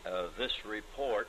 uh, this report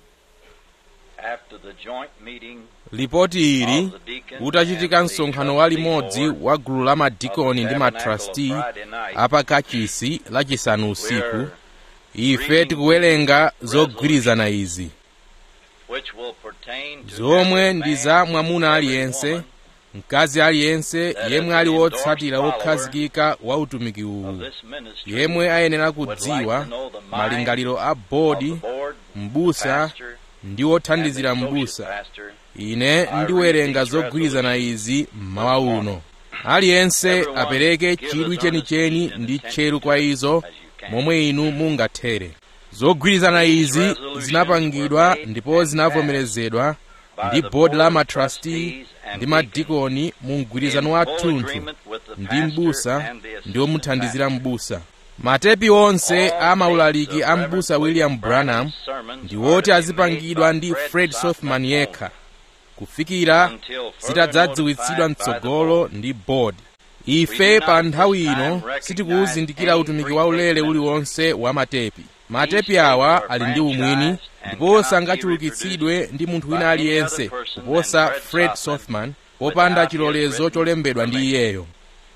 after the joint meeting lipoti ili of the deacons utachitika and the msonkhano wa trustee limodzi board wa gulu la of madikoni the ndi Tabernacle matrasti of Friday night, apa kachisi lachisanu usiku we're ife reading tikuwerenga zogwirizana izi which will pertain to zomwe every ndi man, za mwamuna every aliyense woman mkazi aliyense that yemwe as ali an wotsatira endorsed wokhazikika wa utumiki of uwu this ministry yemwe ayenera would like kudziwa to know the mind malingaliro a of bodi the board, mbusa pastor, ndi and wothandizira the associate mbusa pastor, ine ndiwerenga zogwirizana izi mmawa uno aliyense apereke chidwi chenicheni ndi tcheru kwa izo as you can. momwe inu mungathere zogwirizana izi zinapangidwa ndipo zinavomerezedwa By ndi the bodi la board, matrasti trustees, and ndi deacons madikoni mu mgwirizano wa in full thunthu agreement with the ndi pastor mbusa and the ndi assistant omuthandizira pastor. mbusa matepi onse All a maulaliki tapes a of mbusa Reverend william branham sermons ndi are woti to be azipangidwa made ndi by fred Sothmann sothman only, yekha kufikira until further zitadzadziwitsidwa notified by the mtsogolo board. ndi bodi ife pa nthawi ino sitikuwuzindikira utumiki waulere uliwonse wa matepi matepi awa ali ndi umwini ndipo sangachulukitsidwe ndi munthu wina aliyense kuposa fred sothman popanda chilolezo cholembedwa ndi iyeyo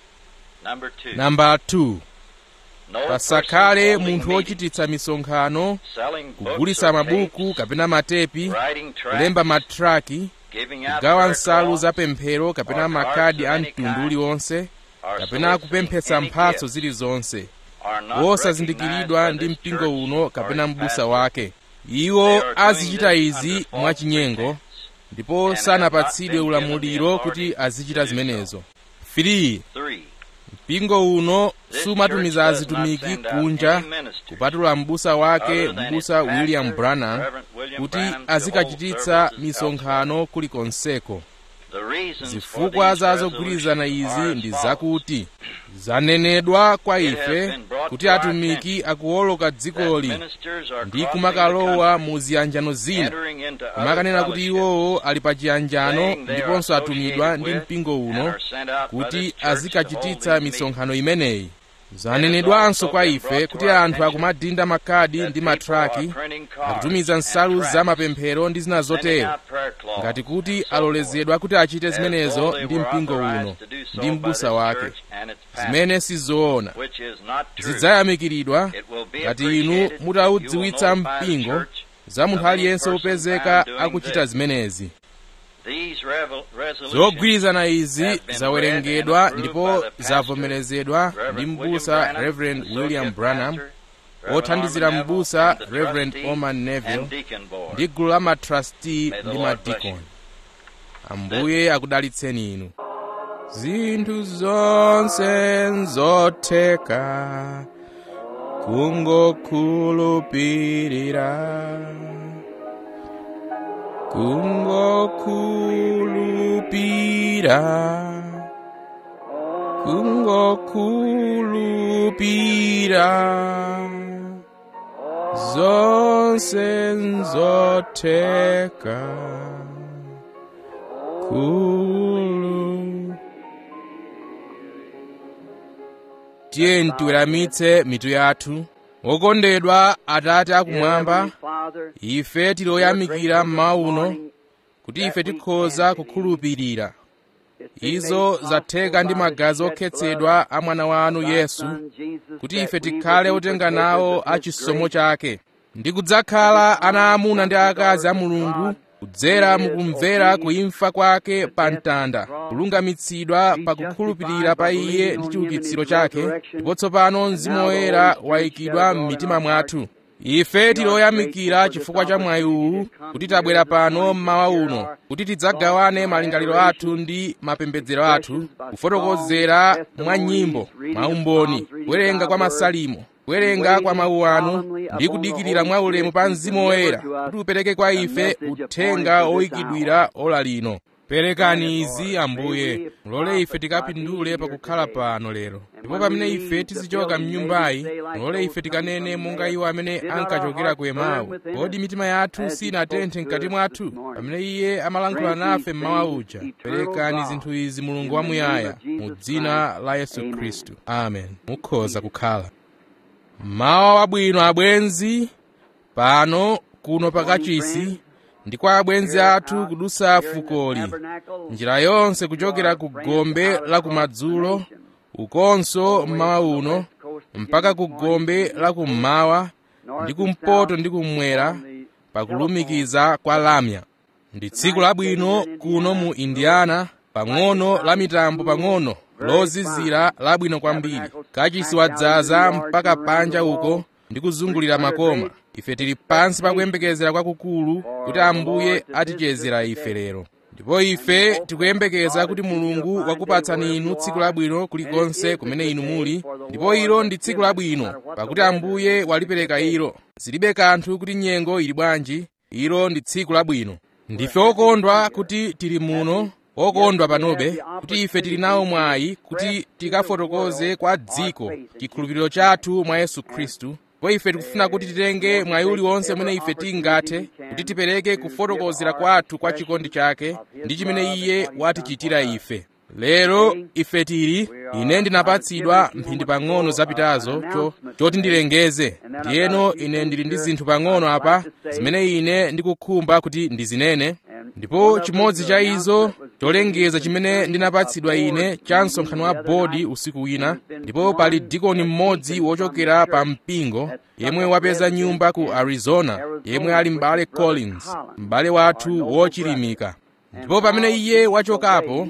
Number two, namba 2 no pasakhale person holding munthu meetings, wochititsa misonkhano selling books kugulitsa or mabuku tapes, kapena matepi writing tracts, kulemba matraki giving out kugawa prayer nsalu cloths, za pemphero kapena or makadi cards a of any mtundu kind, uliwonse or kapena soliciting kupemphetsa any mphatso gift, zilizonse are not wosazindikiridwa recognized ndi by this mpingo church uno or kapena its mbusa pastor. wake They iwo are doing azichita this izi under false mwachinyengo pretense. ndipo and sanapatsidwe have not been ulamuliro given the kuti authority azichita to do so. zimenezo 3 Three, mpingo uno this sumatumiza church does not azitumiki send out kunja any ministers kupatula mbusa wake other than mbusa its william pastor, branham Reverend William kuti Branham, to azikachititsa hold services misonkhano kulikonseko The reasons for zifukwa these za zogwirizana resolutions izi are ndi as follows. zakuti zanenedwa kwa It has ife been brought kuti to our atumiki akuwoloka That dzikoli ministers are ndi crossing the kumakalowa country, mu ziyanjano zina entering into other kumakanena kuti fellowships, iwowo ali pa chiyanjano saying they are ndiponso atumidwa associated ndi with mpingo and uno are sent out by kuti this church to hold azikachititsa these misonkhano imeneyi zanenedwanso kwa ife kuti anthu akumadinda makadi meetings, ndi that people matraki are printing cards akutumiza and nsalu tracts, za mapemphero ndi zina sending zotero out prayer cloths, ngati kuti and so alolezedwa kuti achite forth, as zimenezo though they ndi were mpingo authorized uno to do so ndi by mbusa this wake church and its pastor, zimene sizoona which is not true. zidzayamikiridwa It will be ngati inu appreciated if you mutaudziwitsa will notify the mpingo church za munthu of any aliyense person wopezeka found doing akuchita this. zimenezi These revel- resolutions zogwirizana izi have been zawerengedwa read and ndipo approved by the pastor, zavomerezedwa ndi Reverend William mbusa Branham, reverend associate william branham pastor, Reverend othandizira Orman Neville, mbusa and the reverend trustee orman neville and deacon board. ndi gulu la matrasti May the ndi Lord bless madikoni you. ambuye akudalitseni inu zinthu zonse nzotheka kungokhulupirira kungokhulupirira kungokhulupirira zonse nzotheka khulu tiye tiweramitse mitu yathu wokondedwa atate akumwamba ife tiloyamikira mmawa uno kuti ife tikhoza kukhulupirira izo zatheka ndi magazi okhetsedwa a mwana wanu yesu kuti ife tikhale otenga nawo a chisomo chake ndi kudzakhala ana amuna ndi akazi a mulungu kudzera mukumvera kuimfa kwake pa mtanda kulungamitsidwa pa kukhulupirira pa iye ndi chiukitsiro chake ndipo tsopano mzimu woyera wayikidwa m'mitima mwathu ife tiloyamikira chifukwa cha mwayi uwu kuti tabwera pano mmawa uno kuti tidzagawane malingaliro athu ndi mapembedzero athu kufotokozera mwa nyimbo maumboni kuwerenga kwa masalimo kuwerenga kwa mawu anu ndi kudikirira mwa ulemu pa mzimu woyera kuti upereke kwa ife uthenga oyikidwira ola lino perekani izi ambuye mulole ife tikapindule pakukhala pano lero ndipo pamene ife tizichoka mnyumbayi mulole ife tikanene monga iwo amene ankachokera ku emawu kodi mitima yathu sinatenthe mkati mwathu pamene iye amalankhula nafe mmawa uja perekani zinthu izi mulungu wamuyaya mu dzina la yesu khristu amen mukhoza kukhala mawa wabwino abwenzi pano kuno pakachisi ndi kwa abwenzi athu kudusa fukoli njira yonse kuchokera ku gombe la kumadzulo ukonso mmawa uno mpaka ku gombe la kummawa ndi kumpoto ndi kummwera pakulumikiza kwa lamya ndi tsiku labwino kuno mu indiana pang'ono la mitambo pang'ono lozizira labwino kwambiri kachisi wadzaza mpaka panja uko ndi kuzungulira makoma ife tili pansi pa kuyembekezera kwakukulu kuti ambuye atichezera ife lero ndipo ife tikuyembekeza kuti mulungu wakupatsani inu tsiku labwino kulikonse kumene inu muli ndipo ilo ndi tsiku labwino pakuti ambuye walipereka ilo zilibe kanthu kuti nyengo ili bwanji ilo ndi tsiku labwino ndife okondwa kuti tili muno okondwa panobe kuti ife tili nawo mwayi kuti tikafotokoze kwa dziko chikhulupiriro chathu mwa yesu khristu ndipo ife tikufuna kuti titenge mwayi uliwonse umene ife tingathe kuti tipereke kufotokozera kwathu kwa chikondi chake ndi chimene iye watichitira ife lero ife tili ine ndinapatsidwa mphindi pang'ono zapitazo cho choti ndilengeze ndiyeno ine ndili ndi zinthu pang'ono apa zimene ine ndikukhumba kuti ndizinene ndipo chimodzi cha izo cholengeza chimene ndinapatsidwa ine cha msonkhano wa bodi usiku wina ndipo pali dikoni mmodzi wochokera pa mpingo yemwe wapeza nyumba ku arizona yemwe ali m'bale collins m'bale wathu wochilimika ndipo pamene iye wachokapo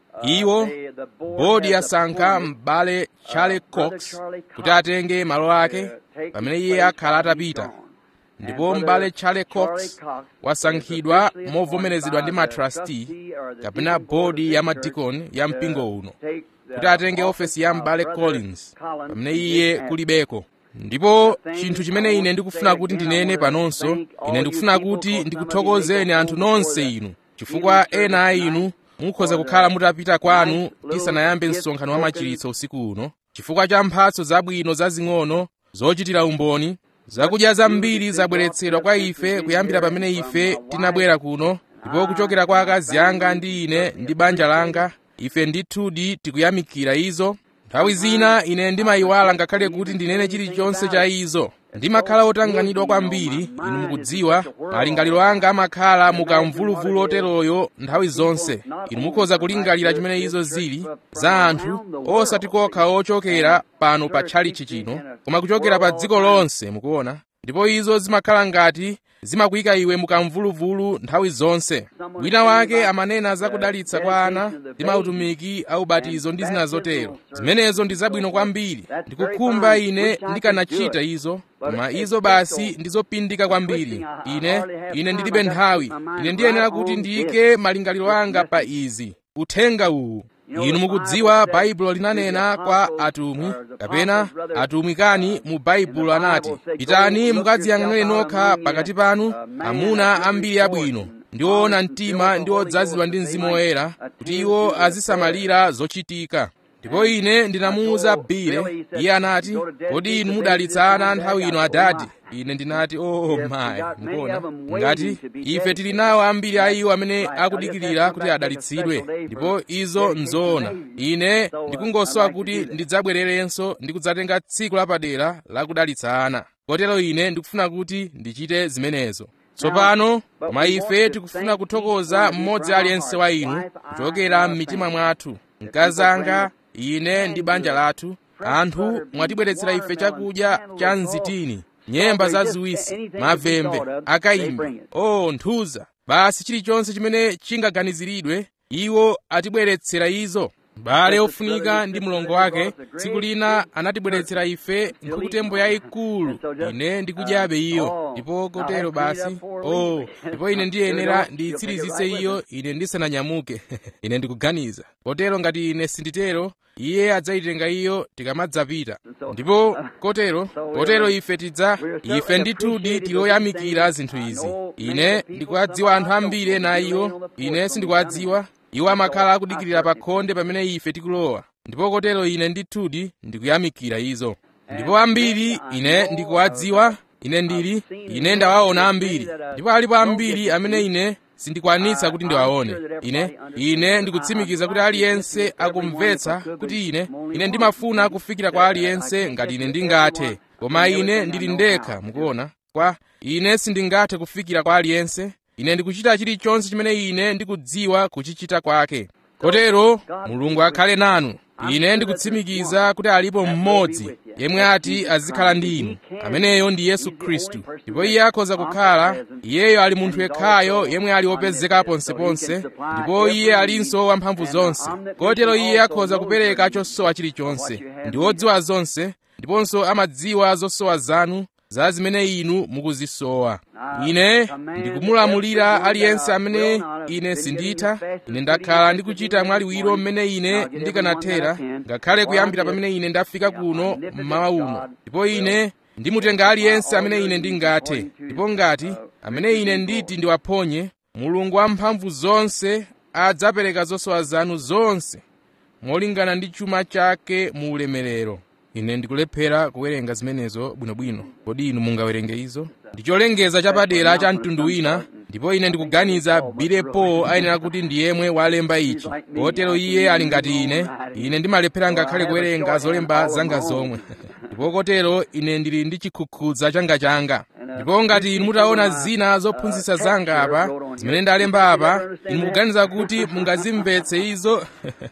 iwo bodi yasankha m'bale charlie cox kuti atenge malo ake pamene iye akhala atapita ndipo m'bale charlie cox wasankhidwa movomerezedwa ndi matrasti kapena bodi ya madikoni ya mpingo uno kuti atenge ofesi ya m'bale collins pamene iye kulibeko ndipo chinthu chimene ine ndikufuna kuti ndinene panonso ine ndikufuna kuti ndikuthokozeni anthu nonse inu chifukwa ena a inu mukhoza kukhala mutapita kwanu tisanayambe msonkhano wa machiritso usiku uno chifukwa cha mphatso zabwino zazing'ono zochitira umboni zakudya zambiri zabweretsedwa kwa ife kuyambira pamene ife tinabwera kuno ndipo kuchokera kwa akazi anga ndi ine ndi banja langa ife ndithudi tikuyamikira izo nthawi zina ine ndimayiwala ngakhale kuti ndinene chilichonse cha izo ndimakhala otanganidwa kwambiri inu mukudziwa malingaliro anga amakhala mukamvuluvulu oteroyo nthawi zonse inu mukhoza kulingalira chimene izo zili za anthu osati kokha ochokera pano pa tchalichi chino koma kuchokera pa dziko lonse mukuona ndipo izo zimakhala ngati zimakuyika iwe mukamvuluvulu nthawi zonse wina wake amanena zakudalitsa kwa ana ndi mautumiki a ubatizo ndi zina zotero zimenezo ndi zabwino kwambiri ndikukhumba ine ndikanachita izo koma izo basi ndizopindika kwambiri ine ine ndilibe nthawi ine ndiyenera kuti ndiyike malingaliro anga pa izi uthenga uwu inu mukudziwa baibulo linanena kwa atumwi kapena atumwi kani mu baibulo anati pitani mukadziyang'anire nokha pakati panu amuna ambiri abwino ndi oona mtima ndi odzazidwa ndi mzimu woyera kuti iwo azisamalira zochitika ndipo ine ndinamuwuza bile iye anati kodi inu mudalitsa ana nthawi ino adadi ine ndinati oh mayi mukuona ngati ife tili nawo ambiri a iwo amene akudikirira kuti adalitsidwe ndipo izo nzoona ine ndikungosowa kuti ndidzabwererenso ndi kudzatenga tsiku lapadera la kudalitsa ana kotero ine ndikufuna kuti ndichite zimenezo tsopano koma ife tikufuna kuthokoza mmodzi aliyense wa inu kuchokera m'mitima mwathu mkazi anga ine ndi banja lathu anthu mwatibweretsera ife chakudya cha mzitini nyemba zaziwisi mavembe akayimbi o nthuza basi chilichonse chimene chingaganiziridwe iwo atibweretsera izo m'bale ofunika ndi mlongo wake tsiku lina anatibweretsera ife nkhukutembo yayikulu ine ndikudyabe iyo ndipo kotero basi o ndipo ine ndiyenera ndiyitsirizitse iyo ine ndisananyamuke ine ndikuganiza kotero ngati ine sinditero iye adzayitenga iyo tikamadzapita ndipo kotero kotero ife tidza ife ndithudi tiloyamikira zinthu izi ine ndikuwadziwa anthu ambiri ena iwo ine sindikuwadziwa iwo amakhala akudikirira pa khonde pamene ife tikulowa ndipo kotero ine ndithudi ndikuyamikira izo ndipo ambiri ine ndikuwadziwa ine ndili ine ndawaona ambiri ndipo alipo ambiri amene ine sindikwanitsa kuti ndiwaone ine ine ndikutsimikiza kuti aliyense akumvetsa kuti ine ine ndimafuna kufikira kwa aliyense ngati ine ndingathe koma ine ndili ndekha mukuona kwa ine sindingathe kufikira kwa aliyense ine ndikuchita chilichonse chimene ine ndikudziwa kuchichita kwake kotero mulungu akhale nanu ine ndikutsimikiza kuti alipo mmodzi yemwe ati azikhala ndi inu ameneyo ndi yesu khristu ndipo iye akhoza kukhala iyeyo ali munthu yekhayo yemwe ali wopezeka ponseponse ndipo iye alinso wamphamvu zonse kotero iye akhoza kupereka chosowa chilichonse ndi wodziwa zonse ndiponso amadziwa zosowa zanu za zimene inu mukuzisowa ine ndikumulamulira aliyense amene ine sinditha ine ndakhala ndikuchita mwaliwiro mmene ine ndikanathera ngakhale kuyambira pamene ine ndafika kuno mmawa uno ndipo ine ndimutenga aliyense amene ine ndingathe ndipo ngati amene ine nditi ndiwaphonye mulungu wamphamvu zonse adzapereka zosowa zanu zonse molingana ndi chuma chake mu ulemerero ine ndikulephera kuwerenga zimenezo bwinobwino kodi inu mungawerenge izo ndi cholengeza chapadera cha mtundu wina ndipo ine ndikuganiza bilepo ayenera kuti ndi yemwe walemba ichi kotero iye ali ngati ine ine ndimalephera ngakhale kuwerenga zolemba zanga zomwe ndipo kotero ine ndili ndi chikhukhudza changachanga ndipo ngati inu mutaona zina zophunzitsa zanga apa zimene ndalemba apa inu mukuganiza kuti mungazimvetse izo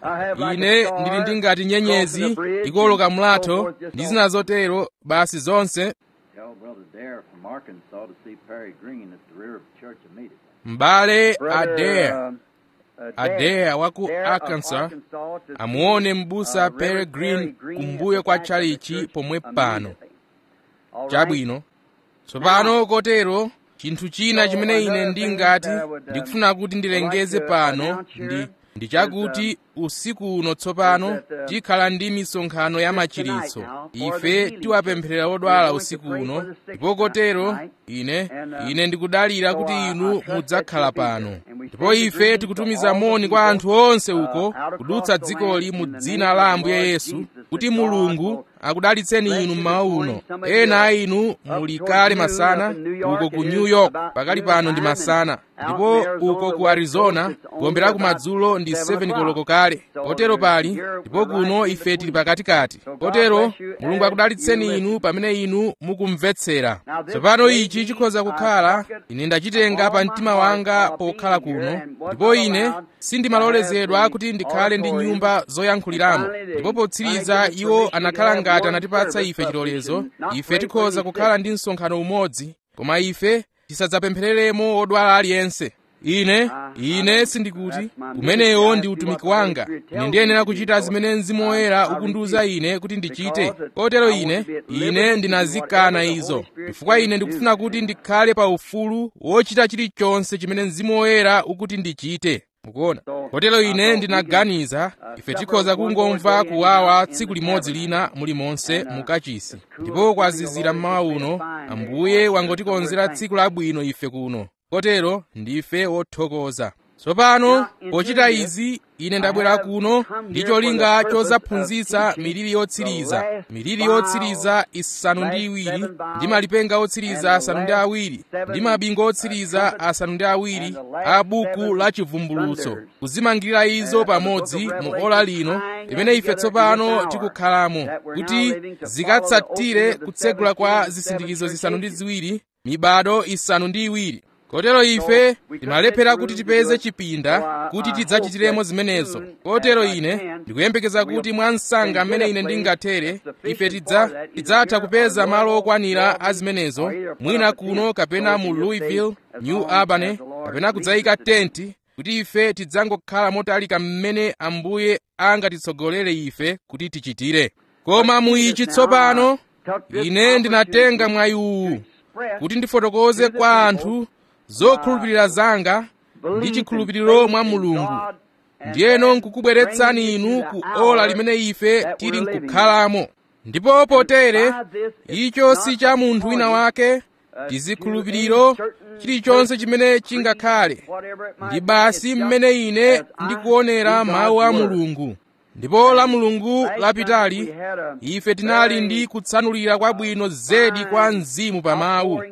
ine ndili ndi ngati nyenyezi ikoloka mlatho ndi zina zotero basi zonse Tell Brother Dare from Arkansas to see Perry Green at the rear of the church immediately. m'bale adair um, uh, adair wa ku Dare of arkansas Arkansas to amuone see, m'busa uh, Perry Reverend Green Perry Green kumbuyo at the kwa back of the chalichi church pomwe pano immediately. All right? chabwino tsopano kotero chinthu china chimene ine ndingati ndikufuna kuti ndilengeze pano ndi ndi chakuti usiku uno tsopano tikhala ndi misonkhano ya machiritso ife tiwapempherera odwala usiku uno ndipo kotero ine ine ndikudalira kuti inu mudzakhala pano ndipo ife tikutumiza moni kwa anthu onse uko kudutsa dzikoli mu dzina la ambuye yesu kuti mulungu akudalitseni inu mmawa uno ena a inu muli kale masana uko ku new york pakali pano ndi masana ndipo uko ku arizona kuombera kumadzulo ndi 7 koloko kale kotero pali ndipo kuno ife tili pakatikati kotero mulungu akudalitseni inu pamene inu mukumvetsera tsopano ichi chikhoza kukhala ine ndachitenga pa mtima wanga pokhala kuno ndipo ine sindimalolezedwa kuti ndikhale ndi nyumba zoyankhuliramo ndipo potsiriza iwo anakhala ngati anatipatsa ife chilolezo ife tikhoza kukhala ndi msonkhano umodzi koma ife tisadzapemphereremo odwala aliyense ine ine sindikuti kumenewo ndi utumiki wanga ine ndiyenera kuchita zimene mzimu woyera ukundiwuza ine kuti ndichite kotero ine ine ndinazikana izo chifukwa ine ndikufuna kuti ndikhale pa ufulu wochita chilichonse chimene mzimu woyera ukuti ndichite mukuona kotero ine ndinaganiza ife tikhoza kungomva kuwawa tsiku limodzi lina mulimonse mukachisi ndipo kwazizira mmawa uno ambuye wangotikonzera tsiku labwino ife kuno kotero ndife wothokoza tsopano pochita izi ine ndabwera kuno ndi cholinga chozaphunzitsa miliri yotsiriza miliri yotsiriza isanu ndi iwiri ndi malipenga otsiriza asanu ndi awiri ndi mabingu otsiriza asanu ndi awiri a buku la chivumbulutso kuzimangirira izo pamodzi mu ola lino limene ife tsopano tikukhalamo kuti zikatsatire kutsegula kwa zisindikizo zisanu ndi ziwiri mibado isanu ndi iwiri kotero ife timalephera kuti tipeze chipinda kuti tidzachitiremo zimenezo kotero ine ndikuyembekeza kuti mwa msanga amene ine ndingathere ife tidza tidzatha kupeza malo okwanira a zimenezo mwina kuno kapena mu louisville new albany kapena kudzayika tenti kuti ife tidzangokhala motalika mmene ambuye angatitsogolere ife kuti tichitire koma mu ichi tsopano ine ndinatenga mwayi uwu kuti ndifotokoze kwa anthu zokhulupirira zanga ndi chikhulupiriro mwa mulungu ndiyeno nkukubweretsani inu ku ola limene ife tili nkukhalamo ndipo potere icho si cha munthu wina wake tizikhulupiriro chilichonse chimene chingakhale ndi basi mmene ine ndikuonera mawu a mulungu ndipo la mulungu lapitali ife tinali ndi kutsanulira kwabwino zedi kwa mzimu pa mawu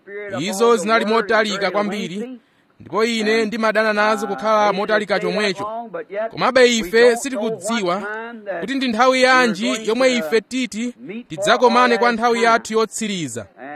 izo zinali motalika kwambiri ndipo ine ndimadana nazo kukhala motalika chomwecho komabe ife sitikudziwa kuti ndi nthawi yanji yomwe ife titi tidzakomane kwa nthawi yathu yotsiriza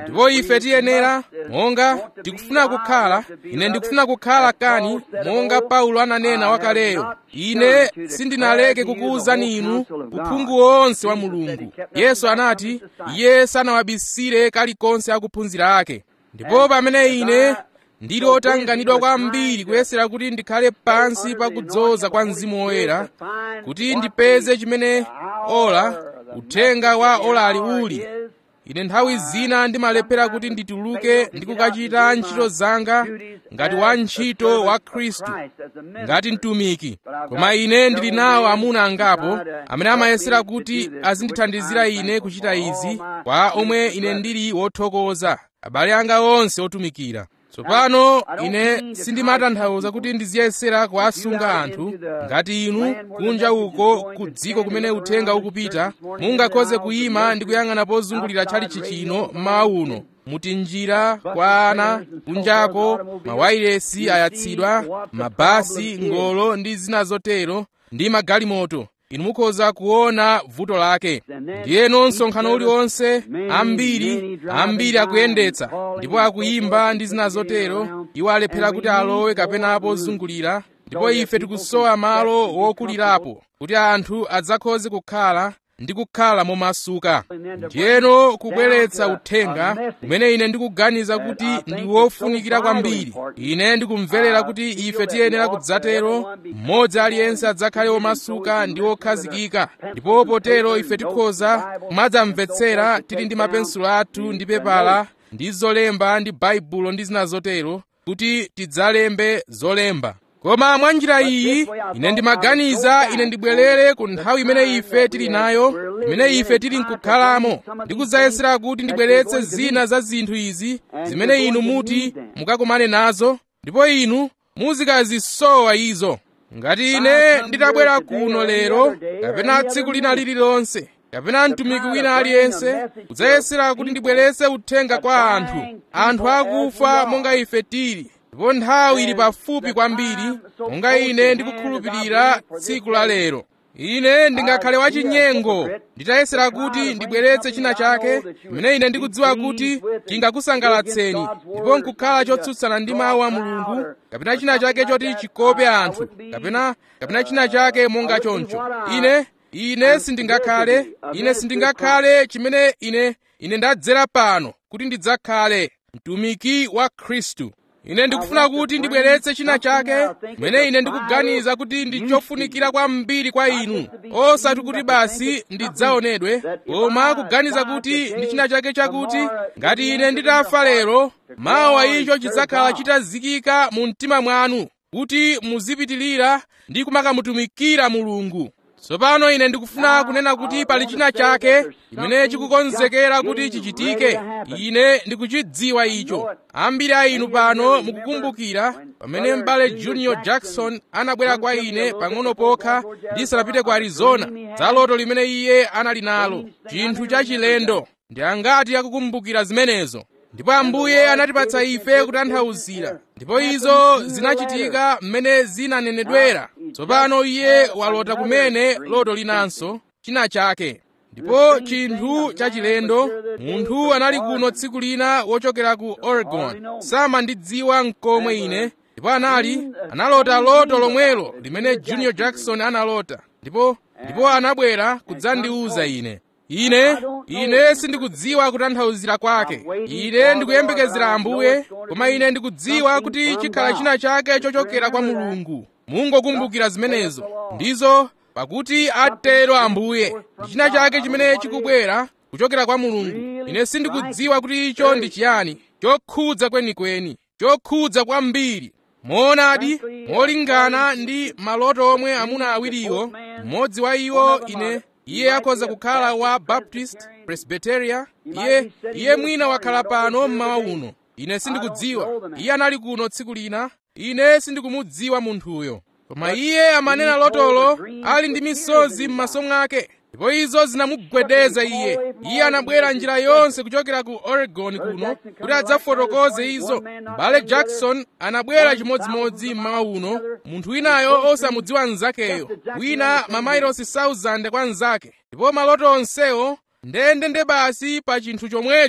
ndipo ife tiyenera monga tikufuna kukhala ine ndikufuna kukhala kani monga paulo ananena wakaleyo ine sindinaleke kukuwuzani inu uphungu wonse wa mulungu yesu anati iye sanawabisire kalikonse akuphunzira ake ndipo pamene ine ndili otanganidwa kwambiri kuyesera kuti ndikhale pansi pakudzoza kwa mzimu woyera kuti ndipeze chimene ola uthenga wa olali uli ine nthawi zina ndimalephera kuti ndituluke ndi kukachita ntchito zanga ngati wa ntchito wa khristu ngati mtumiki koma ine ndili nawo amuna angapo amene amayesera kuti azindithandizira ine kuchita izi kwa omwe ine ndili wothokoza abale anga onse otumikira tsopano ine sindimatanthauza kuti ndiziyesera kuwasunga anthu ngati inu kunja uko ku dziko kumene uthenga ukupita mungakhoze kuyima ndi kuyang'ana pozungulira tchalichi chino mmawa uno muti njira kwa ana kunjako mawayilesi ayatsidwa mabasi ngolo ndi zina zotero ndi magalimoto inu mukhoza kuona vuto lake ndiyeno msonkhano uliwonse ambiri ambiri akuyendetsa ndipo akuyimba ndi zina zotero iwo alephera kuti alowe kapena pozungulira ndipo ife tikusowa malo wokulirapo kuti anthu adzakhoze kukhala ndi kukhala momasuka ndiyeno kubweretsa uthenga umene ine ndikuganiza kuti ndi wofunikira kwambiri ine ndikumverera kuti ife tiyenera kudzatero mmodzi aliyense adzakhale womasuka ndi wokhazikika ndipo potero ife tikhoza kumadzamvetsera tili ndi mapensulo athu ndi pepala ndi zolemba ndi baibulo ndi zina zotero kuti tidzalembe zolemba koma mwa njira iyi ine ndimaganiza ine ndibwerere ku nthawi imene ife tili nayo imene ife tili nkukhalamo ndikudzayesera kuti ndibweretse zina za zinthu izi zimene inu muti mukakumane nazo ndipo inu muzikazisowa izo ngati ine nditabwera kuno lero kapena tsiku lina lililonse kapena mtumiki wina aliyense kudzayesera kuti ndibweretse uthenga kwa anthu anthu akufa monga ife tili ndipo nthawi ili pafupi kwambiri monga ine ndikukhulupirira tsiku la lero ine ndingakhale wachinyengo nditayesera kuti ndibweretse china chake chimene ine ndikudziwa kuti chingakusangalatseni ndipo nkukhala chotsutsana ndi mawu a mulungu kapena china chake choti chikope anthu kapena kapena china chake monga choncho ine ine sindingakhale ine sindingakhale chimene ine ine ndadzera pano kuti ndidzakhale mtumiki wa khristu ine ndikufuna kuti ndibweretse china chake chimene ine ndikuganiza kuti ndi chofunikira kwambiri kwa inu osati kuti basi ndidzaonedwe koma kuganiza kuti ndi china chake chakuti ngati ine nditafa lero mawa icho chidzakhala chitazikika mu mtima mwanu kuti muzipitirira ndi kumakamutumikira mulungu tsopano ine ndikufuna kunena kuti pali china chake chimene chikukonzekera kuti chichitike ine ndikuchidziwa icho ambiri a inu pano mukukumbukira pamene m'bale junior jackson anabwera kwa ine pang'ono pokha ndisanapite ku arizona za loto limene iye anali nalo chinthu chachilendo ndi angati akukumbukira zimenezo ndipo ambuye anatipatsa ife kutanthauzira ndipo izo zinachitika mmene zinanenedwera tsopano iye walota kumene loto linanso china chake ndipo chinthu chachilendo munthu anali kuno tsiku lina wochokera ku oregon samandidziwa mkomwe ine ndipo anali analota loto lomwelo limene junior jackson analota ndipo ndipo anabwera kudzandiwuza ine ine ine sindikudziwa kutanthauzira kwake ine ndikuyembekezera ambuye koma ine ndikudziwa kuti chikhala china chake chochokera kwa mulungu mungokumbukira zimenezo ndizo pakuti atero ambuye ndi china chake chimene chikubwera kuchokera kwa mulungu ine sindikudziwa kuti icho ndi chiyani chokhudza kwenikweni chokhudza kwambiri moonadi molingana ndi maloto omwe amuna awiriwo mmodzi wa iwo ine iye akhoza kukhala wa baptist presbyteria iye iye mwina wakhala pano mmawa uno ine sindikudziwa iye anali kuno tsiku lina ine sindikumudziwa munthuyo koma iye amanena lotolo ali ndi misozi m'maso mwake ndipo izo zinamugwedeza iye iye anabwera njira yonse kuchokera ku oregon kuno kuti adzafotokoze izo mbale jackson anabwera chimodzimodzi mmawa uno munthu winayo osamudziwa mnzakeyo wina mamailosi 1000 kwa mnzake ndipo maloto onsewo ndendende basi pa chinthu chomwecho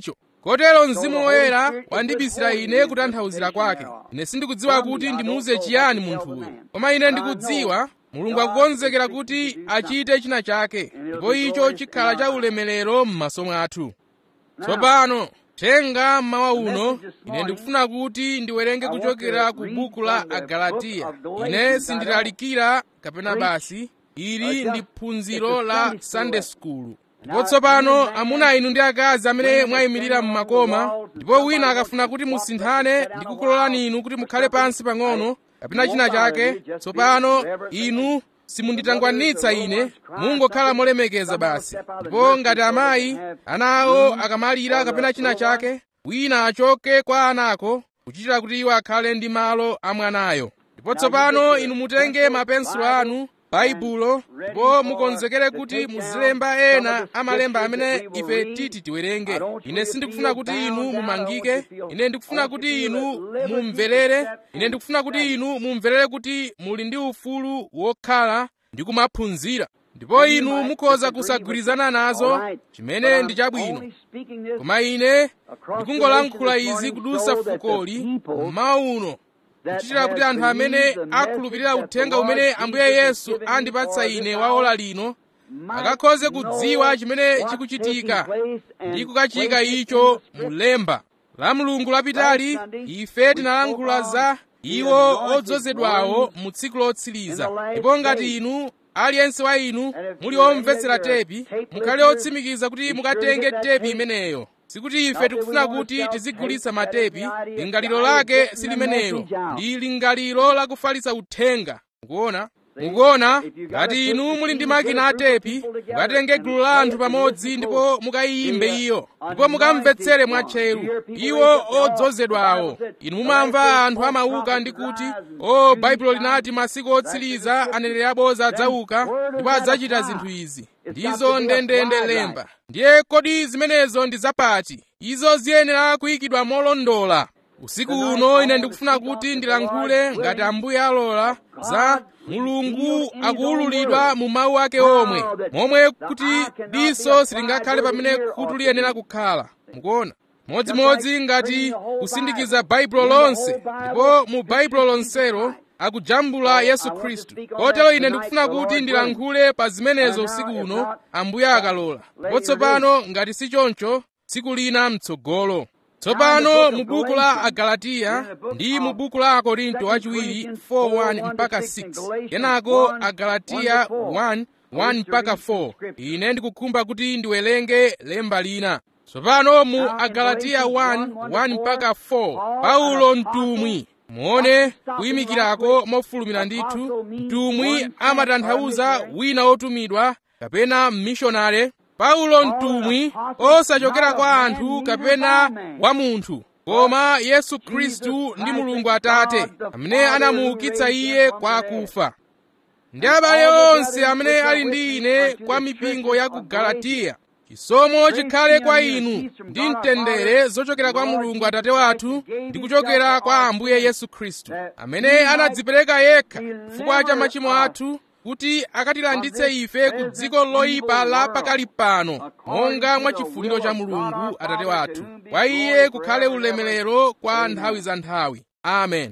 kotero mzimu woyera wandibisira ine kutanthauzira kwake ine sindikudziwa kuti ndimuuze chiyani munthuyo koma ine ndikudziwa mulungu akukonzekera kuti achite china chake ndipo icho chikhala cha ulemerero m'maso mwathu tsopano thenga mmawa uno ine ndikufuna kuti ndiwerenge kuchokera ku buku la agalatiya ine sindilalikira kapena basi ili ndi phunziro la sunday school ndipo tsopano amuna inu ndi akazi amene mwayimirira mmakoma ndipo wina akafuna kuti musinthane ndi kukulolani inu kuti mukhale pansi pang'ono kapena china chake tsopano inu simunditangwanitsa ine mungokhala molemekeza basi ndipo ngati amayi ana awo akamalira kapena china chake wina achoke kwa anako kuchitira kuti iwo akhale ndi malo a mwanayo ndipo tsopano inu mutenge mapensulo anu baibulo ndipo mukonzekere kuti muzilemba ena amalemba amene ife titi tiwerenge ine sindikufuna kuti inu mumangike ine ndikufuna kuti inu mumverere ine ndikufuna kuti inu mumverere kuti muli ndi ufulu wokhala ndi kumaphunzira ndipo inu mukhoza kusagwirizana nazo chimene ndi chabwino koma ine ndikungolankhula izi kudusa fukoli mmawa uno kuchitira kuti anthu amene akhulupirira uthenga umene ambuye yesu andipatsa ine wa ola lino akakhoze kudziwa chimene chikuchitika ndi kukachika icho mulemba la mulungu lapitali ife tinalankhula za iwo odzozedwawo mu tsiku lotsiriza ndipo ngati inu aliyense wa inu muli omvetsera tepi mukhale otsimikiza kuti mukatenge tepi imeneyo sikuti ife tikufuna kuti tizigulitsa matepi lingaliro lake silimenelo ndi lingaliro lakufalitsa uthenga mukuona mukuona ngati inu muli ndi makina atepi mukatenge gulu la anthu pamodzi ndipo mukayiyimbe iyo ndipo mukamvetsere mwatcheru iwo odzozedwawo inu mumamva anthu amauka ndi kuti o baibulo linati masiku otsiriza aneneri abodza adzauka ndipo adzachita zinthu izi ndizo ndendende lemba ndiye kodi zimenezo ndi zapati izo ziyenera kuyikidwa molondola usiku uno ine ndikufuna kuti ndilankhule ngati ambuye alola za mulungu akuwululidwa mu mawu ake omwe momwe kuti diso silingakhale pamene khutu liyenera kukhala mukuona modzimodzi ngati kusindikiza baibulo lonse ndipo mu baibulo lonselo akujambula yesu khristu kotero ine ndikufuna kuti ndilankhule pa zimenezo usiku uno ambuye akalola ndipo tsopano ngati si choncho tsiku lina mtsogolo tsopano mu buku la agalatiya ndi mu buku la akorinto wachiwiri 4:1 mpaka 6 kenako agalatiya 1 1 mpaka 4 ine ndikukhumba kuti ndiwerenge lemba lina tsopano mu agalatiya 1 1 mpaka 4 paulo mtumwi muone kuyimikirako mofulumira ndithu mtumwi amatanthauza wina wotumidwa kapena mmishonare paulo mtumwi osachokera kwa anthu kapena wa munthu koma yesu khristu ndi mulungu atate amene anamuukitsa iye kwa akufa ndi abale onse amene ali ndi ine kwa mipingo ya ku galatiya chisomo chikhale kwa inu ndi mtendere zochokera kwa mulungu atate wathu ndi kuchokera kwa ambuye yesu khristu amene anadzipereka yekha chifukwa cha machimo athu kuti akatilanditse ife ku dziko loyipa la pakali pano monga mwa chifuniro cha mulungu atate wathu kwa iye kukhale ulemerero kwa nthawi za nthawi amen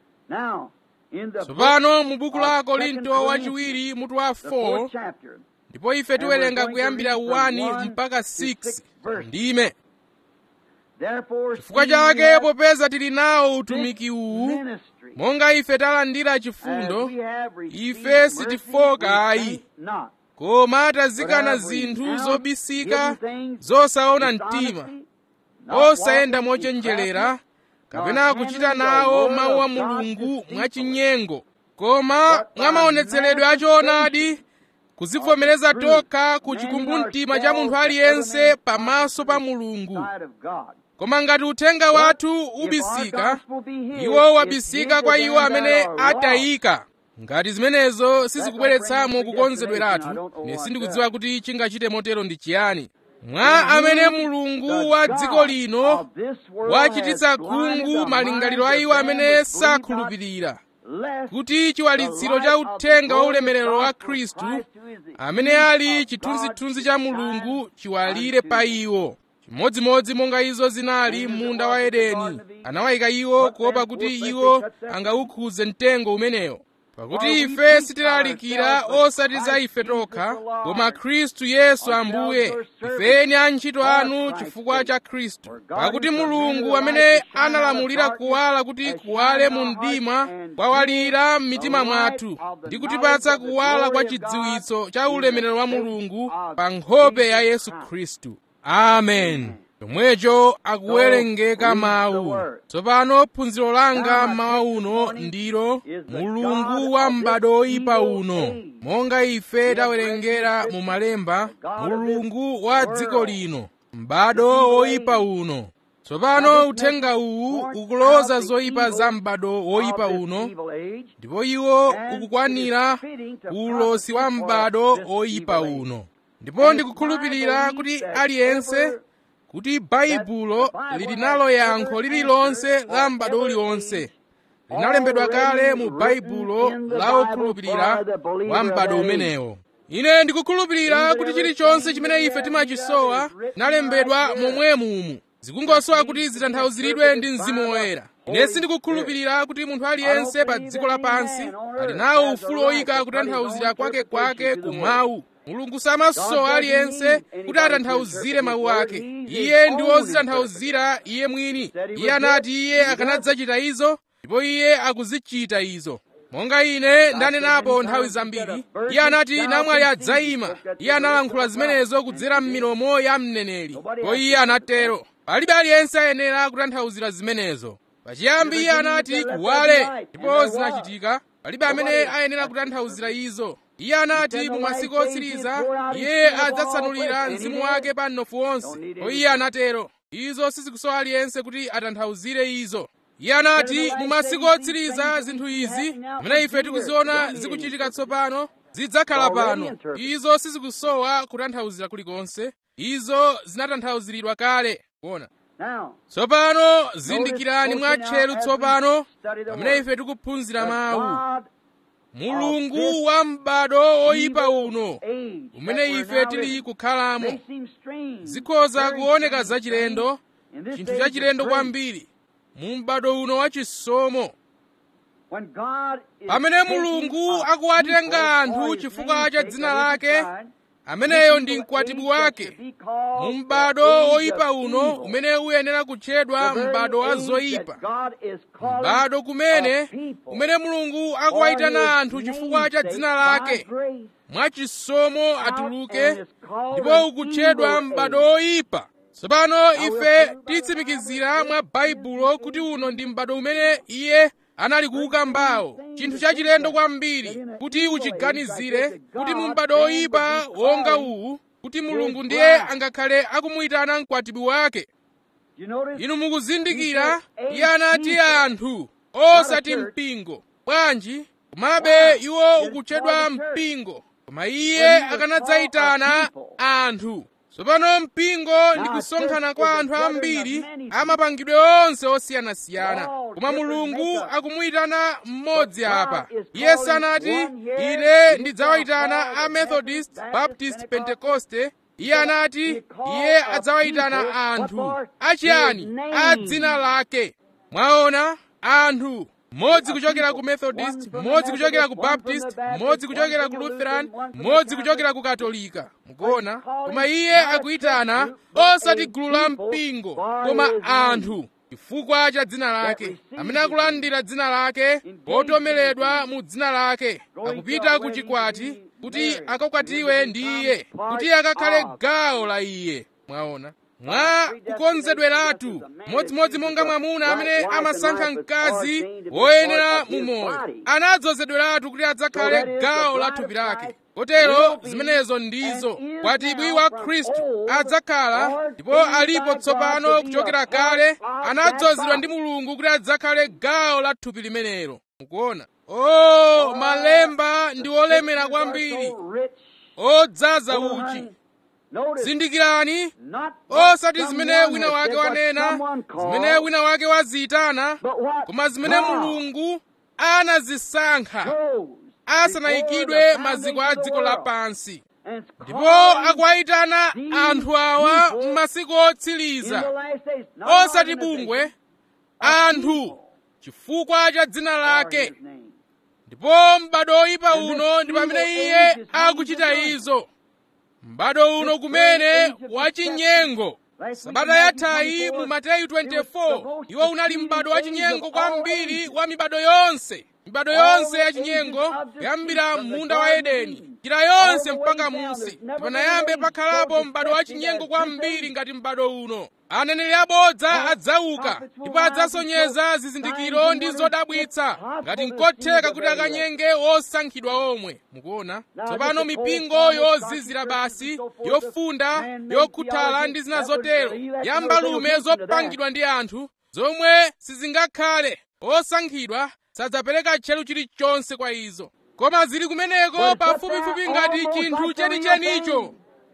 tsopano mu buku la korinto wachiwiri mutu wa 4 ndipo ife tiwerenga kuyambira 1 mpaka 6 ndime chifukwa chake popeza tili nawo utumiki uwu monga ife talandira chifundo ife sitifoka ayi koma tazikana zinthu zobisika zosaona mtima osayenda mochenjerera kapena kuchita nawo mawu a mulungu mwachinyengo koma mwa maonetseredwe achoonadi kuzivomereza tokha ku chikumbumtima cha munthu aliyense pamaso pa mulungu koma ngati uthenga wathu ubisika iwo wabisika kwa iwo amene atayika ngati zimenezo sizikubweretsamo kukonzedweratu ine sindikudziwa kuti chingachite motero ndi chiyani mwa amene mulungu wa dziko lino wachititsa khungu malingaliro a iwo amene sakhulupirira kuti chiwalitsiro cha uthenga wa ulemerero wa khristu amene ali chithunzithunzi cha mulungu chiwalire pa iwo chimodzimodzi monga izo zinali m'munda wa edeni anawayika iwo kuopa kuti iwo angawukhudze mtengo umenewo pakuti ife sitilalikira osati za ife tokha koma khristu yesu ambuye ifeni antchito anu chifukwa cha khristu pakuti mulungu amene analamulira kuwala kuti kuwale mu mdima kwawalira m'mitima mwathu ndi kutipatsa kuwala kwa chidziwitso cha ulemerero wa mulungu pa nkhope ya yesu khristu amen chomwecho akuwerengeka mawu tsopano phunziro langa mmawa uno ndilo mulungu wa m'bado oyipa uno monga ife tawerengera mu malemba mulungu wa dziko lino m'bado oyipa uno tsopano uthenga uwu ukuloza zoyipa za m'bado woyipa uno ndipo iwo ukukwanira ulosi wa m'bado oyipa uno ndipo ndikukhulupirira kuti aliyense kuti baibulo lili nalo yankho lililonse la m'bado uliwonse linalembedwa kale mu baibulo la okhulupirira wa m'bado umenewo ine ndikukhulupirira kuti chilichonse chimene ife timachisowa chinalembedwa momwemumu zikungosowa kuti zitanthauziridwe ndi mzimu woyera ine sindikukhulupirira kuti munthu aliyense pa dziko lapansi ali nawo ufulu oyika kutanthauzira kwake kwake ku mawu mulungu samasowa aliyense kuti atanthauzire mawu ake iye ndi wozitanthauzira iye mwini iye anati iye akanadzachita izo ndipo iye akuzichita izo monga ine ndanenapo nthawi zambiri iye anati namwali adzayima iye analankhula zimenezo kudzera m'milomo ya mneneri ndipo iye anatero palibe aliyense ayenera kutanthauzira zimenezo pachiyambi iye anati kuwale ndipo zinachitika palibe amene ayenera kutanthauzira izo iye anati mu masiku otsiriza iye adzatsanulira mzimu wake pa mnofu wonse ndipo iye anatero izo sizikusowa aliyense kuti atanthauzire izo iye anati mu masiku otsiriza zinthu izi zimene ife tikuziona zikuchitika tsopano zidzakhala pano izo sizikusowa kutanthauzira kulikonse izo zinatanthauziridwa kale kuona tsopano zindikirani mwatcheru tsopano pamene ife tikuphunzira mawu mulungu wa m'bado oyipa uno umene ife tili kukhalamo zikhoza kuoneka zachilendo chinthu chachilendo kwambiri mu m'bado uno wachisomo pamene mulungu akuwatenga anthu chifukwa cha dzina lake ameneyo ndi mkwatibwi wake mu m'bado oyipa uno umene uyenera kutchedwa m'bado wa zoyipa m'bado kumene kumene mulungu akuwayitana anthu chifukwa cha dzina lake mwachisomo atuluke ndipo ukutchedwa m'bado oyipa tsopano ife titsimikizira mwa baibulo kuti uno ndi m'bado umene iye anali kuuka mbawo chinthu chachilendo kwambiri kuti uchiganizire kuti mu m'bado oyipa wonga uwu kuti mulungu ndiye angakhale akumuyitana mkwatibwi wake inu mukuzindikira iye anati anthu osati mpingo bwanji komabe iwo ukutchedwa mpingo koma iye akanadzayitana anthu tsopano mpingo ndi kusonkhana kwa anthu ambiri amapangidwe onse osiyanasiyana koma mulungu akumuyitana mmodzi apa iye sanati ine ndidzawayitana a methodist baptist pentekoste iye anati iye adzawayitana anthu achiyani a dzina lake mwaona anthu mmodzi kuchokera ku methodist mmodzi kuchokera ku baptist mmodzi kuchokera ku lutheran mmodzi kuchokera ku katolika mukuona koma iye akuyitana osati gulu la mpingo koma anthu chifukwa cha dzina lake amene akulandira dzina lake otomeredwa mu dzina lake akupita ku chikwati kuti akakwatiwe ndi iye kuti akakhale gawo la iye mwaona mwa kukonzedweratu modzimodzi monga mwamuna amene amasankha mkazi woyenera mu moyo anadzozedweratu kuti adzakhale gawo la thupi lake kotero zimenezo ndizo kwatibwi wa khristu adzakhala ndipo alipo tsopano kuchokera kale anadzozedwa ndi mulungu kuti adzakhale gawo la thupi limenelo mukuona o malemba ndi olemera kwambiri odzaza uchi zindikirani osati zimene wina wake wanena zimene wina wake waziyitana koma zimene mulungu anazisankha asanayikidwe maziko a dziko lapansi and it's ndipo calling akuwayitana anthu awa m'masiku in the otsiriza last days, not osati organization, bungwe anthu chifukwa cha dzina for lake his name. ndipo m'bado oyipa uno ndi pamene iye akuchita izo m'bado uno kumene wachinyengo sabata yathayi mu mateyu 24 iwo unali m'bado wachinyengo kwambiri wa mibado yonse mibado yonse yachinyengo kuyambira munda wa edeni njira yonse mpaka musi panayambe pakhalapo m'bado wachinyengo kwambiri ngati m'bado uno aneneri abodza adzauka ndipo adzasonyeza zizindikiro ndi zodabwitsa ngati nkotheka kuti akanyenge osankhidwa omwe mukuona tsopano mipingo yozizira basi yofunda yokhuthala ndi zina zotero ya mbalume zopangidwa ndi anthu zomwe sizingakhale osankhidwa sadzapereka tcheru chilichonse kwa izo koma zili kumeneko pafupifupi ngati chinthu chenichenicho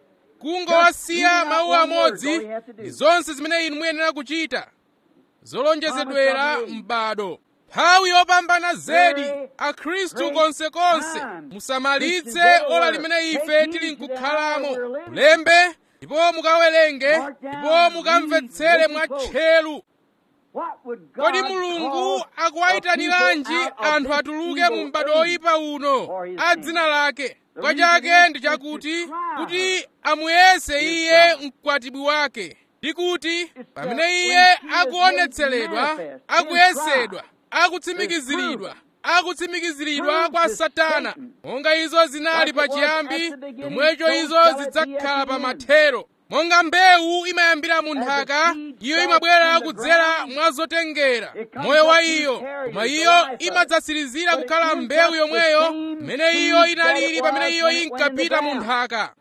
kungowasiya mawu amodzi ndi zonse zimene inu muyenera kuchita zolonjezedwera m'bado nthawi yopambana zedi akhristu konsekonse musamalitse ola limene ife tili nkukhalamo mulembe ndipo mukawerenge ndipo mukamvetsere mwatcheru What would kodi God mulungu call akuwayitaniranji a people out of anthu this atuluke mu evil m'bado age oyipa uno for his a name? dzina lake The kwa reason chake is ndi to chakuti try kuti her. amuyese His iye bride. mkwatibwi wake ndi kuti It's pamene that iye when she is akuonetseredwa made manifest, akuyesedwa his akutsimikiziridwa akutsimikiziridwa kwa Proves to satana Satan. monga izo zinali Like it was pachiyambi at the beginning, chomwecho so izo shall it be zidzakhala at the pa end. mathero monga mbewu imayambira mu As the nthaka seed iyo starts imabwera from the kudzera ground, mwa zotengera it comes moyo wa up to iyo carry koma the iyo life of it. imadzatsirizira But it kukhala ends mbewu up the yomweyo same imene seed iyo that inalili it pamene was iyo when it went in the inkapita mu ground. nthaka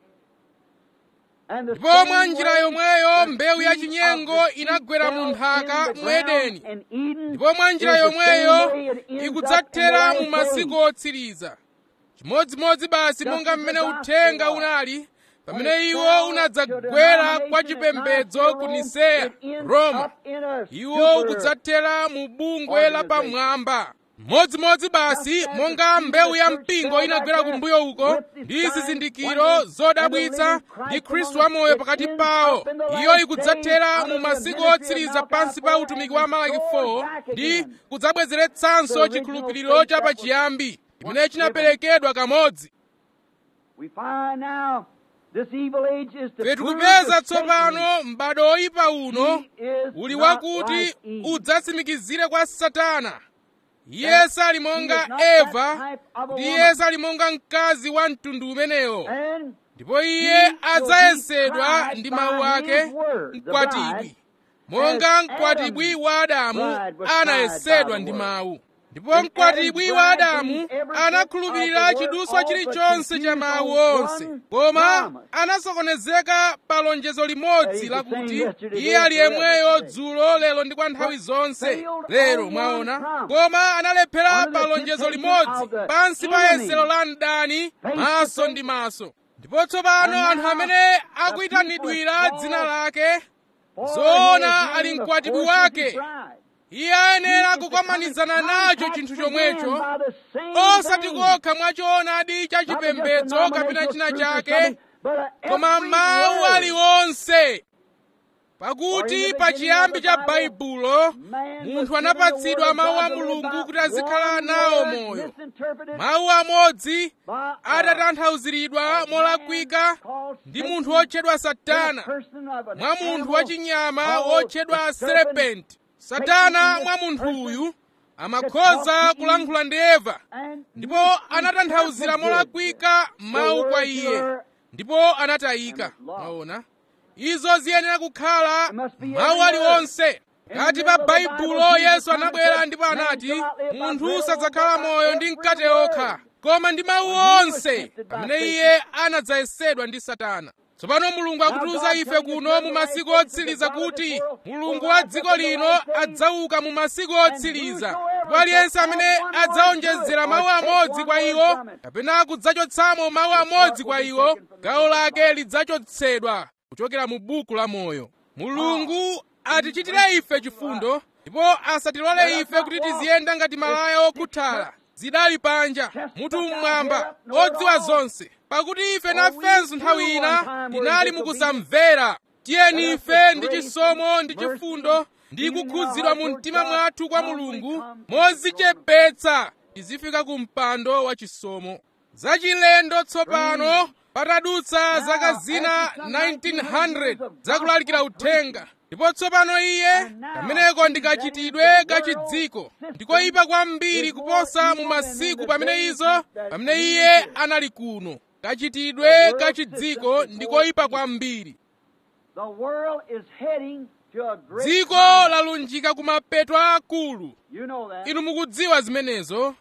And the ndipo same mwa njira way, yomweyo the mbewu ya seed chinyengo of the seed inagwera mu fell nthaka in the mu edeni ground in Eden ndipo mwa njira is the yomweyo same way it ends up in ikudzathera the mu last masiku days. otsiriza chimodzimodzi basi Just monga as the mmene gospel uthenga was. unali When pamene it iwo fell to unadzagwera denomination kwa at chipembedzo Nicene ku Rome, niseya it ends roma up in a iwo super ukudzathera mu bungwe organization. lapamwamba modzimodzi basi monga mbewu ya mpingo inagwera kumbuyo uko ndi zizindikiro zodabwitsa ndi khristu wamoyo pakati pawo iyo ikudzathera mu masiku otsiriza pansi pa utumiki wa malaki 4 ndi kudzabwezeretsanso chikhulupiriro cha pachiyambi chimene chinaperekedwa kamodzi We find now this evil age is to ife prove tikupeza that tsopano m'bado oyipa uno He is uli not wakuti like Eve. udzatsimikizire kwa satana iye sali He monga is not that eva type of a ndi woman. iye sali monga mkazi wa mtundu umenewo And ndipo he iye will adzayesedwa be ndi tried mawu by ake his word. The mkwatibwi bride, monga as mkwatibwi Adam's wa adamu bride was tried anayesedwa by ndi the word. mawu ndipo And mkwatibwi Adam's wa bride adamu believed every bit anakhulupirira of the word, chiduswa all but chilichonse cha confused mawu on onse one koma promise. anasokonezeka pa lonjezo limodzi He's the lakuti same yesterday, iye ali today, yemweyo forever. dzulo lero ndi kwa nthawi zonse failed lero on mwaona one promise. koma analephera Under the pa lonjezo temptation limodzi of the pansi pa enemy. yesero la mdani Face to maso face. ndi maso ndipo tsopano And anthu now amene the akuyitanidwira people dzina called lake For zoona he is ali in the mkwatibwi force of wake. his bride. iye ayenera He is to kukamanizana come in nacho contact chinthu again chomwecho by the same osati thing. kokha mwachoonadi cha Not just chipembedzo a kapena denominational china truth or chake something, but a koma every mawu word. aliwonse For in pakuti the pa beginning chiyambi of the cha Bible, baibulo man munthu was given anapatsidwa the word mawu of a God to live mulungu by. kuti azikhala One nawo word moyo misinterpreted mawu amodzi by a atatanthauziridwa molakwika called ndi Satan, munthu wotchedwa a satana person of an mwa munthu animal wachinyama called wotchedwa the serpent. serpent satana mwa munthu uyu amakhoza kulankhula ndi eva And ndipo anatanthauzira molakwika mawu kwa iye ndipo anatayika maona izo ziyenera kukhala mawu aliwonse ngati pa baibulo yesu anabwera ndipo anati munthu sadzakhala moyo ndi mkate okha koma ndi mawu onse pamene iye anadzayesedwa ndi satana tsopano mulungu akutiuza ife kuno mu masiku otsiriza kuti mulungu wa dziko lino adzauka mu masiku otsiriza ndipo aliyense amene adzaonjezera mawu amodzi kwa iwo kapena kudzachotsamo mawu amodzi kwa iwo gawo lake lidzachotsedwa kuchokera mu buku la moyo mulungu atichitire ife chifundo ndipo asatilole ife kuti tiziyenda ngati malaya okhuthala zidali panja mutu mmwamba odziwa zonse pakuti ife nafenso nthawi ina tinali mukusamvera tiyeni ife ndi chisomo ndi chifundo ndi kukhudzidwa mu mtima mwathu kwa mulungu modzichepetsa tizifika ku mpando wa chisomo zachilendo tsopano patadutsa zaka zina 1900 zakulalikira uthenga ndipo tsopano iye kameneko ndikachitidwe kachidziko ndikoyipa kwambiri kuposa mu masiku pamene izo pamene iye anali kuno kachitidwe kachidziko ndikoyipa kwambiri The world is heading to a great dziko climax. lalunjika ku mapeto akulu You know that. inu mukudziwa zimenezo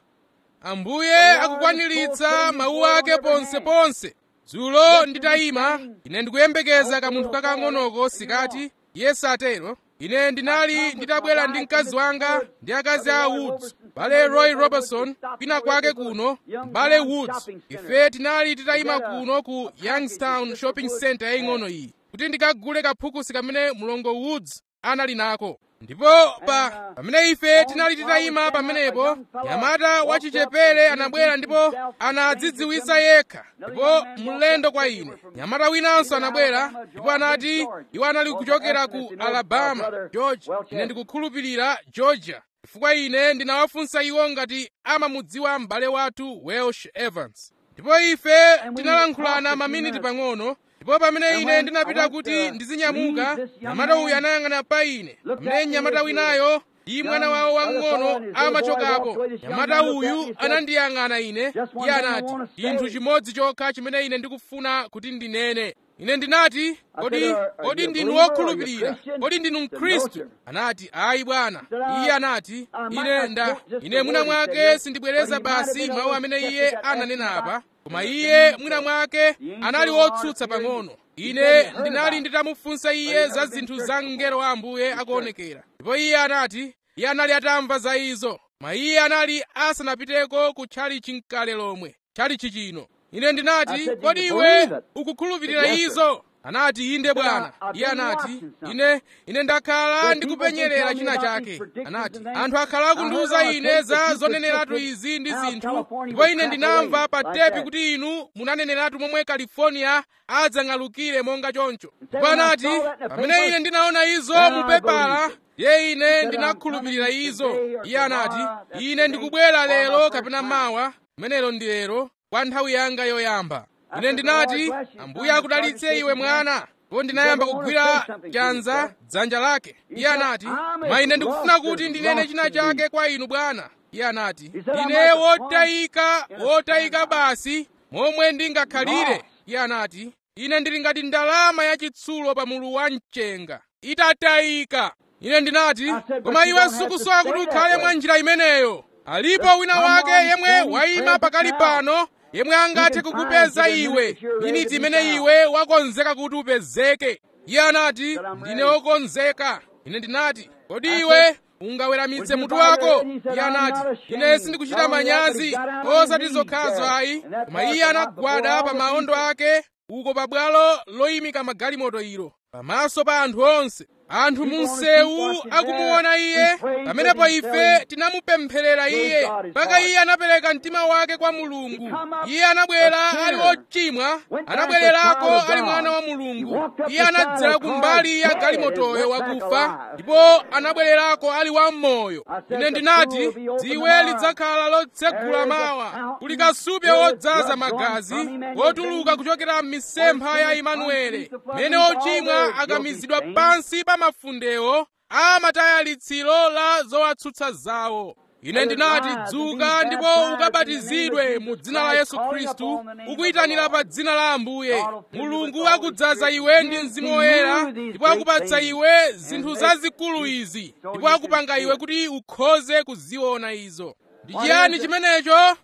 ambuye akukwaniritsa mawu ake ponseponse dzulo nditayima ine ndikuyembekeza kamunthu kakang'onoko sikati iye satero ine ndinali nditabwera ndi mkazi wanga ndi akazi a woods bale roy robertson kwina kwake kuno bale woods ife tinali titayima kuno ku youngstown shopping center yaying'ono iyi kuti ndikagule kaphukusi kamene mlongo woods anali nako ndipo pa pamene ife tinali titayima pamenepo nyamata wachichepere anabwera ndipo anadzidziwitsa yekha ndipo mlendo kwa ine nyamata winanso anabwera ndipo anati iwo anali kuchokera ku alabama georgia ine ndikukhulupirira georgia chifukwa ine ndinawafunsa iwo ngati amamudziwa m'bale wathu welsh evans ndipo ife tinalankhulana maminiti pang'ono ndipo pamene ine ndinapita kuti ndizinyamuka nyamata uyu anayang'ana pa ine pamene nyamata winayo ndi mwana wawo wang'ono amachokapo nyamata uyu anandiyang'ana ine iye anati chinthu chimodzi chokha chimene ine ndikufuna kuti ndinene ine ndinati kodi kodi ndinu wokhulupirira kodi ndinu mkhristu anati ayi bwana iye anati ine nda ine mwina mwake sindibwereza basi mawu amene iye ananena apa koma iye mwina mwake anali wotsutsa pang'ono ine ndinali nditamufunsa iye za zinthu za mngelo wa ambuye akuonekera ndipo iye anati iye anali atamva za izo ma iye anali asanapiteko ku tchalichi mkale lomwe tchalichi chino ine ndinati kodi iwe ukukhulupirira izo anati inde bwana iye anati ine ine ndakhala ndikupenyerera china chake anati anthu akhala akundiwuza ine za zoneneratu izi ndi zinthu ndipo ine ndinamva pa tepi kuti inu munaneneratu momwe california adzang'alukire monga choncho ndipo anati pamene ine ndinaona izo mu pepala ye ine ndinakhulupirira izo iye anati ine ndikubwera lero kapena mawa kumenelo ndi lero kwa nthawi yanga yoyamba ine ndinati ambuye akudalitse iwe mwana ndipo ndinayamba kugwira chanza dzanja lake iye anati ma ine ndikufuna kuti ndinene china chake kwa inu bwana iye anati ine wotayika wotayika basi momwe ndingakhalire iye anati ine ndili ngati ndalama yachitsulo pa mulu wa mchenga itatayika ine ndinati koma iwe sukusowa kuti ukhale mwa njira imeneyo alipo wina wake yemwe wayima pakali pano yemwe angathe kukupeza iwe miniti imene iwe wakonzeka kuti upezeke iye anati ndine wokonzeka ine ndinati kodi iwe ungaweramitse mutu wako iye anati ine sindikuchita manyazi osati zokhazo ayi koma iye anagwada pa maondo ake uko pabwalo loyimika magalimoto ilo pamaso pa anthu onse anthu munsewu akumuona iye pamenepo ife tinamupempherera iye mpaka iye anapereka mtima wake kwa mulungu iye anabwera ali wochimwa anabwererako ali mwana wa mulungu iye anadzera kumbali ya galimotoyo wakufa ndipo anabwererako ali wammoyo ine ndinati dziwe lidzakhala lotsegula mawa kuli kasupe wodzaza magazi wotuluka kuchokera m'misempha ya imanuele mene ochimwa akamizidwa pansi pa mafundewo amataya litsiro la zowatsutsa zawo ine ndinati dzuka ndipo ukabatizidwe mu dzina la yesu khristu ukuyitanira pa dzina la ambuye mulungu akudzaza iwe ndi mzimu woyera ndipo akupatsa iwe zinthu zazikulu izi ndipo akupanga iwe kuti ukhoze kuziona izo ndi chiyani chimenecho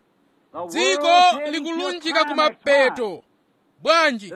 dziko likulunjika kumapeto bwanji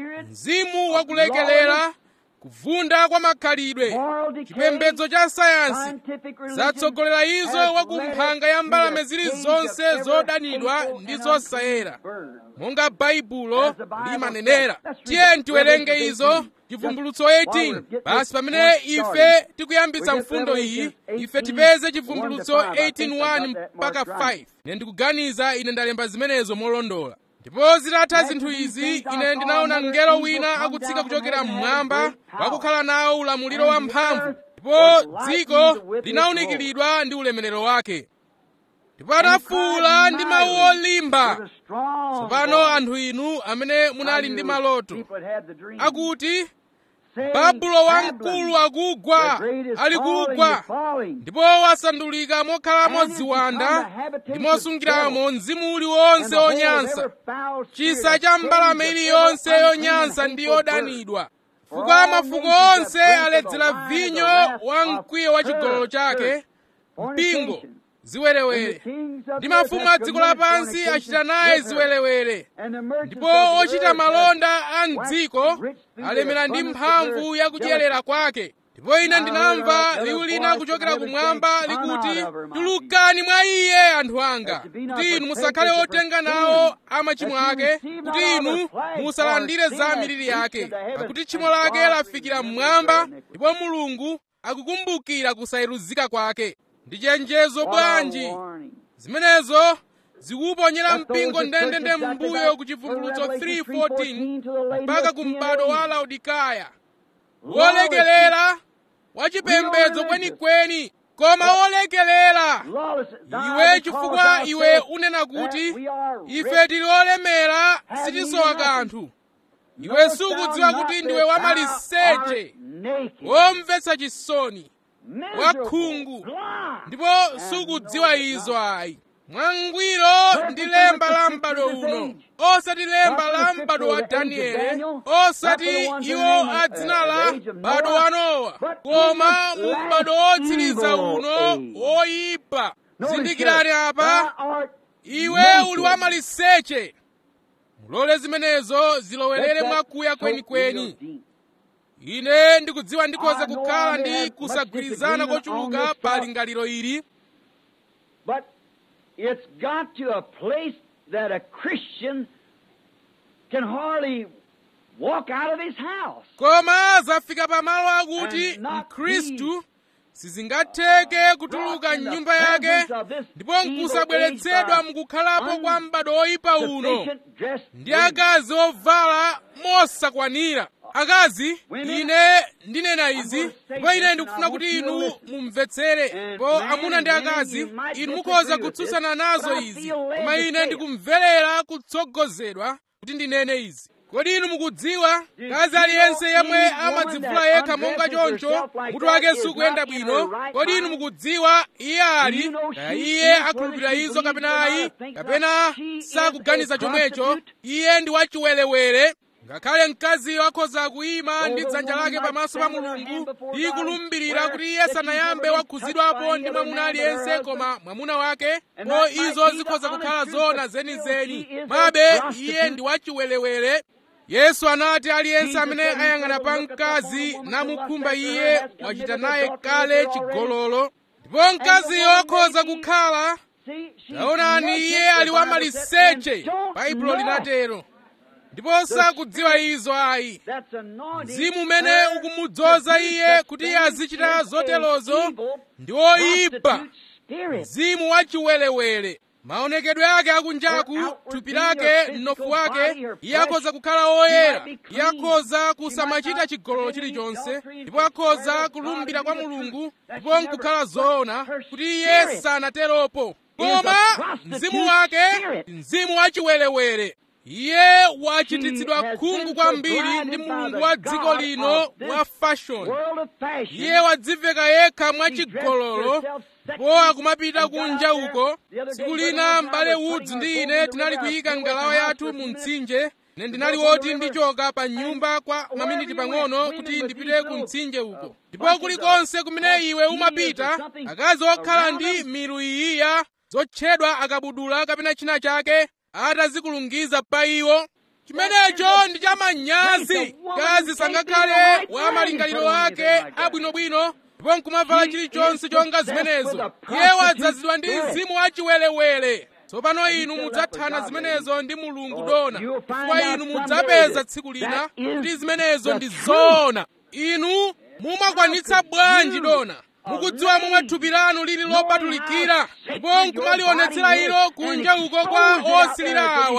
mzimu wakulekelera kuvunda kwa makhalidwe chipembedzo cha sayansi zatsogolera izo wakumphanga ya mbalame zilizonse zodanidwa ndi zosayera monga baibulo limanenera tiye tiwerenge izo chivumbulutso 18 basi pamene ife tikuyambitsa mfundo iyi ife tipeze chivumbulutso 18:1 mpaka 5 ine ndikuganiza ine ndalemba zimenezo molondola ndipo zitatha zinthu izi ine ndinaona mngelo wina akutsika kuchokera mmwamba wakukhala nawo ulamuliro wamphamvu ndipo dziko linawunikiridwa ndi ulemerero wake ndipo anafuwula ndi mawu olimba tsopano anthu inu amene munali ndi maloto akuti babulo wamkulu akugwa ali kugwa ndipo wasandulika mokhalamo ziwanda ndi mosungiramo mzimu uliwonse onyansa chisa cha mbalame iliyonse yonyansa ndi yodanidwa chifukwa mafuko onse aledzera vinyo wa mkwiyo wa chigololo chake mpingo ziwerewere ndi mafumu a dziko lapansi achita naye ziwerewere ndipo ochita malonda a mdziko alemera ndi mphamvu yakudyerera kwake ndipo ine ndinamva liwu lina kuchokera kumwamba likuti tulukani mwa iye anthu anga kuti inu musakhale otenga nawo a machimo ake kuti inu musalandire za miliri yake pakuti tchimo lake lafikira mmwamba ndipo mulungu akukumbukira kusayeruzika kwake ndi chenjezo bwanji zimenezo zikuponyera mpingo ndendende m'mbuyo ku chivumbulutso 3:14 mpaka ku m'bado wa laodikaya wolekelera wachipembedzo kwenikweni koma wolekelera iwe chifukwa iwe unena kuti ife tili olemera sitisowa kanthu iwe sukudziwa kuti ndiwe wamaliseche womvetsa chisoni wakhungu ndipo sukudziwa izo ayi mwangwiro ndi lemba la m'bado uno osati lemba la m'bado wa danieli osati iwo a dzina la m'bado wa nowa koma mu m'bado wotsiriza uno woyipa zindikirani apa iwe uli wamaliseche mulole zimenezo zilowerere mwakuya kwenikweni ine ndikudziwa ndikhoza kukhala ndi kusagwirizana kochuluka pa lingaliro ili But it's got to a place that a Christian can hardly walk out of his house. koma zafika pamalo akuti And not mkhristu sizingatheke kutuluka mnyumba yake ndipo nkusabweretsedwa mukukhalapo kwa m'bado woyipa uno Sufficient dressed ndi akazi ovala mosakwanira akazi ine ndinena izi ndipo ine ndikufuna kuti inu mumvetsere ndipo amuna ndi akazi inu mukhoza kutsutsana nazo izi koma ine ndikumverera kutsogozedwa kuti ndinene izi kodi inu mukudziwa kazi aliyense yemwe amadzivula yekha monga choncho mutu wake sukuyenda bwino kodi inu mukudziwa iye ali kaya iye akhulupirira izo kapena ayi kapena sakuganiza chomwecho iye ndi wachiwerewere ngakhale mkaziyo akhoza kuyima ndi dzanja lake pamaso pa mulungu ndi kulumbirira kuti iye sanayambe wakhuzidwapo ndi mwamuna aliyense koma mwamuna wake po izo zikhoza kukhala zoona zenizeni mabe iye ndi wachiwerewere yesu anati aliyense amene ayang'ana pa mkazi namukhumba iye wachita naye kale chigololo ndipo mkaziyo akhoza kukhala taonani iye ali wamaliseche baibulo linatero ndipo sakudziwa izo ayi mzimu umene ukumudzoza iye kuti iye azichita zoterozo ndi woyipa mzimu wachiwerewere maonekedwe ake akunjaku thupi lake mnofu wake iye akhoza kukhala woyera iye akhoza kusamachita chigololo chilichonse ndipo akhoza kulumbira kwa mulungu ndipo nkukhala zoona kuti iye sanateropo koma mzimu wake mzimu wachiwerewere iye wachititsidwa khungu kwambiri ndi mulungu wa dziko lino wa fashoni iye wadziveka yekha mwachigololo ndipo akumapita kunja uko tsiku lina m'bale woods ndi ine tinali kuyika ngalawa yathu mu mtsinje ine ndinali woti ndichoka pa nyumba kwa maminiti pang'ono kuti ndipite ku mtsinje uko ndipo kulikonse kumene iwe umapita akazi okhala ndi milu iyiya zotchedwa akabudula kapena china chake atazikulungiza pa iwo chimenecho ndi chamanyazi kazi sangakhale wa malingaliro ake abwinobwino ndipo nkumavala chilichonse chonga zimenezo iye wadzazidwa ndi mzimu wachiwerewere tsopano inu mudzathana zimenezo ndi mulungu dona chifukwa inu mudzapeza tsiku lina kuti zimenezo ndi zoona inu mumakwanitsa bwanji dona mukudziwa momwe thupi lanu lili lopatulikira ndipo nkumalionetsera ilo kunja uko kwa osilira awa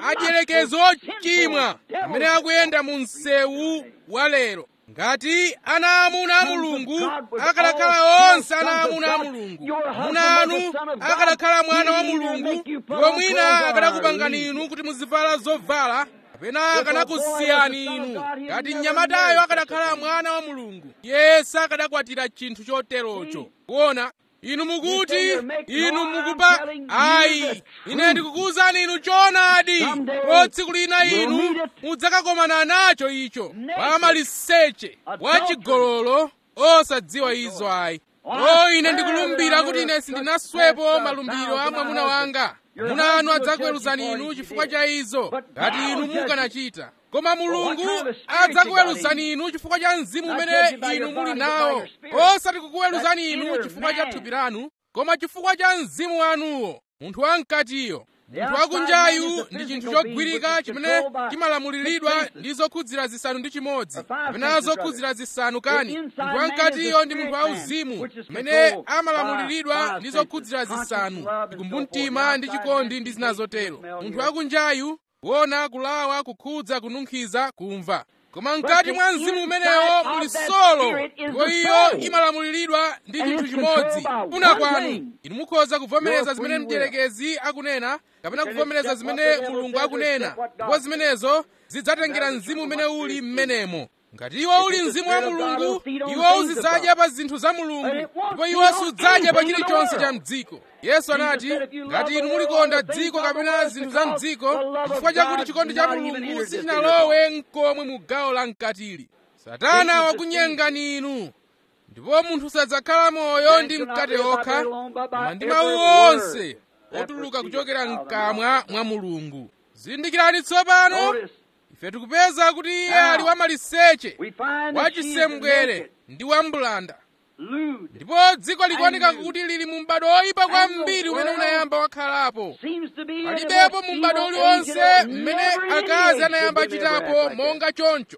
adyerekezi ochimwa amene akuyenda mu msewu wa lero ngati ana amuna a mulungu akanakhala onse ana amuna a mulungu amuna anu akanakhala mwana wa mulungu iwo mwina akanakupangani inu kuti muzivala zovala kapena akanakusiyani inu ngati mnyamatayo akanakhala mwana wa mulungu iye sakanakwatira chinthu choterocho kuona inu mukuti inu mukupa ayi ine ndikukuwuzani inu choonadi ko tsiku lina inu mudzakakomana nacho icho wamaliseche wachigololo osadziwa izo ayi o ine ndikulumbira kuti ine sindinaswepo malumbiro a mwamuna wanga mwamuna anu adzakuweruzani inu chifukwa cha izo ngati inu mukanachita koma mulungu adzakuweruzani inu chifukwa cha mzimu umene inu muli nawo osati kukuweruzani inu chifukwa cha thupi lanu koma chifukwa cha mzimu wanuwo munthu wamkatiyo munthu wakunjayu ndi chinthu chogwirika chimene chimalamuliridwa ndi zokhudzira zisanu ndi chimodzi kapena zokhudzira zisanu kani munthu wamkatiyo ndi munthu wauzimu amene amalamuliridwa ndi zokhudzira zisanu ndikumbumtima ndi chikondi ndi zina zotero munthu wakunjayu kuona kulawa kukhudza kununkhiza kumva koma mkati mwa mzimu umenewo muli solo ndipo iyo imalamuliridwa ndi chinthu chimodzi kufuna kwanu inu mukhoza kuvomereza zimene mdierekezi akunena kapena kuvomereza zimene mulungu akunena ndipo zimenezo zidzatengera mzimu umene uli mmenemo ngati iwo uli mzimu wa mulungu iwo uzidzadya pa zinthu za mulungu ndipo iwo sudzadya pa chilichonse cha mdziko yesu anati ngati inu mulikonda dziko kapena zinthu za mdziko chifukwa chakuti chikondi cha mulungu sichinalowe mkomwe mu gawo la mkatili satana wakunyengani inu ndipo munthu sadzakhala moyo ndi mkate okha koma ndi mawu onse otuluka kuchokera mkamwa mwa mulungu zindikirani tsopano ife tikupeza kuti iye ali wamaliseche wachisembwere ndi wambulanda ndipo dziko likuoneka kuti lili mu m'bado oyipa kwambiri umene unayamba wakhalapo palibepo mu m'bado uliwonse mmene akazi anayamba achitapo monga choncho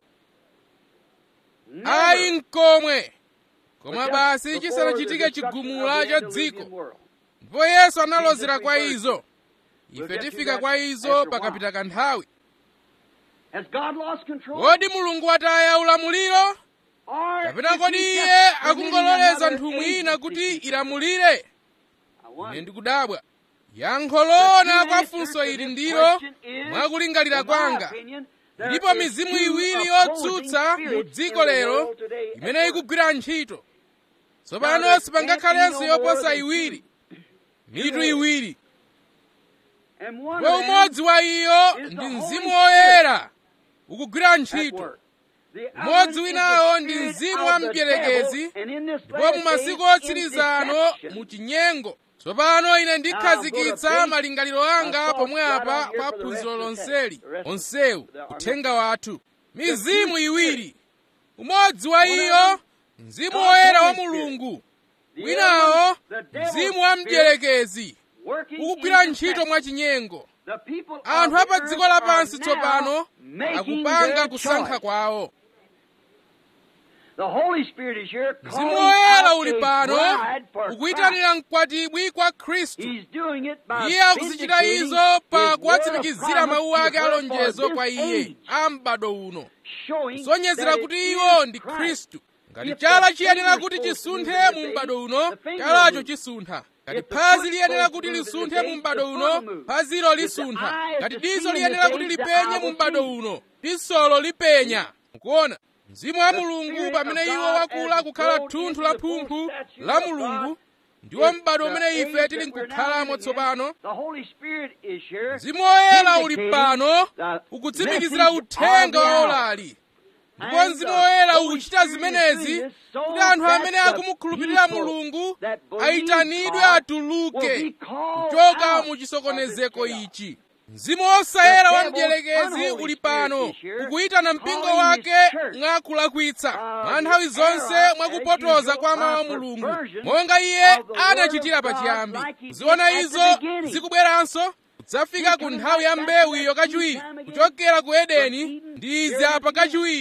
ayi mkomwe koma basi chisanachitike chigumula cha dziko ndipo yesu analozera kwa izo ife tifika kwa izo pakapita kanthawi kodi mulungu wataya ulamuliro kapena kodi iye akungololeza nthumwi ina kuti ilamulire ine ndikudabwa yankho loona kwa funso ili ndilo mwakulingalira kwanga ilipo mizimu iwiri yotsutsa mu dziko lero imene ikugwira ntchito tsopano sipangakhalenso yoposa iwiri mitu iwiri ndipo umodzi wa iyo ndi mzimu woyera ukugwira ntchito umodzi winawo ndi mzimu wa mdierekezi ndipo mu masiku otsiriza ano mu chinyengo tsopano ine ndikhazikitsa malingaliro anga pomwe apa pa phunziro lonseli onsewu uthenga wathu mizimu iwiri umodzi wa iyo mzimu woyera wa mulungu winawo mzimu wa mdierekezi ukugwira ntchito mwachinyengo anthu apa dziko lapansi tsopano akupanga kusankha kwawo mzimu woyera uli pano ukuyitanira mkwatibwi kwa khristu iye akuzichita izo pa kuwatsimikizira mawu ake alonjezo kwa iye a m'bado uno kusonyezera kuti iwo ndi khristu ngati chala chiyenera kuti chisunthe mu m'bado uno chalacho chisuntha ngati phazi liyenera kuti lisunthe mu m'bado uno phazilo lisuntha ngati diso liyenera kuti lipenye mu m'bado uno disolo lipenya mukuona mzimu wa mulungu pamene iwo wakula kukhala thunthu la phumphu la mulungu ndiwo m'bado umene ife tili nkukhalamo tsopano mzimu woyera uli pano ukutsimikizira uthenga wa olali ndipo mzimu woyera ukuchita zimenezi kuti anthu amene akumukhulupirira mulungu ayitanidwe atuluke kuchoka mu chisokonezeko ichi mzimu wosayera wa mdierekezi uli pano ukuyitana mpingo wake mwakulakwitsa mwa nthawi zonse mwakupotoza kwa mawu a mulungu monga iye anachitira pachiyambi kuziona izo zikubweranso kudzafika ku nthawi ya mbewu iyo kachiwiri kuchokera ku edeni ndi izi apa kachiwiri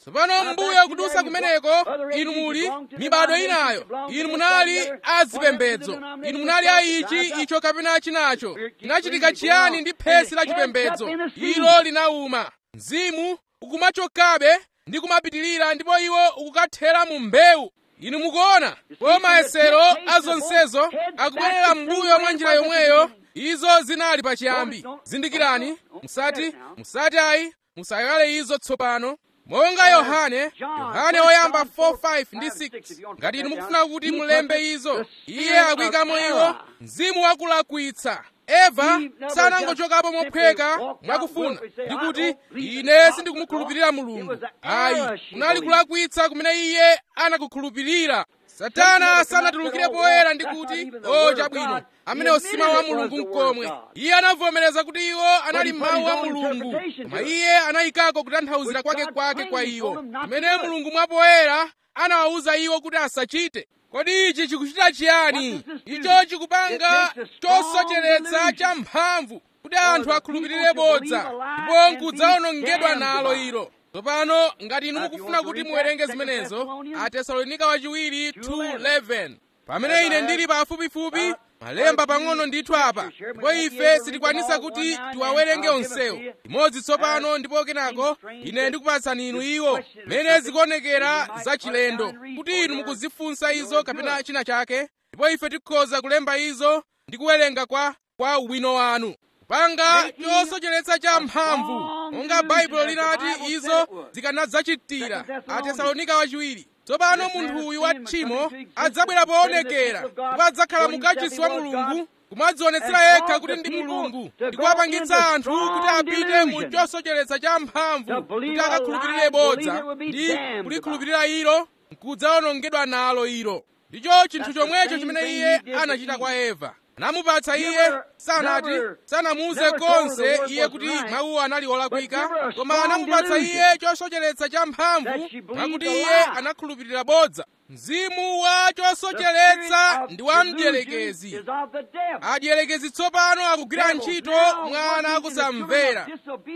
tsopano mbuyo kudusa kumeneko inu muli mibado inayo inu munali azipembedzo inu munali a ichi icho kapena chinacho chinachitika chiyani ndi phesi la chipembedzo ilo linauma mzimu ukumachokabe ndi kumapitirira ndipo iwo ukukathera mu mbewu inu mukuona po mayesero a zonsezo akubwerera m'mbuyo mwa njira yomweyo izo zinali pachiyambi zindikirani musati musati ayi musayale izo tsopano monga yohane yohane woyamba 4:5 ndi 6 ngati inu mukufuna kuti mulembe izo iye akuyikamo iwo mzimu wakulakwitsa eva sanangochokapo mophweka mwakufuna ndikuti ine sindikumukhulupirira mulungu ayi kunali kulakwitsa kumene iye anakukhulupirira satana sanatulukire poyera ndikuti o chabwino amenewo si mawu a mulungu mkomwe iye anavomereza kuti iwo anali mawu a mulungu koma iye anayikako kutanthauzira kwake kwake kwa iwo amene mulungu mwapoyera anawawuza iwo kuti asachite kodi ichi chikuchita chiyani icho chikupanga chosocheretsa cha mphamvu kuti anthu akhulupirire bodza ndipo nkudzaonongedwa nalo ilo tsopano ngati inu mukufuna kuti muwerenge zimenezo atesalonika wachiwiri 2:11 pamene ine ndili pafupifupi malemba pang'ono ndithu apa ndipo ife sitikwanisa kuti tiwawerenge onsewo imodzi tsopano ndipo kenako ine ndikupatsani inu iwo mene zikuonekera zachilendo kuti inu mukuzifunsa izo kapena china chake ndipo ife tikhoza kulemba izo ndi kuwerenga kwa kwa ubwino wanu kupanga chosocheretsa cha mphamvu monga baibulo linati izo zikanadzachitira atesalonika wachiwiri tsopano munthu uyu wa tchimo adzabwera poonekera ndipo adzakhala mukachisi wa mulungu kumadzionetsera yekha kuti ndi mulungu ndi kuwapangitsa anthu kuti apite mu chosocheretsa cha mphamvu kuti akakhulupirire bodza ndi kulikhulupirira ilo nkudzaonongedwa nalo ilo ndicho chinthu chomwecho chimene iye anachita kwa eva anamupatsa iye sanati sanamuuze konse iye kuti mawuwo anali olakwika koma anamupatsa iye chosocheretsa cha mphamvu mwakuti iye anakhulupirira bodza mzimu wa chosocheretsa ndi wa mdierekezi adierekezi tsopano akugwira ntchito mwana akusamvera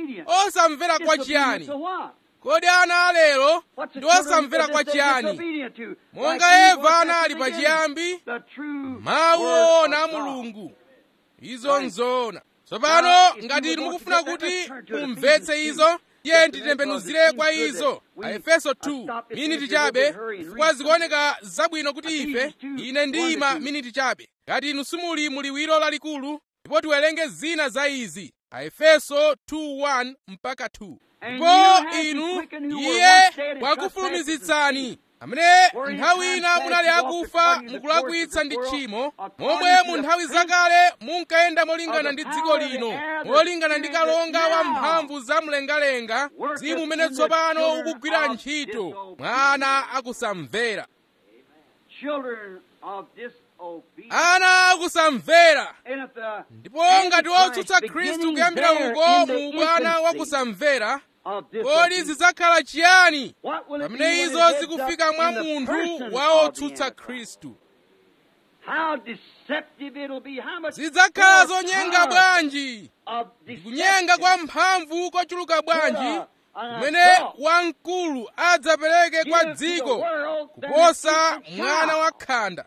osamvera kwa chiyani kodi ana alero ndi osamvera kwa chiyani monga eva anali pachiyambi mawu oona a mulungu izo nzoona tsopano ngati inu mukufuna kuti mumvetse izo tiye titembenuzire kwa izo aefeso 2 miniti chabe chifukwa zikuoneka zabwino kuti ife ine ndiyima miniti chabe ngati inu simuli muliwiro lalikulu ndipo tiwerenge zina za izi aefeso 2:1 mpaka 2 ndipo inu iye wakufulumizitsani amene nthawi ina munali akufa mukulakwitsa ndi tchimo momwe mu nthawi zakale munkayenda molingana ndi dziko lino molingana ndi kalonga wa mphamvu za mlengalenga mzimu umene tsopano ukugwira ntchito mwana akusamvera ana akusamvera ndipo ngati wotsutsa khristu kuyambira uko mu ubwana wakusamvera kodi zidzakhala chiyani pamene izo zikufika mwa munthu wa otsutsa khristu zidzakhala zonyenga bwanji ndikunyenga kwa mphamvu kochuluka bwanji kumene wamkulu adzapereke kwa dziko kuposa mwana wakhanda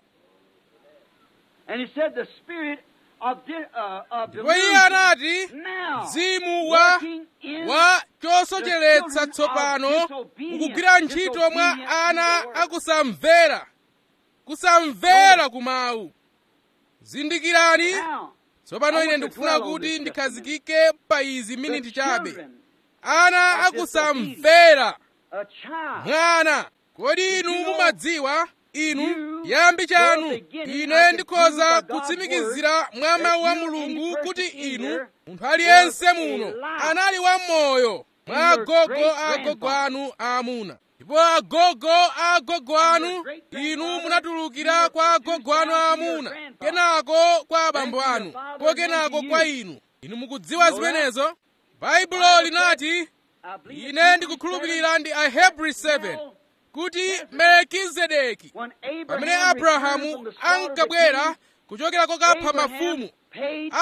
ndipo iye anati mzimu wa wa chosocheretsa tsopano ukugwira ntchito mwa ana akusamvera kusamvera kumawu zindikirani tsopano ine ndikufuna kuti ndikhazikike pa izi miniti chabe ana akusamvera mwana kodi inu mumadziwa inu yambi chanu ine ndikhoza kutsimikizira mwa mawu a mulungu kuti inu munthu aliyense muno anali wamoyo mwa agogo a agogo anu aamuna ndipo agogo a agogo anu inu munatulukira kwa agogo anu aamuna kenako kwa abambo anu po kenako kwa inu inu mukudziwa zimenezo baibulo linati ine ndikukhulupirira ndi ahebri 7 kuti melekizedeki pamene abrahamu ankabwera kuchokera kokapha mafumu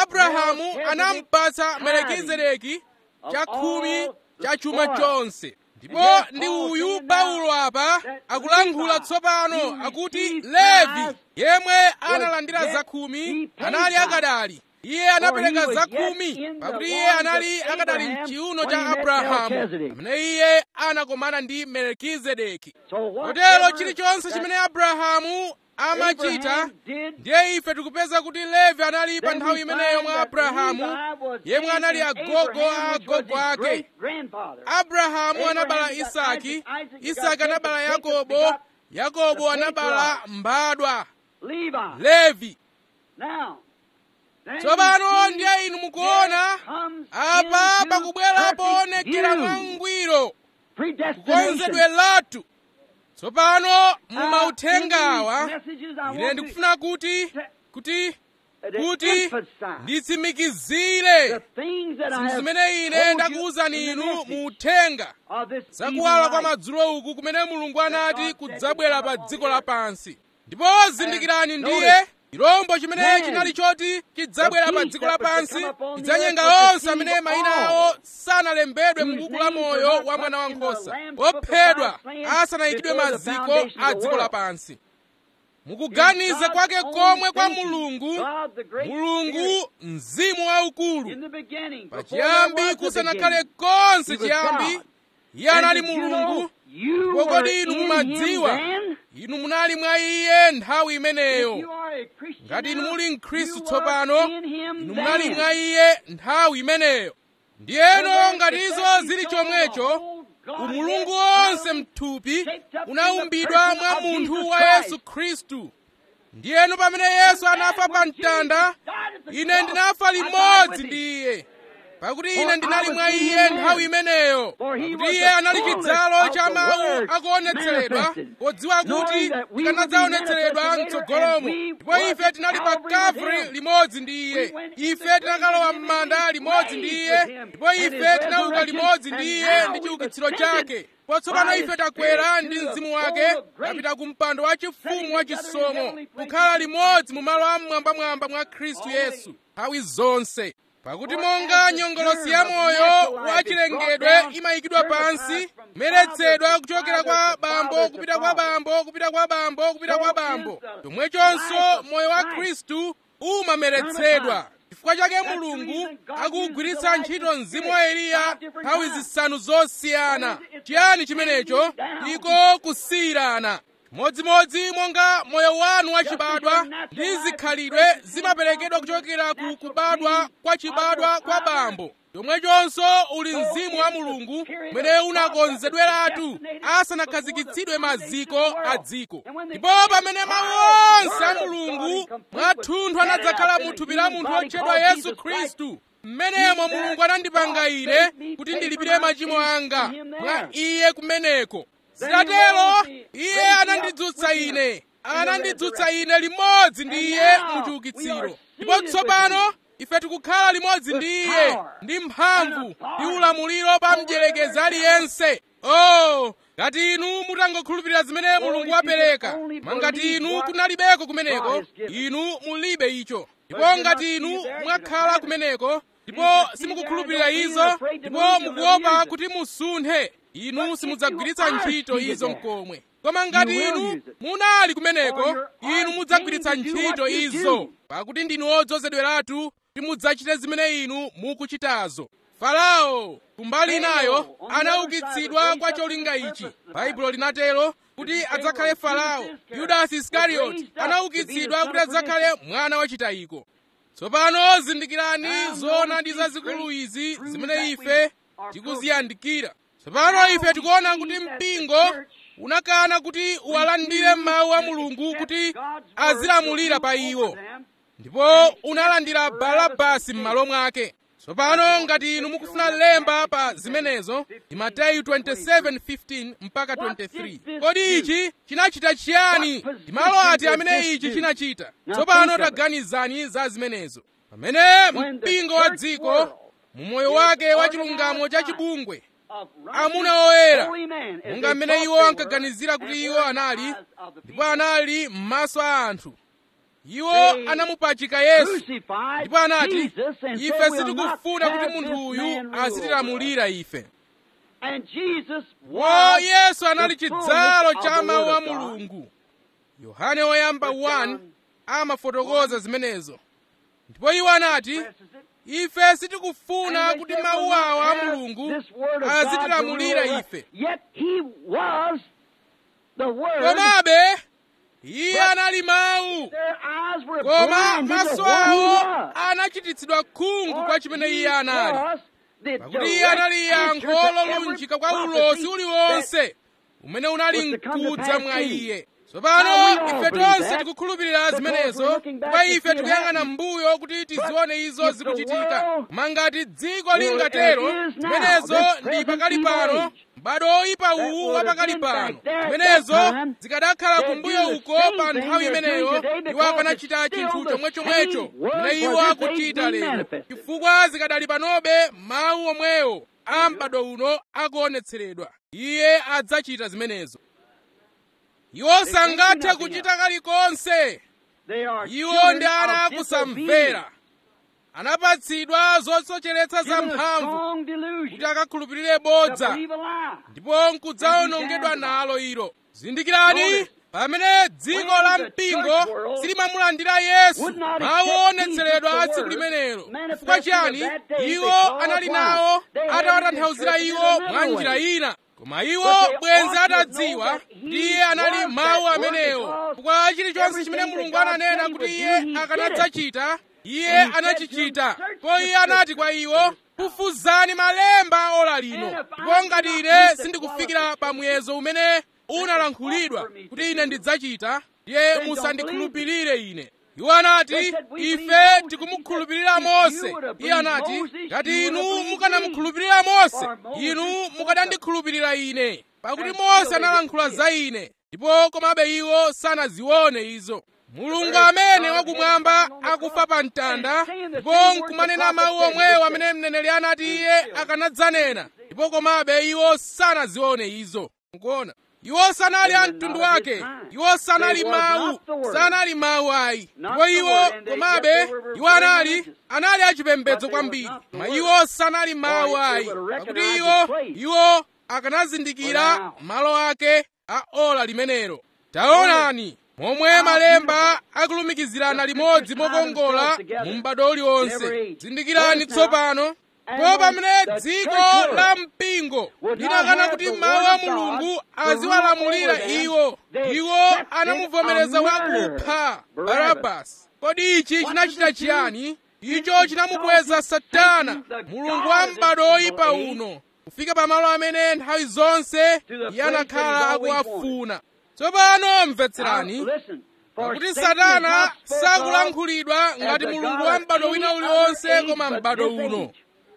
abrahamu anampatsa melekizedeki chakhumi cha chuma chonse ndipo ndi uyu paulo apa akulankhula tsopano akuti levi yemwe analandira zakhumi anali akadali iye anapereka zakhumi pakuti iye anali akadali mchiuno cha abrahamu amene iye anakomana ndi melkizedeki kotero chilichonse chimene abrahamu amachita ndiye ife tikupeza kuti levi anali pa nthawi imeneyo mwa abrahamu yemwe anali agogo a agogo ake abrahamu anabala isaki isaki anabala yakobo yakobo anabala mbadwa levi tsopano ndiye inu mukuona apa pakubwera poonekera mwangwiro kukonzedwe lathu tsopano mumauthengawa ine ndikufuna kuti kuti kuti nditsimikizire zinthu zimene ine ndakuwuzani inu mu uthenga zakuwala kwa madzulo uku kumene mulungu anati kudzabwera pa dziko lapansi ndipo zindikirani ndiye chirombo chimene chinali choti chidzabwera pa dziko lapansi chidzanyenga onse amene mayina awo sanalembedwe m'buku la moyo wa mwana wankhosa ophedwa asanayikidwe maziko a dziko lapansi mukuganiza kwake komwe kwa mulungu mulungu mzimu waukulu pachiyambi kusanakhale konse chiyambi iye anali mulungu kodi inu mumadziwa inu munali mwa iye nthawi imeneyo ngati inu muli mkhristu tsopano inu munali mwa iye nthawi imeneyo ndiyeno ngati izo zili chomwecho umulungu wonse mthupi unaumbidwa mwa munthu wa yesu khristu ndiyeno pamene yesu anafa pa mtanda ine ndinafa limodzi ndi iye pakuti ine ndinali mwa iye nthawi imeneyo pakuti iye anali chidzalo cha mawu akuonetseredwa podziwa kuti tikanadzaonetseredwa mtsogolomo ndipo ife tinali pa kafri limodzi ndi iye ife tinakalowa m'manda limodzi ndi iye ndipo ife tinauka limodzi ndi iye ndi chiukitsiro chake potsopano ife takwera ndi mzimu wake tapita ku mpando wachifumu wachisomo kukhala limodzi mu malo amwambamwamba mwa khristu yesu nthawi zonse pakuti monga nyongolosi ya moyo wachilengedwe imayikidwa pansi kumeretsedwa kuchokera kwa bambo kupita kwa bambo kupita kwa bambo kupita kwa bambo chomwechonso moyo wa khristu umameretsedwa chifukwa chake mulungu akugwiritsa ntchito mzimu wa eliya nthawi zisanu zosiyana chiyani chimenecho iko kusiyirana modzimodzi monga moyo wanu wachibadwa ndi zikhalidwe zimaperekedwa kuchokera ku kubadwa kwa chibadwa kwa bambo chomwechonso uli mzimu wa mulungu umene unakonzedweratu asanakhazikitsidwe maziko a dziko ndipo pamene mawu onse a mulungu mwathunthu anadzakhala mu thupi la munthu wotchedwa yesu khristu mmenemo mulungu anandipanga ine kuti ndilipire machimo anga mwa iye kumeneko zitatero iye anandidzutsa ine anandidzutsa ine limodzi ndi iye mu chiukitsiro ndipo tsopano ife tikukhala limodzi ndi iye ndi mphamvu ndi ulamuliro pa mdyerekezi aliyense oh ngati inu mutangokhulupirira zimene mulungu wapereka mangati inu kunalibeko kumeneko inu mulibe icho ndipo ngati inu mwakhala kumeneko ndipo simukukhulupirira izo ndipo mukuopa kuti musunthe inu simudzagwiritsa ntchito izo mkomwe koma ngati inu munali kumeneko inu mudzagwiritsa ntchito izo pakuti ndinu odzozedweratu kuti mudzachite zimene inu mukuchitazo farao kumbali inayo anaukitsidwa kwa cholinga ichi baibulo linatero kuti adzakhale farao yudasi iskarioti anaukitsidwa kuti adzakhale mwana wachitayiko tsopano zindikirani zoonadi zazikulu izi zimene ife tikuziyandikira tsopano ife tikuona kuti mpingo unakana kuti uwalandire mawu a mulungu kuti azilamulira pa iwo ndipo unalandira barabasi m'malo mwake tsopano ngati inu mukufuna lemba pa zimenezo ndi mateyu 27:15 mpaka 23 kodi ichi chinachita chiyani ndi malo ati amene ichi chinachita tsopano taganizani za zimenezo pamene mpingo wa dziko mu moyo wake wa chilungamo cha chibungwe amuna oyera monga mmene iwo ankaganizira kuti iwo anali ndipo anali m'maso a anthu iwo anamupachika yesu ndipo anati ife sitikufuna kuti munthu uyu azitilamulira ife And Jesus wo was yesu anali the chidzalo fullness cha of the mawu Word a of God. mulungu yohane woyamba 1 amafotokoza zimenezo ndipo iwo anati Expresses it. ife sitikufuna And they kuti said, mawu "We'll not awa a have mulungu this word of God azitilamulira to rule ife us." Yet he was the word. komabe iye anali mawu Their eyes were koma blinded to maso what he awo was. anachititsidwa khungu For kwa chimene he iye anali was the pakuti iye anali direct answer yankho to every lolunjika kwa prophecy ulosi that uliwonse umene unali was to come to mkudza pass mwa in him. iye Now tsopano we all ife believe tonse that, tikukhulupirira because zimenezo we're looking back kwa to see ife it tikuyang'ana happen. mbuyo kuti tizione izo if the zikuchitika world koma ngati dziko will- lingatero it is now, zimenezo this ndi present pakali evil pano age, m'bado oyipa that uwu would wa have pakali been pano back there at zimenezo that time, zikadakhala they'd kumbuyo do the uko same pa thing nthawi they're doing imeneyo today iwo because akanachita it's chinthu still the chomwe chomwecho same word chimene for iwo this akuchita age being lero manifested. chifukwa zikadali panobe mawu omwewo a m'bado uno akuonetseredwa iye adzachita zimenezo iwo sangathe kuchita kalikonse They are iwo children ndi ana of akusamvera anapatsidwa zosocheretsa za given a mphamvu strong kuti delusion akakhulupirire to bodza believe a lie. ndipo nkudzawonongedwa nalo ilo zindikirani pamene dziko la mpingo silimamulandira yesu mawu onetseredwa a tsiku limenelo chifukwa chiyani iwo anali nawo atawatanthauzira iwo mwa njira ina koma iwo bwenzi atadziwa kuti iye anali mawu amenewo chifukwa chilichonse chimene mulungu ananena kuti iye akanadzachita iye anachichita ndipo iye anati kwa iwo fufuzani malemba ola lino ndipo ngati ine sindikufikira pa muyezo umene unalankhulidwa kuti ine ndidzachita ndiye musandikhulupirire ine iwo anati ife tikumukhulupirira mose iye anati ngati inu mukanamukhulupirira mose inu mukanandikhulupirira ine pakuti mose analankhula za ine ndipo komabe iwo sanazione izo mulungu amene wakumwamba akufa pa mtanda ndipo nkumanena mawu omwewo amene mneneri anati iye akanadzanena ndipo komabe iwo sanazione izo nkuona iwo sanali a mtundu wake iwo sanali mawu sanali mawu ayi ndipo iwo komabe iwo anali anali achipembedzo kwambiri koma iwo sanali mawu ayi pakuti iwo iwo akanazindikira malo ake a ola limenelo taonani momwe malemba akulumikizirana limodzi mokongola mu m'bado uliwonse zindikirani tsopano ndipo pamene dziko la mpingo linakana kuti mawu a mulungu aziwalamulira iwo iwo anamuvomereza wakupha barabasi kodi ichi chinachita chiyani icho chinamukweza satana mulungu wa m'bado oyipa uno kufika pamalo amene nthawi zonse iye anakhala akuwafuna tsopano mvetserani pakuti satana sakulankhulidwa ngati mulungu wa m'bado wina uliwonse koma m'bado uno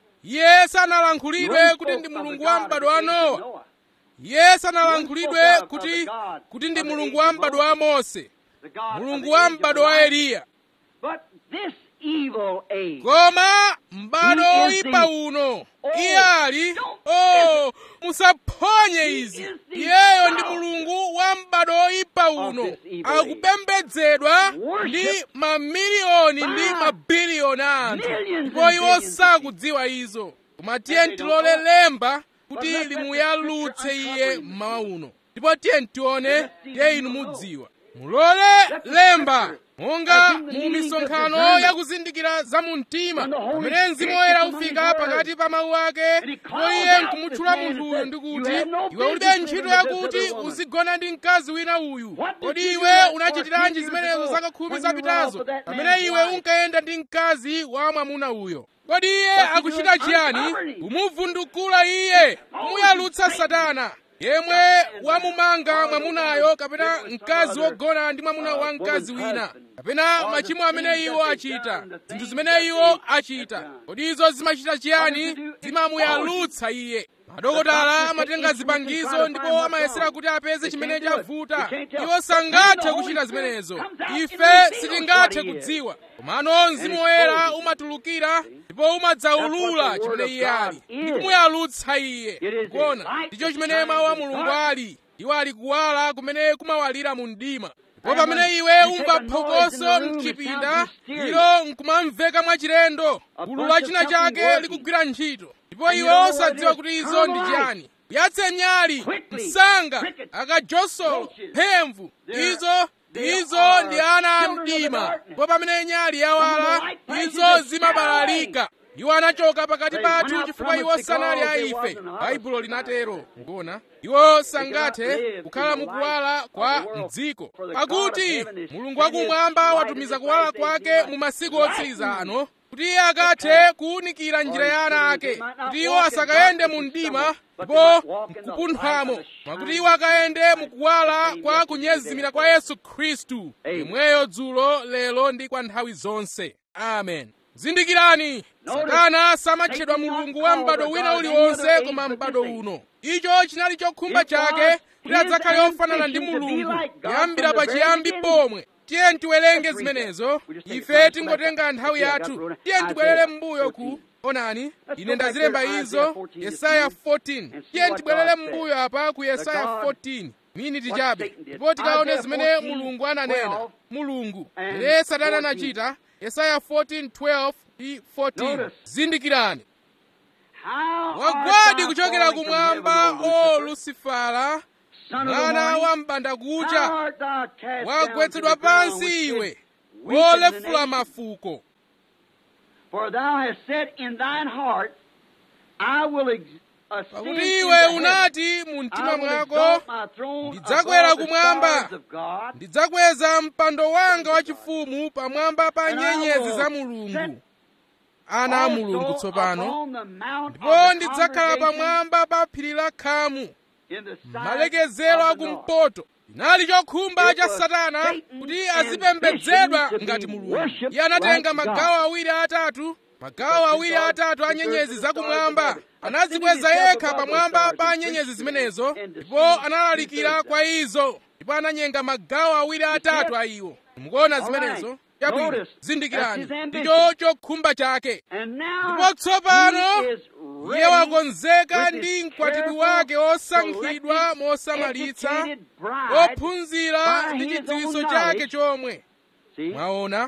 iye sanalankhulidwe kuti ndi mulungu wa m'bado wa nowa iye sanalankhulidwe kuti kuti ndi mulungu wa m'bado wa mose mulungu wa m'bado wa eliya But this evil age koma m'bado oyipa uno iye ali oh musaphonye izi iyeyo ndi mulungu wa m'bado oyipa uno akupembedzedwa ndi mamiliyoni ndi mabiliyoni a anthu ndipo iwo sakudziwa izo koma tiye ntilole lemba kuti limuyalutse iye mmawa uno ndipo tiye ntione tiye inu mudziwa mulole lemba monga mu misonkhano yakuzindikira za mu mtima pamene mzimu woyera ufika pakati pa mawu ake ndipo iye nkumutchula munthuyu ndi kuti iwe ulibe ntchito yakuti uzigona ndi mkazi wina uyu kodi iwe unachitiranji zimenezo zaka khumi zapitazo pamene iwe unkayenda ndi mkazi wa mwamuna uyo kodi iye akuchita chiyani kumuvundukula iye kumuyalutsa satana yemwe wamumanga mwamunayo kapena mkazi wogona ndi mwamuna wa mkazi wina kapena machimo amene iwo achita zinthu zimene iwo achita kodi izo zimachita chiyani zimamuyalutsa iye madokotala amatenga zipangizo ndipo amayesera kuti apeze chimene chavuta iwo sangathe kuchita zimenezo ife sitingathe kudziwa komano mzimu woyera umatulukira ndipo umadzaulula chimene iye ali ndi kumuyalutsa iye kuona ndicho chimene mawu a mulungu ali iwo ali kuwala kumene kumawalira mu mdima ndipo pamene iwe umva phokoso mchipinda ilo nkumamveka mwachilendo gulu la china chake likugwira ntchito ndipo iwe osadziwa kuti izo ndi chiyani yatse nyali msanga akajosolo mphemvu izo izo ndi ana a mdima ndipo pamene nyali yawala izo zimabalalika iwo anachoka pakati pathu chifukwa iwo sanali a ife baibulo linatero mukuona iwo sangathe kukhala mukuwala kwa mdziko pakuti mulungu wakumwamba watumiza kuwala kwake mu masiku otsiriza ano kuti iye akathe kuwunikira njira ya ana ake kuti iwo asakayende mu mdima ndipo mkupunthwamo mwakuti iwo akayende mukuwala kwa kunyezimira kwa yesu khristu yemweyo dzulo lero ndi kwa nthawi zonse amen zindikirani satana samatchedwa mulungu wa m'bado wina uliwonse koma m'bado uno icho chinali chokhumba chake kuti adzakhale ofanana ndi mulungu kuyambira pachiyambi pomwe tiye tiwerenge zimenezo ife tingotenga nthawi yathu tiye tibwerere m'mbuyo ku onani ine ndazilemba izo yesaya 14 tiye tibwerere m'mbuyo apa ku yesaya 14 miniti chabe ndipo tikaone zimene mulungu ananena mulungu ere satana anachita yesaya 14 12 ndi 14 zindikirani wagwadi kuchokera kumwamba o lusifala mwana wa mbandakucha wagwetsedwa pansi iwe wolefula mafuko For thou hast said in thine heart, I will ex- ascend pakuti into iwe heaven. unati mu mtima I will mwako exalt my throne ndidzakwera above the kumwamba. stars of God, ndidzakweza mpando wanga wachifumu pamwamba pa and I nyenyezi will za set mulungu ana a also mulungu tsopano upon the mount of ndipo the ndidzakhala congregation pamwamba pa phiri la khamu in the sides malekezero of the north. akumpoto chinali chokhumba It cha was satana Satan kuti and azipembedzedwa Satan to ngati be mulungu worshipped iye anatenga like God. magawo awiri atatu magawo awiri atatu a nyenyezi zakumwamba anazikweza yekha pamwamba pa nyenyezi zimenezo ndipo analalikira kwa izo ndipo ananyenga magawo awiri atatu a iwo mukuona zimenezo chabwino zindikirani ndicho chokhumba chake And now ndipo tsopano he is iye ready wakonzeka with ndi his mkwatibwi careful, wake osankhidwa selected, mosamalitsa educated bride ophunzira by ndi his chidziwitso own chake knowledge. chomwe See? mwaona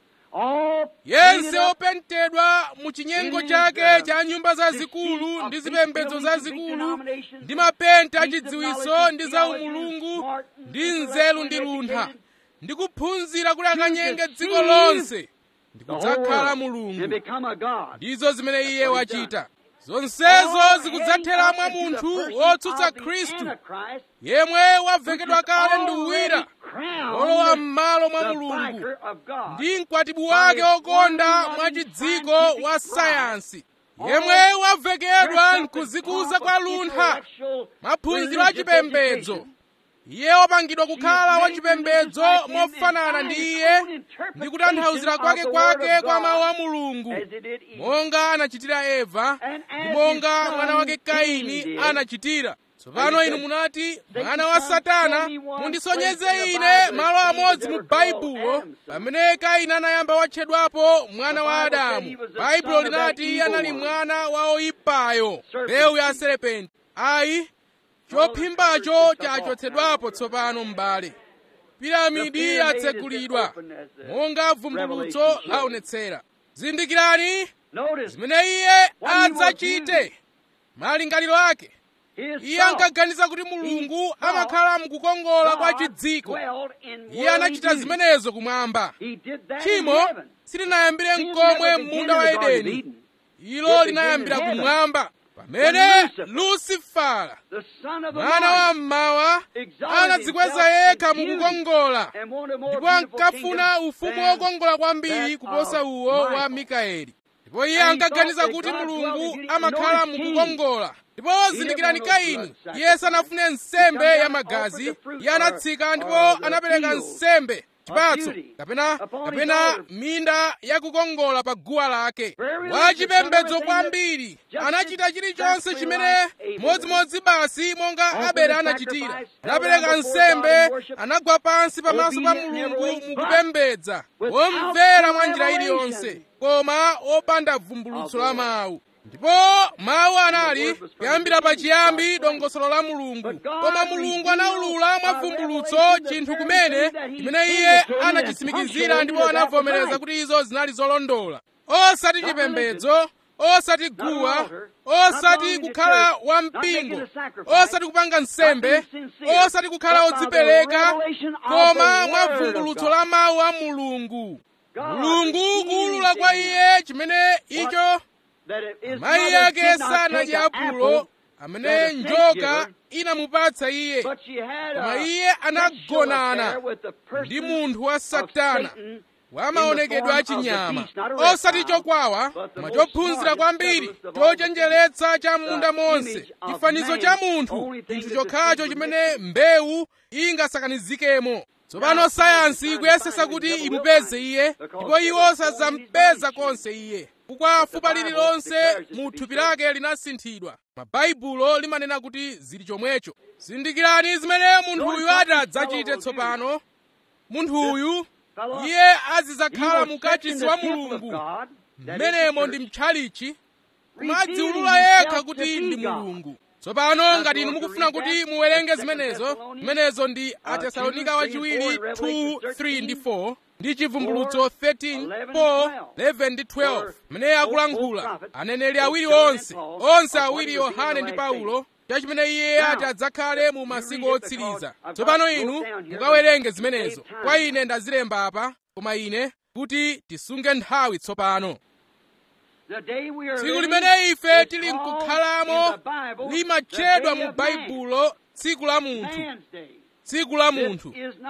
All yense painted up opentedwa mu chinyengo in chake the cha nyumba zazikulu deceit of ndi big zipembedzo buildings and big zazikulu denominations ndi and mapenti a deeds of chidziwitso knowledge ndi and za theology and umulungu smart and ndi nzeru ndi intellectually luntha educated ndi kuphunzira kuti akanyenge dziko deceive lonse ndi the whole kudzakhala world and mulungu become a god. ndizo zimene iye what he's wachita zonsezo All zikudzathera heading mwa up into the munthu person wotsutsa of the khristu Antichrist, yemwe waveketwa which is kale ndi already uwira crowned olowa m'malo mwa the mulungu vicar of God. ndi mkwatibwi wake okonda mwa chidziko wa sayansi yemwe wavekedwa nkuzikuza kwa luntha maphunziro a chipembedzo iye wapangidwa kukhala wachipembedzo mofanana ndi iye ndi kutanthauzira kwake kwake kwa mawu a mulungu monga anachitira eva ndi monga mwana wake kaini anachitira tsopano inu munati mwana wa satana mundisonyeze ine malo amodzi mu baibulo pamene kaini anayamba watchedwapo mwana wa adamu baibulo linati iye anali mwana wa oyipayo mbewu ya serepenti ayi chophimbacho chachotsedwapo tsopano m'bale piramidi yatsegulidwa monga vumbulutso laonetsera zindikirani zimene iye adzachite malingaliro ake iye ankaganiza kuti mulungu amakhala mukukongola kwa chidziko iye anachita zimenezo kumwamba tchimo silinayambire mkomwe m'munda wa edeni ilo linayambira kumwamba pamene lusifala mwana wa mmawa anadzikweza yekha mukukongola ndipo ankafuna ufumu wokongola kwambiri kuposa uwo wa mikaeli ndipo iye ankaganiza kuti mulungu amakhala mukukongola ndipo zindikirani kaini iye sanafune nsembe ya magazi iye anatsika ndipo anapereka nsembe chipatso kapena kapena minda yakukongola pa guwa lake wachipembedzo kwambiri anachita chilichonse chimene modzimodzi basi monga abele anachitira anapereka nsembe anagwa pansi pamaso pa mulungu mukupembedza womvera mwa njira iliyonse koma opanda vumbulutso la mawu ndipo mawu anali kuyambira pachiyambi dongosolo la mulungu koma mulungu anawulula mwa vumbulutso chinthu kumene chimene iye anachitsimikizira ndipo anavomereza kuti izo zinali zolondola osati chipembedzo osati guwa osati kukhala wampingo osati kupanga nsembe osati kukhala odzipereka koma mwa vumbulutso la mawu a mulungu mulungu kuwulula kwa iye chimene icho mayi yake sanadye apulo amene njoka inamupatsa iye koma iye anagonana ndi munthu wa satana wa maonekedwe achinyama osati chokwawa koma chophunzira kwambiri chochenjeretsa cha munda monse chifanizo cha munthu chinthu chokhacho chimene mbewu ingasakanizikemo tsopano sayansi ikuyesesa kuti imupeze iye ndipo iwo sazampeza konse iye chifukwa fupa lililonse mu thupi lake linasinthidwa mabaibulo limanena kuti zili chomwecho zindikirani zimene munthu uyu ati adzachite tsopano munthu uyu iye azidzakhala mukachisi wa mulungu mmenemo ndi mtchalichi kumadziwulula yekha kuti ndi mulungu tsopano ngati inu mukufuna kuti muwerenge zimenezo zimenezo ndi atesalonika wachiwiri 2 3 ndi 4 ndi chivumbulutso 13 4 11 ndi 12 mmene akulankhula aneneri awiri onse onse awiri yohane ndi paulo cha chimene iye ati adzakhale mu masiku otsiriza tsopano inu mukawerenge zimenezo kwa ine ndazilemba apa koma ine kuti tisunge nthawi tsopano tsiku limene ife tili nkukhalamo limatchedwa mu baibulo tsiku la munthu tsiku la munthu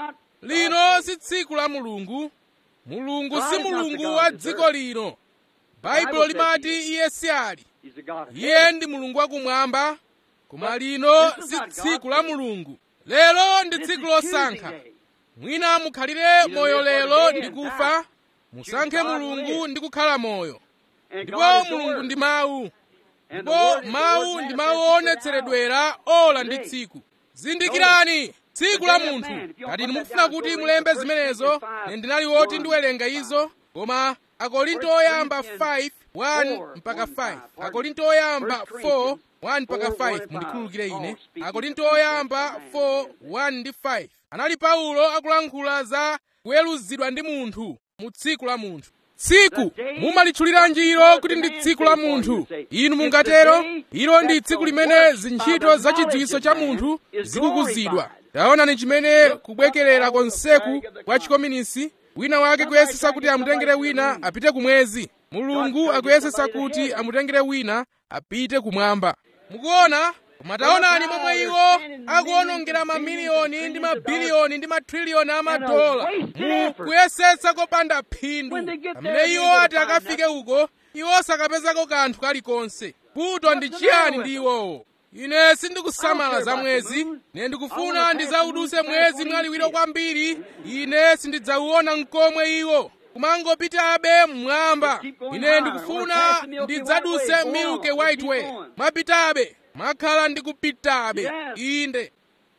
lino si tsiku la mulungu mulungu si mulungu wa dziko lino baibulo limati iye si ali iye ndi mulungu wakumwamba koma lino si tsiku la mulungu lero ndi tsiku losankha mwina mukhalire moyo lero ndi kufa musankhe mulungu ndi kukhala moyo ndipo mulungu ndi mawu ndipo mawu ndi mawu oonetseredwera ola ndi tsiku zindikirani tsiku la munthu ngati inu mukufuna kuti mulembe zimenezo ine ndinali woti ndiwerenga izo koma akorinto oyamba 5 1 mpaka 5 akorinto oyamba 4 1 mpaka 5 mundikhululukire ine akorinto oyamba 4 1 ndi 5 anali paulo akulankhula za kuweruzidwa ndi munthu mu tsiku la munthu tsiku mumalitchuliranji ilo kuti ndi tsiku la munthu inu mungatero ilo ndi tsiku limene zintchito za chidziwitso cha munthu zikukuzidwa taonani chimene kubwekerera konseku kwa chikominisi wina wake kuyesesa kuti amutengere wina apite kumwezi mulungu akuyesesa kuti amutengere wina apite kumwamba mukuona koma taonani momwe iwo akuonongera mamiliyoni ndi mabiliyoni ndi matriliyoni amadola mu kuyesetsa kopanda phindu pamene iwo ati akafike uko iwo sakapezako kanthu kalikonse vuto ndi chiyani ndi iwowo ine sindikusamala za mwezi ine ndikufuna ndidzawuduse mwezi mwaliwiro kwambiri ine sindidzauona nkomwe iwo kumangopitabe mmwamba ine ndikufuna ndidzaduse milky white way mwapitabe mwakhala ndikupitabe inde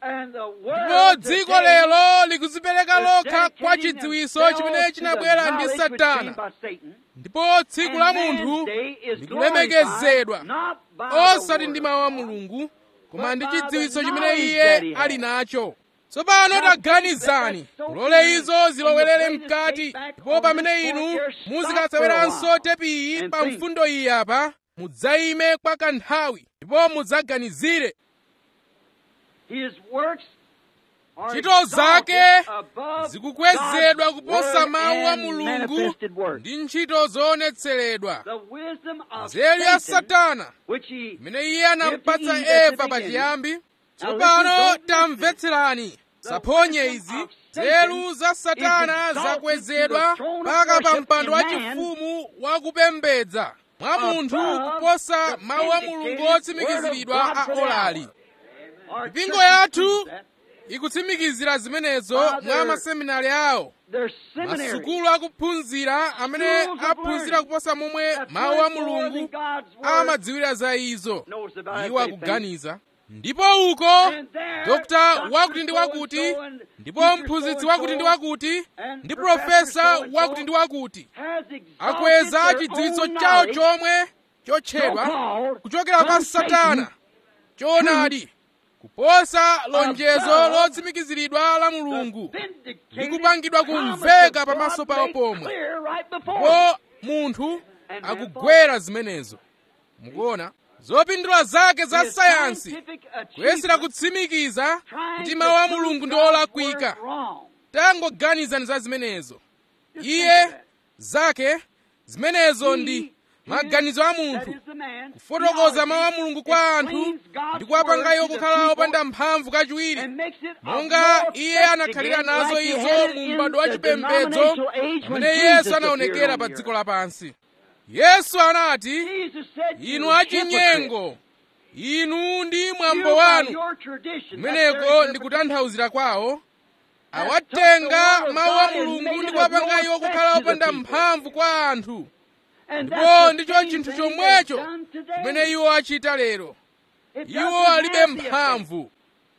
ndipo dziko lero likudzipereka lokha kwa chidziwitso chimene chinabwera ndi satana ndipo tsiku la munthu likulemekezedwa osati ndi mawu a mulungu koma ndi chidziwitso chimene iye ali nacho tsopano taganizani mulole izo zilowerere mkati ndipo pamene inu muzikatsaweranso tepiyi pa mfundo iyi apa mudzayime kwa kanthawi ndipo mudzaganizire ntchito zake zikukwezedwa kuposa mawu a mulungu ndi ntchito zoonetseredwa nzeru ya satana imene iye anampatsa eva pachiyambi tsopano tamvetserani saphonye izi nzeru za satana zakwezedwa mpaka pa mpando wachifumu wakupembedza mwa munthu kuposa mawu a mulungu otsimikiziridwa a olali mipingo yathu ikutsimikizira zimenezo mwa maseminari awo masukulu akuphunzira amene aphunzira kuposa momwe mawu a mulungu amadziwira za izo iwo akuganiza ndipo uko dokta wakuti ndi wakuti ndipo mphunzitsi wakuti ndi wakuti ndi profesa wakuti ndi wakuti akweza chidziwitso chawo chomwe chotchedwa kuchokera kwa satana choonadi kuposa lonjezo lotsimikiziridwa la mulungu likupangidwa kumveka pamaso pawo pomwe ndipo munthu akugwera zimenezo mukuona zopindula zake za His sayansi scientific kuyesera achievement kutsimikiza trying kuti to mawu a prove mulungu ndi God's olakwika word wrong. tangoganizani za zimenezo Just think iye of that. zake zimenezo He ndi is- maganizo a that munthu is the man. kufotokoza mawu a Theology mulungu kwa anthu explains God's ndi kuwapanga iwo word to the kukhala people opanda mphamvu kachiwiri and makes it monga more iye effective anakhalira again, nazo like he izo had it mu in m'bado wa the chipembedzo denominational age when pamene Jesus yesu appeared anaonekera on pa the dziko earth. lapansi yesu anati Jesus said, inu "You hypocrite, achinyengo inu ndi you mwambo by wanu your tradition, that's kumeneko their ndi kutanthauzira kwawo Has awatenga took the word of mawu a God and mulungu made ndi it kuwapanga of no iwo effect kukhala to the opanda people. mphamvu kwa anthu And ndipo that's the ndicho same chinthu thing they've chomwecho done today. chimene iwo achita lero It iwo doesn't alibe have the effect. mphamvu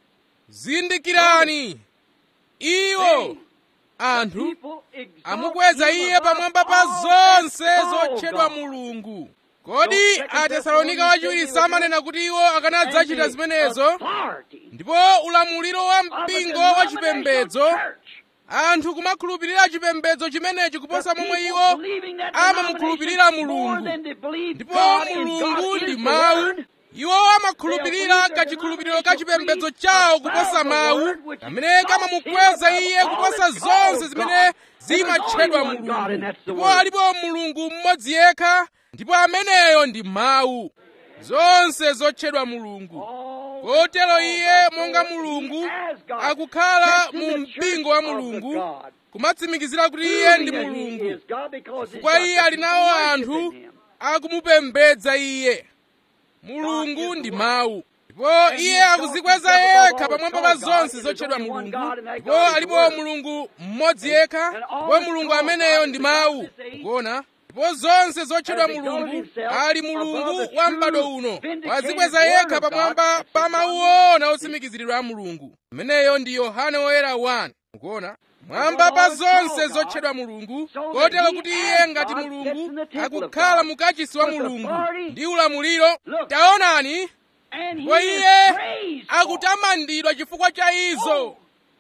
zindikirani iwo They, anthu people exalt amukweza him iye above pamwamba pa all zonse that's called zotchedwa God. mulungu kodi Second atesalonika Thessalonians wachiwiri said they were samanena kuti iwo akanadzachita And the zimenezo authority ndipo ulamuliro wa of a mpingo wa denominational chipembedzo church. anthu kumakhulupirira chipembedzo chimenechi kuposa The momwe people iwo believing that amamukhulupirira denomination more mulungu than they believe ndipo God and mulungu God ndi is the mawu Word. iwo amakhulupirira kachikhulupiriro ka chipembedzo chawo kuposa mawu kamene kamamukweza iye kuposa zonse zimene zimatchedwa mulungu ndipo alipo mulungu mmodzi yekha ndipo ameneyo ndi mawu zonse zotchedwa mulungu kotero iye monga mulungu akukhala mu mpingo wa mulungu kumatsimikizira kuti iye ndi mulungu chifukwa iye ali nawo anthu akumupembedza iye mulungu ndi mawu ndipo iye akuzikweza yekha pamwamba pa zonse zotchedwa mulungu ndipo alipo mulungu mmodzi yekha ndipo mulungu ameneyo ndi mawu ukuona ndipo zonse zotchedwa mulungu ali mulungu wa m'bado uno wazikweza yekha pamwamba pa mawu ona otsimikiziridwa a mulungu ameneyo ndi yohane woyera 1 ukuona mwamba pa zonse zotchedwa mulungu kotero kuti iye ngati mulungu akukhala mukachisi wa mulungu ndi ulamuliro taonani ndipo iye akutamandidwa chifukwa cha izo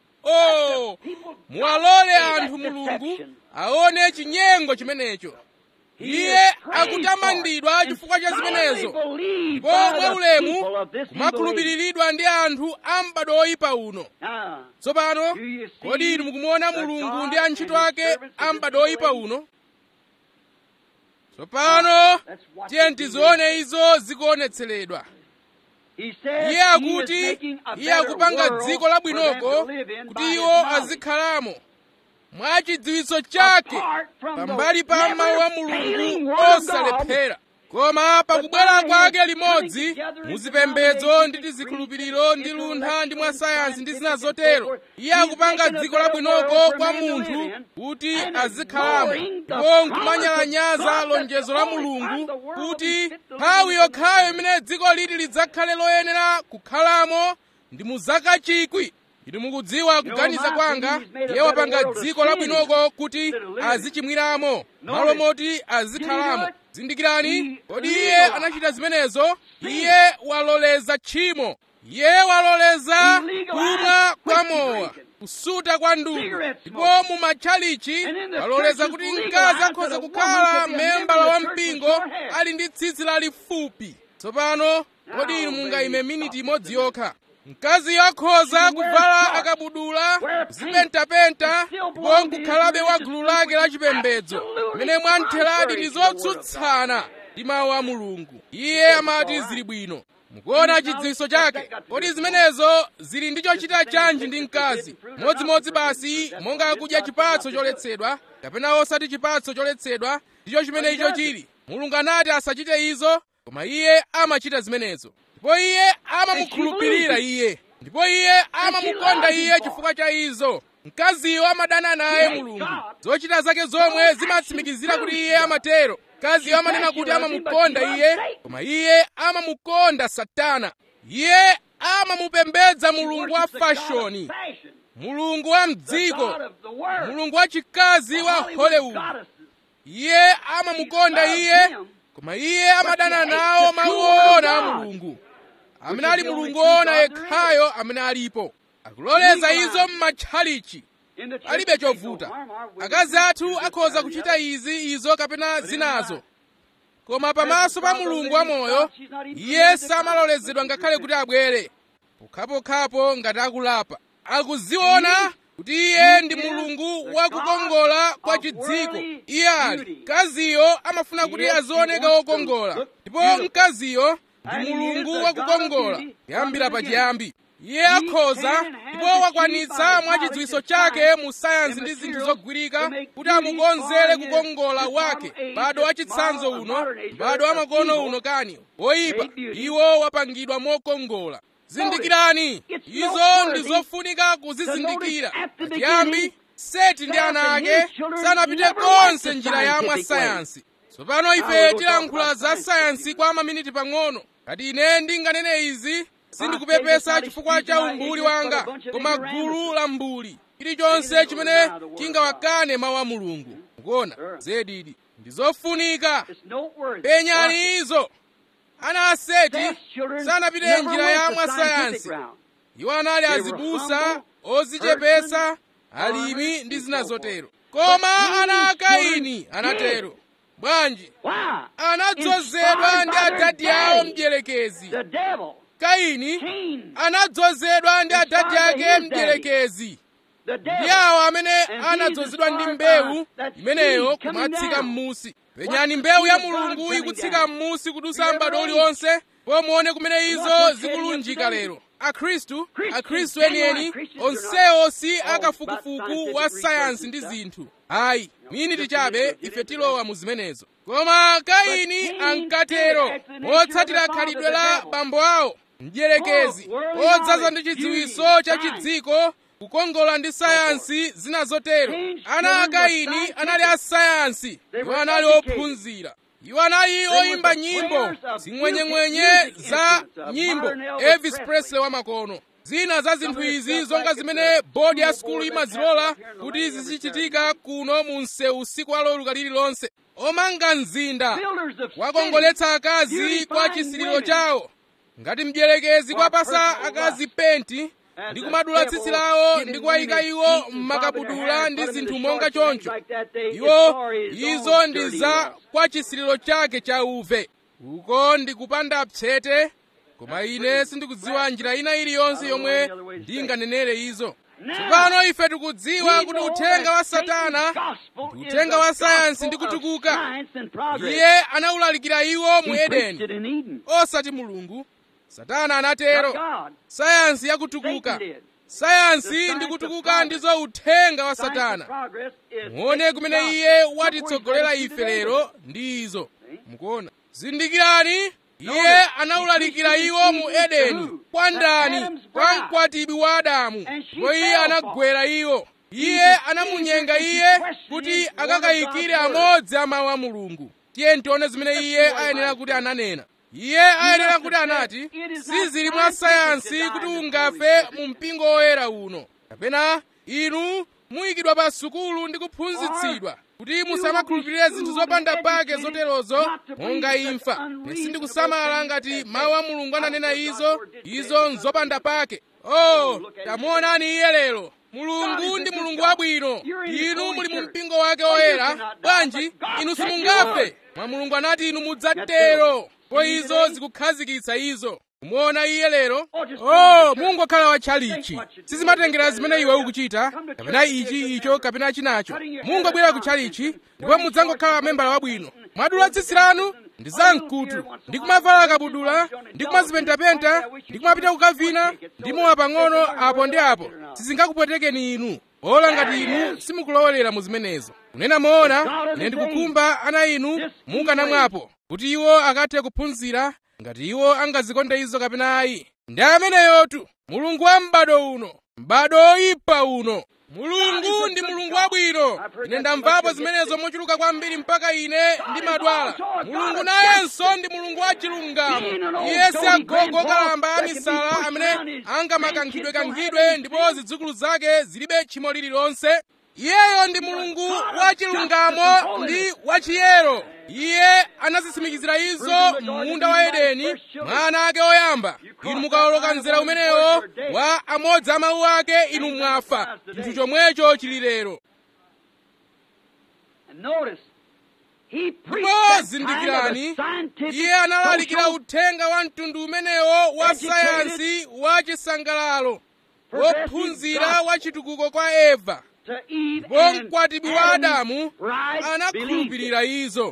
oh muwalole anthu mulungu aone chinyengo chimenecho iye akutamandidwa chifukwa cha zimenezo ndipo mwaulemu kumakhulupiriridwa ndi anthu a m'bado oyipa uno tsopano kodi inu mukumuona mulungu ndi antchito ake a m'bado oyipa uno tsopano tiye tizione izo zikuonetseredwa iye akuti iye akupanga dziko labwinoko kuti iwo azikhalamo mwa chidziwitso chake pambali pa mawu a mulungu osalephera koma pakubwera kwake limodzi muzipembedzo ndi tizikhulupiriro ndi luntha ndi mwa sayansi ndi zina zotero iye akupanga dziko labwinoko kwa munthu kuti azikhalamo ndipo nkumanyalanyaza lonjezo la mulungu kuti nthawi yokhayo imene dziko liti lidzakhale loyenera kukhalamo ndi mu zaka chikwi inu mukudziwa kuganiza kwanga iye wapanga dziko labwinoko kuti azichimwiramo malo moti azikhalamo zindikirani kodi iye anachita zimenezo iye waloleza tchimo iye waloleza kumwa kwa mowa kusuta kwa ndudu ndipo mu matchalichi waloleza kuti mkazi akhoza kukhala membala wa mpingo ali ndi tsitsi lalifupi tsopano kodi inu mungayime miniti imodzi yokha mkaziyo akhoza kuvala akabudula zipentapenta ndipo nkukhalabe wa gulu lake la chipembedzo pamene mwamtheradi ndi zotsutsana ndi mawu a mulungu iye amati zili bwino mukuona chidziwitso chake kodi zimenezo zili ndi chochita chanji ndi mkazi modzimodzi basi monga kudya chipatso choletsedwa kapena osati chipatso choletsedwa ndicho chimene icho chili mulungu anati asachite izo koma iye amachita zimenezo ndipo iye amamukhulupirira iye ndipo iye amamukonda iye chifukwa cha izo mkaziyo amadana naye mulungu zochita zake zomwe zimatsimikizira kuti iye amatero mkaziyo amanena kuti amamukonda iye koma iye amamukonda satana iye amamupembedza mulungu wa fashoni mulungu wa mdziko mulungu wa chikazi wa hollywood iye amamukonda iye koma iye amadana nawo mawu owona a mulungu amene ali mulungu owona yekhayo amene alipo akuloleza izo m'matchalichi alibe chovuta akazi athu akhoza kuchita izi izo kapena zinazo koma pamaso pa mulungu wamoyo iye samalolezedwa ngakhale kuti abwere pokhapokhapo ngati akulapa akuziona kuti iye ndi mulungu wakukongola kwa chidziko iye ali mkaziyo amafuna kuti azioneka wokongola ndipo mkaziyo ndi mulungu wakukongola kuyambira pachiyambi iye akhoza ndipo wakwanitsa mwa chidziwitso chake mu sayansi ndi zinthu zogwirika kuti amukonzere kukongola wake m'bado wa chitsanzo uno m'bado wa makono uno kani woyipa iwo wapangidwa mokongola zindikirani izo ndi zofunika kuzizindikira pachiyambi seti ndi ana ake sanapite konse njira ya mwa sayansi tsopano ife tilankhula za sayansi kwa maminiti pang'ono kati ine ndinganene izi sindikupepesa chifukwa cha umbuli wanga koma gulu la mbuli chilichonse chimene chingawakane mawu a mulungu mukuona zedidi ndi zofunika penyani izo ana aseti sanapite njira ya mwa sayansi iwo anali azibusa ozichepesa alimi ndi zina zotero koma ana a kaini anatero bwanji anadzozedwa ndi adadi awo mdierekezi kaini anadzozedwa ndi adadi ake mdierekezi ndi awo amene anadzozedwa ndi mbewu imeneyo kumatsika m'musi penyani mbewu ya mulungu ikutsika m'musi kudusa m'bado uliwonse pomuone kumene izo zikulunjika lero akhristu akhristu enieni onsewo si akafukufuku wa sayansi ndi zinthu ayi miniti chabe ife tilowa mu zimenezo koma kaini ankatero motsatira khalidwe la bambo awo mdierekezi odzaza ndi chidziwitso cha chidziko kukongola ndi sayansi zina zotero ana a kaini anali a sayansi iwo anali ophunzira iwo anali oyimba nyimbo zing'wenyeng'wenye za nyimbo elvis presley wamakono zina za zinthu izi zonga zimene bodi ya sukulu imazilola kuti zizichitika kuno mu msewu usiku waloweruka lililonse omanga mzinda wakongoletsa akazi kwa chisililo chawo ngati mdierekezi kwapasa akazi penti ndi kumadula tsitsi lawo ndi kuwayika iwo m'makabudula ndi zinthu monga choncho iwo izo ndi za kwa chisililo chake cha uve uko ndi kupanda psete koma ine sindikudziwa njira ina iliyonse yomwe ndinganenere izo tsopano ife tikudziwa kuti uthenga wa satana ndi uthenga wa sayansi ndi kutukuka iye anawulalikira iwo mu edeni osati mulungu satana anatero sayansi yakutukuka sayansi ndi kutukuka ndizo uthenga wa satana muone kumene iye watitsogolera ife lero ndi izo mukuona zindikirani iye anawulalikira iwo mu edeni kwa ndani kwa mkwatibwi wa adamu ndipo iye anagwera iwo iye anamunyenga iye kuti akakayikire amodzi a mawu a mulungu tiye ntione zimene iye ayenera kuti ananena iye ayenera kuti anati sizili mwa sayansi kuti ungafe mu mpingo woyera uno kapena inu muyikidwa pa sukulu ndi kuphunzitsidwa kuti musamakhulupirire zinthu zopanda pake zoterozo monga imfa sindikusamala ngati mawu a mulungu ananena izo izo nzopanda pake oh tamuonani iye lero mulungu ndi mulungu wabwino inu muli mu mpingo wake woyera bwanji inu simungafe mwa mulungu anati inu mudzatero po izo zikukhazikitsa izo kumuona iye lero oh mungokhala watchalichi sizimatengera zimene iwe ukuchita kapena ichi icho kapena chinacho mungobwera ku tchalichi ndipo mudzangokhala membala wabwino mwadula tsitsi lanu ndi zamkutu ndi kumavala kabudula ndi kumazipentapenta ndi kumapita kukavina ndi mowa pang'ono apo ndi apo sizingakupwetekeni inu ola ngati inu simukulowelera mu zimenezo kunena moona ine ndikukhumba ana inu mukanamwapo kuti iwo akathe kuphunzira ngati iwo angazikonde izo kapena ayi ndi ameneyotu mulungu wa m'bado uno m'bado oyipa uno mulungu ndi mulungu wabwino ine ndamvapo zimenezo mochuluka kwambiri mpaka ine ndimadwala mulungu nayenso ndi mulungu wa chilungamo iye si agogo kalamba amisala amene angamakankhidwe-kankhidwe ndipo zidzukulu zake zilibe tchimo lililonse iyeyo ndi mulungu wa chilungamo ndi wachiyero iye anazitsimikizira izo munda wa edeni mwa ana ake oyamba inu mukawoloka mzera umenewo wa amodzi a mawu ake inu mwafa chinthu chomwecho chili lero He preached ndipo that kind of zindikirani a scientific, iye analalikira social, uthenga wa mtundu umenewo wa educated, sayansi wa chisangalalo progressive wophunzira gospel wa chitukuko kwa eva to Eve ndipo and mkwatibwi wa Adam adamu right believed it. anakhulupirira izo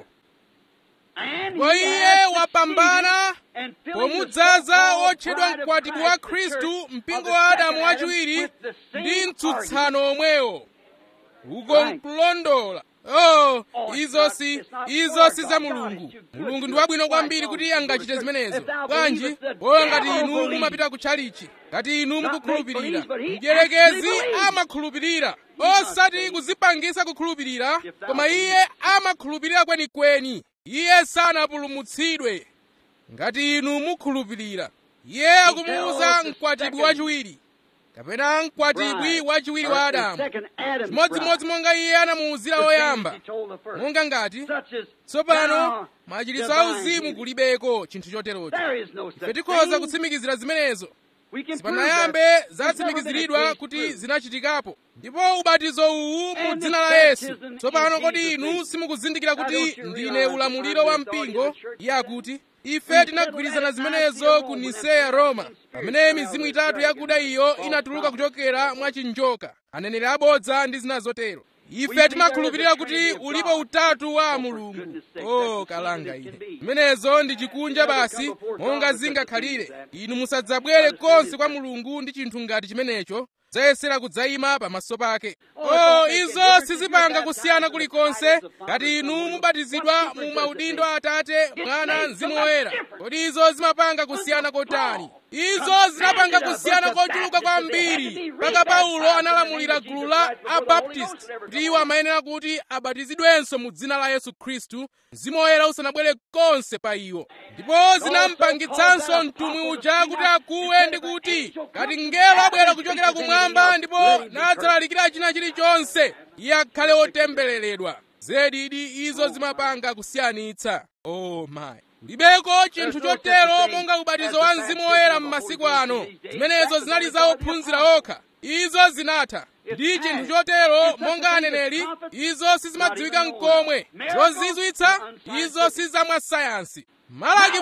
And ndipo he iye has wapambana succeeded in filling the pomudzaza so-called wotchedwa bride of mkwatibwi Christ, wa the khristu church mpingo of the wa second adamu Adam, wachiwiri with the same ndi argument. mtsutsano omwewo uko Right. nkulondola oh Oh, it's izo not- si it's not izo for si God. za God mulungu is too good mulungu to ndi do it. wabwino kwambiri Why kuti don't you angachite do it? zimenezo If thou bwanji believest, the bola ngati devil inu believes. mumapita kutchalichi ngati inu Not mukukhulupirira make believe, but he mdierekezi actually believes. amakhulupirira not osati saying. kuzipangisa kukhulupirira If thou koma believe. iye amakhulupirira kwenikweni iye sanapulumutsidwe ngati inu mukhulupirira iye akumuwuza tells the mkwatibwi second wachiwiri kapena mkwatibwi bride, wachiwiri or wa the adamu second Adam's chimodzimodzi bride. monga iye anamuwuzira The things woyamba he told the first. monga ngati Such as tsopano now machiritso divine auzimu healing. kulibeko chinthu choterocho There is no such ife tikhoza thing. kutsimikizira zimenezo We can prove sipanayambe that. There's never been a zatsimikiziridwa case kuti proved. zinachitikapo ndipo ubatizo uwu mu And dzina this la yesu baptism tsopano in kodi Jesus' inu name. simukuzindikira Now, kuti don't you ndine realize ulamuliro I'm wa the authority mpingo of the church iye akuti ife said tinagwirizana that zimenezo Nicaea ku Rome, niseya when roma that pamene spirit mizimu fell itatu with yakuda dragon, iyo false inatuluka prophet. kuchokera mwa chinjoka aneneri abodza ndi zina zotero We ife believe timakhulupirira there is a kuti Trinity of ulipo God. utatu wa Oh, for mulungu goodness sake, o that's the kalanga same as it ine can be. zimenezo ndi chikunja Never basi come before God monga with such a zingakhalire thing as that. inu musadzabwere Let us konse read kwa it. mulungu ndi chinthu ngati chimenecho zayesera kudzayima pamaso pake Oh, it o don't make a izo difference if sizipanga you're kusiyana baptized in the kulikonse titles of Father, ngati Son, inu Holy mubatizidwa What mu difference maudindo does a it atate It mwana makes mzimu so much woyera difference. kodi izo zimapanga kusiyana kotani izo zinapanga kusiyana kochuluka kwambiri mpaka paulo analamulira gulu la abaptist kuti iwo amayenera kuti abatizidwenso mu dzina la yesu khristu mzimu woyera usanabwere konse pa iwo ndipo zinampangitsanso mtumwi uja kuti akuwe ndi kuti ngati mngelo abwera kuchokera kumwamba ndipo nadzalalikira china chilichonse iye akhale otembereredwa zedidi izo zimapanga kusiyanitsa oh my libeko chinthu chotero monga ubatizo wa mzimu woyera m'masiku ano zimenezo zinali za ophunzira okha izo zinatha ndi chinthu chotero monga aneneri izo sizimadziwika mkomwe zozizwitsa izo si zamwa sayansi malaki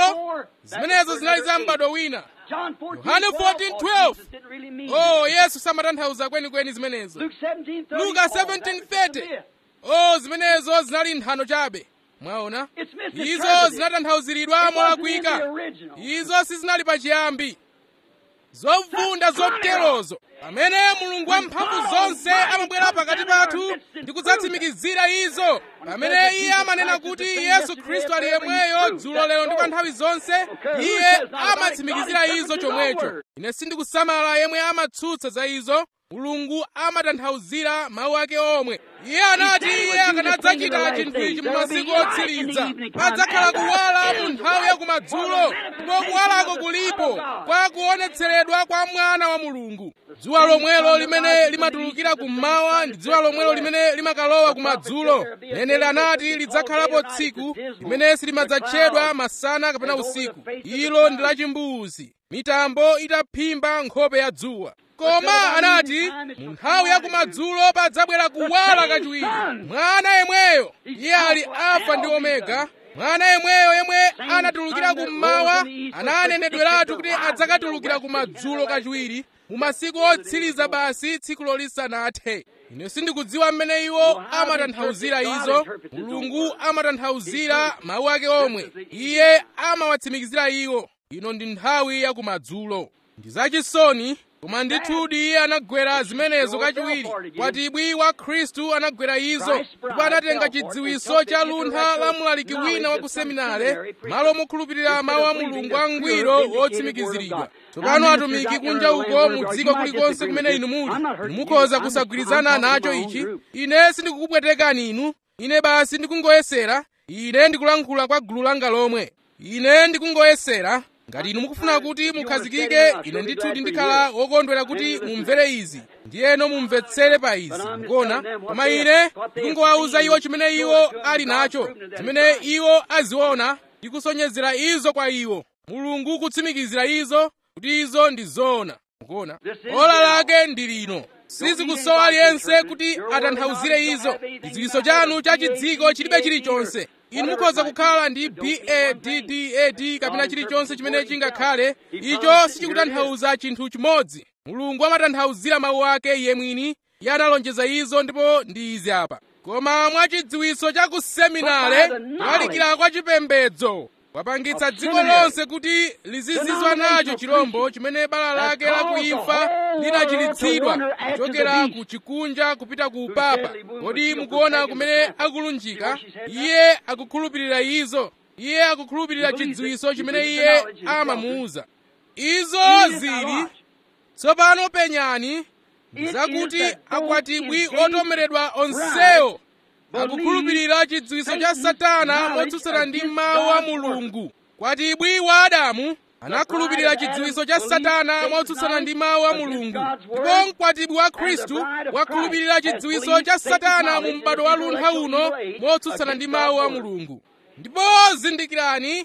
4 zimenezo zinali za m'bado wina John 14, Yohane 14, 12. Jesus didn't really mean oh it. yesu samatanthauza kwenikweni zimenezo Luke 17, 30, luka 17:30 oh zimenezo zinali nthano chabe mwaona It's izo misinterpreted. zinatanthauziridwa It wasn't in molakwika the original. izo sizinali pachiyambi zovunda zoterozo pamene mulungu wamphamvu zonse amabwera pakati pathu ndi kudzatsimikizira izo pamene iye amanena kuti yesu khristu ali yemweyo dzulo lero ndi kwa nthawi zonse iye amatsimikizira izo chomwecho ine sindikusamala yemwe amatsutsa za izo mulungu amatanthauzira mawu ake omwe iye anati iye akanadzachita chinthu ichi mu masiku otsiriza padzakhala kuwala mu nthawi ya kumadzulo ndipo kuwalako kulipo kwa kuonetseredwa kwa mwana wa mulungu dzuwa lomwelo limene limatulukira kummawa ndi dzuwa lomwelo limene limakalowa kumadzulo neneli anati lidzakhalapo tsiku limene silimadzatchedwa masana kapena usiku ilo ndi lachimbuzi mitambo itaphimba nkhope ya dzuwa koma anati mu nthawi ya kumadzulo padzabwera kuwala kachiwiri mwana yemweyo iye ali alfa ndi omega mwana yemweyo yemwe anatulukira kummawa ananenedweratu kuti adzakatulukira kumadzulo kachiwiri mu masiku otsiriza basi tsikulo lisanathe ine sindikudziwa mmene iwo amatanthauzira izo mulungu amatanthauzira mawu ake omwe iye amawatsimikizira iwo ino ndi nthawi ya kumadzulo ndi zachisoni koma ndithudi iye anagwera zimenezo kachiwiri kwatibwi wa khristu anagwera izo ndipo anatenga chidziwiso cha luntha la mlaliki wina wa ku seminare malo mokhulupirira mawu a mulungu angwiro wotsimikiziridwa tsopano atumiki kunja uko mu dziko kulikonse kumene inu muli inu mukhoza kusagwirizana nacho ichi ine sindikukupwetekani inu ine basi ndikungoyesera ine ndikulankhula kwa gulu langa lomwe ine ndikungoyesera ngati inu mukufuna kuti mukhazikike ine ndithudi ndikhala wokondwera kuti mumvere izi ndiyeno mumvetsere pa izi mukona koma ine ndikungowawuza iwo chimene iwo ali nacho chimene iwo aziona ndikusonyezera izo kwa iwo mulungu kutsimikizira izo kuti izo ndi zoona mukona ola lake ndi lino sizikusowa aliyense kuti atanthauzire izo chidziwitso chanu cha chidziko chilibe chilichonse inu mukhoza kukhala ndi baddad kapena chilichonse chimene chingakhale icho sichikutanthauza chinthu chimodzi mulungu amatanthauzira mawu ake iye mwini iye analonjeza izo ndipo ndi izi apa koma mwa chidziwitso cha kuseminare kulalikira kwa chipembedzo wapangitsa dziko lonse kuti lizizizwa nacho chirombo chimene bala lake lakuimfa linachiritsidwa kuchokera ku chikunja kupita ku upapa kodi mukuona kumene akulunjika iye akukhulupirira izo iye akukhulupirira chidziwitso chimene iye amamuuza izo zili tsopano penyani zakuti akwatibwi otomeredwa onsewo akukhulupirira chidziwitso cha satana motsutsana ndi mawu a mulungu kwatibwi wa adamu anakhulupirira chidziwitso cha satana motsutsana ndi mawu a mulungu ndipo mkwatibwi wa khristu wakhulupirira chidziwitso cha satana mu m'bado wa luntha uno motsutsana ndi mawu a mulungu ndipo zindikirani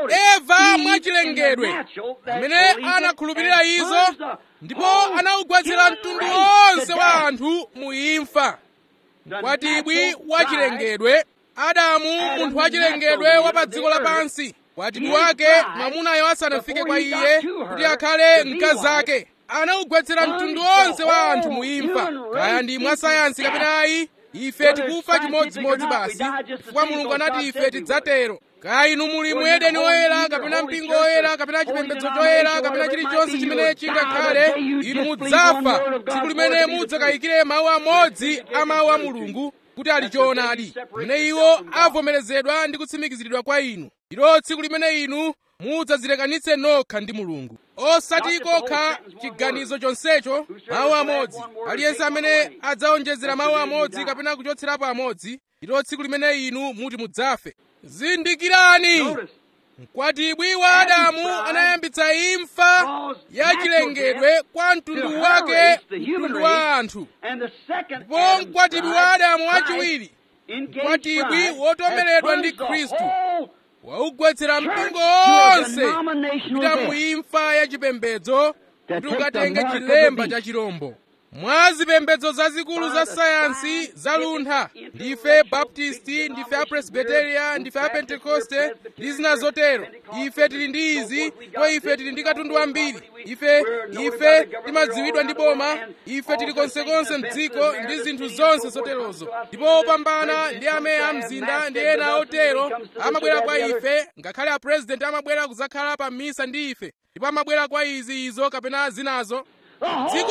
eva mwachilengedwe amene anakhulupirira izo ndipo anawugwetsera mtundu wonse wa anthu mu imfa kwatibwi wachilengedwe adamu munthu wachilengedwe wa pa dziko lapansi kwatibwi wake mwamunayo asanafike kwa iye kuti akhale mkazi ake anawugwetsera mtundu wonse wa anthu mu imfa kaya ndi mwasayansi kapena ayi ife tikufa chimodzimodzi basi chifukwa mulungu anati ife tidzatero kaya inu muli mu edeni woyera kapena mpingo woyera kapena chipembedzo choyera kapena chilichonse chimene chingakhale inu mudzafa tsiku limene mudzakayikire mawu amodzi a mawu a mulungu kuti ali choonadi limene iwo avomerezedwa ndi kutsimikiziridwa kwa inu ndilo tsiku limene inu mudzazilekanitse nokha ndi mulungu osati kokha chiganizo chonsecho mawu amodzi aliyense amene adzaonjezera mawu amodzi kapena kuchotserapo amodzi ndilo tsiku limene inu muti mudzafe zindikirani mkwatibwi wa adamu anayambitsa imfa yachilengedwe kwa mtundu wake mtundu wa anthu ndipo mkwatibwi wa adamu wachiwiri mkwatibwi wotomeredwa ndi khristu waugwetsera mpingo wonse kupita mu imfa yachipembedzo kuti ukatenge chilemba cha chirombo mwa zipembedzo zazikulu za sayansi za luntha ndife baptisti ndife apresbiteria ndife apentekoste ndi zina zotero ife tili ndi izi ndipo ife tili ndi katundu wambiri ife ife timadziwidwa ndi boma ife tili konsekonse mdziko ndi zinthu zonse zoterozo ndipo opambana ndi ameya mzinda ndi ena otero amabwera kwa ife ngakhale apresidenti amabwera kudzakhala pa misa ndi ife ndipo amabwera kwa izi izo kapena zinazo dziko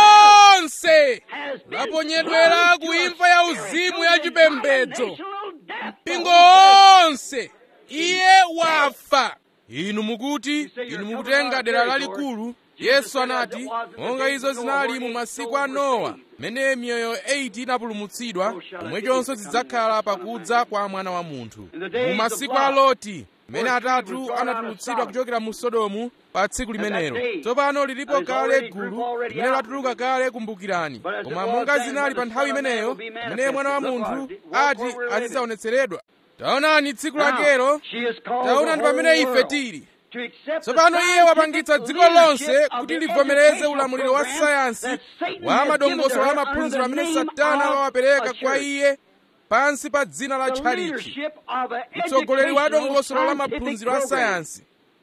lonse laponyedwera ku imfa ya uzimu ya chipembedzo mpingo wonse iye wafa inu mukuti inu mukutenga dera lalikulu yesu anati monga izo zinali mu masiku a nowa mmene miyoyo 8 inapulumutsidwa pomwechonso zidzakhala pakudza kwa mwana wa munthu mu masiku a loti mmene atatu anatulutsidwa kuchokera mu sodomu pa tsiku limenelo tsopano lilipo kale gulu limene latuluka kale kumbukirani koma monga zinali pa nthawi imeneyo mmene mwana wa munthu ati azidzaonetseredwa taonani tsiku lakelo taonani pamene ife tili tsopano iye wapangitsa dziko lonse kuti livomereze ulamuliro wa sayansi wa madongosolo a maphunziro amene satana wawapereka kwa iye pansi pa dzina la tchalichi mtsogoleri wa dongosolo la maphunziro a sayansi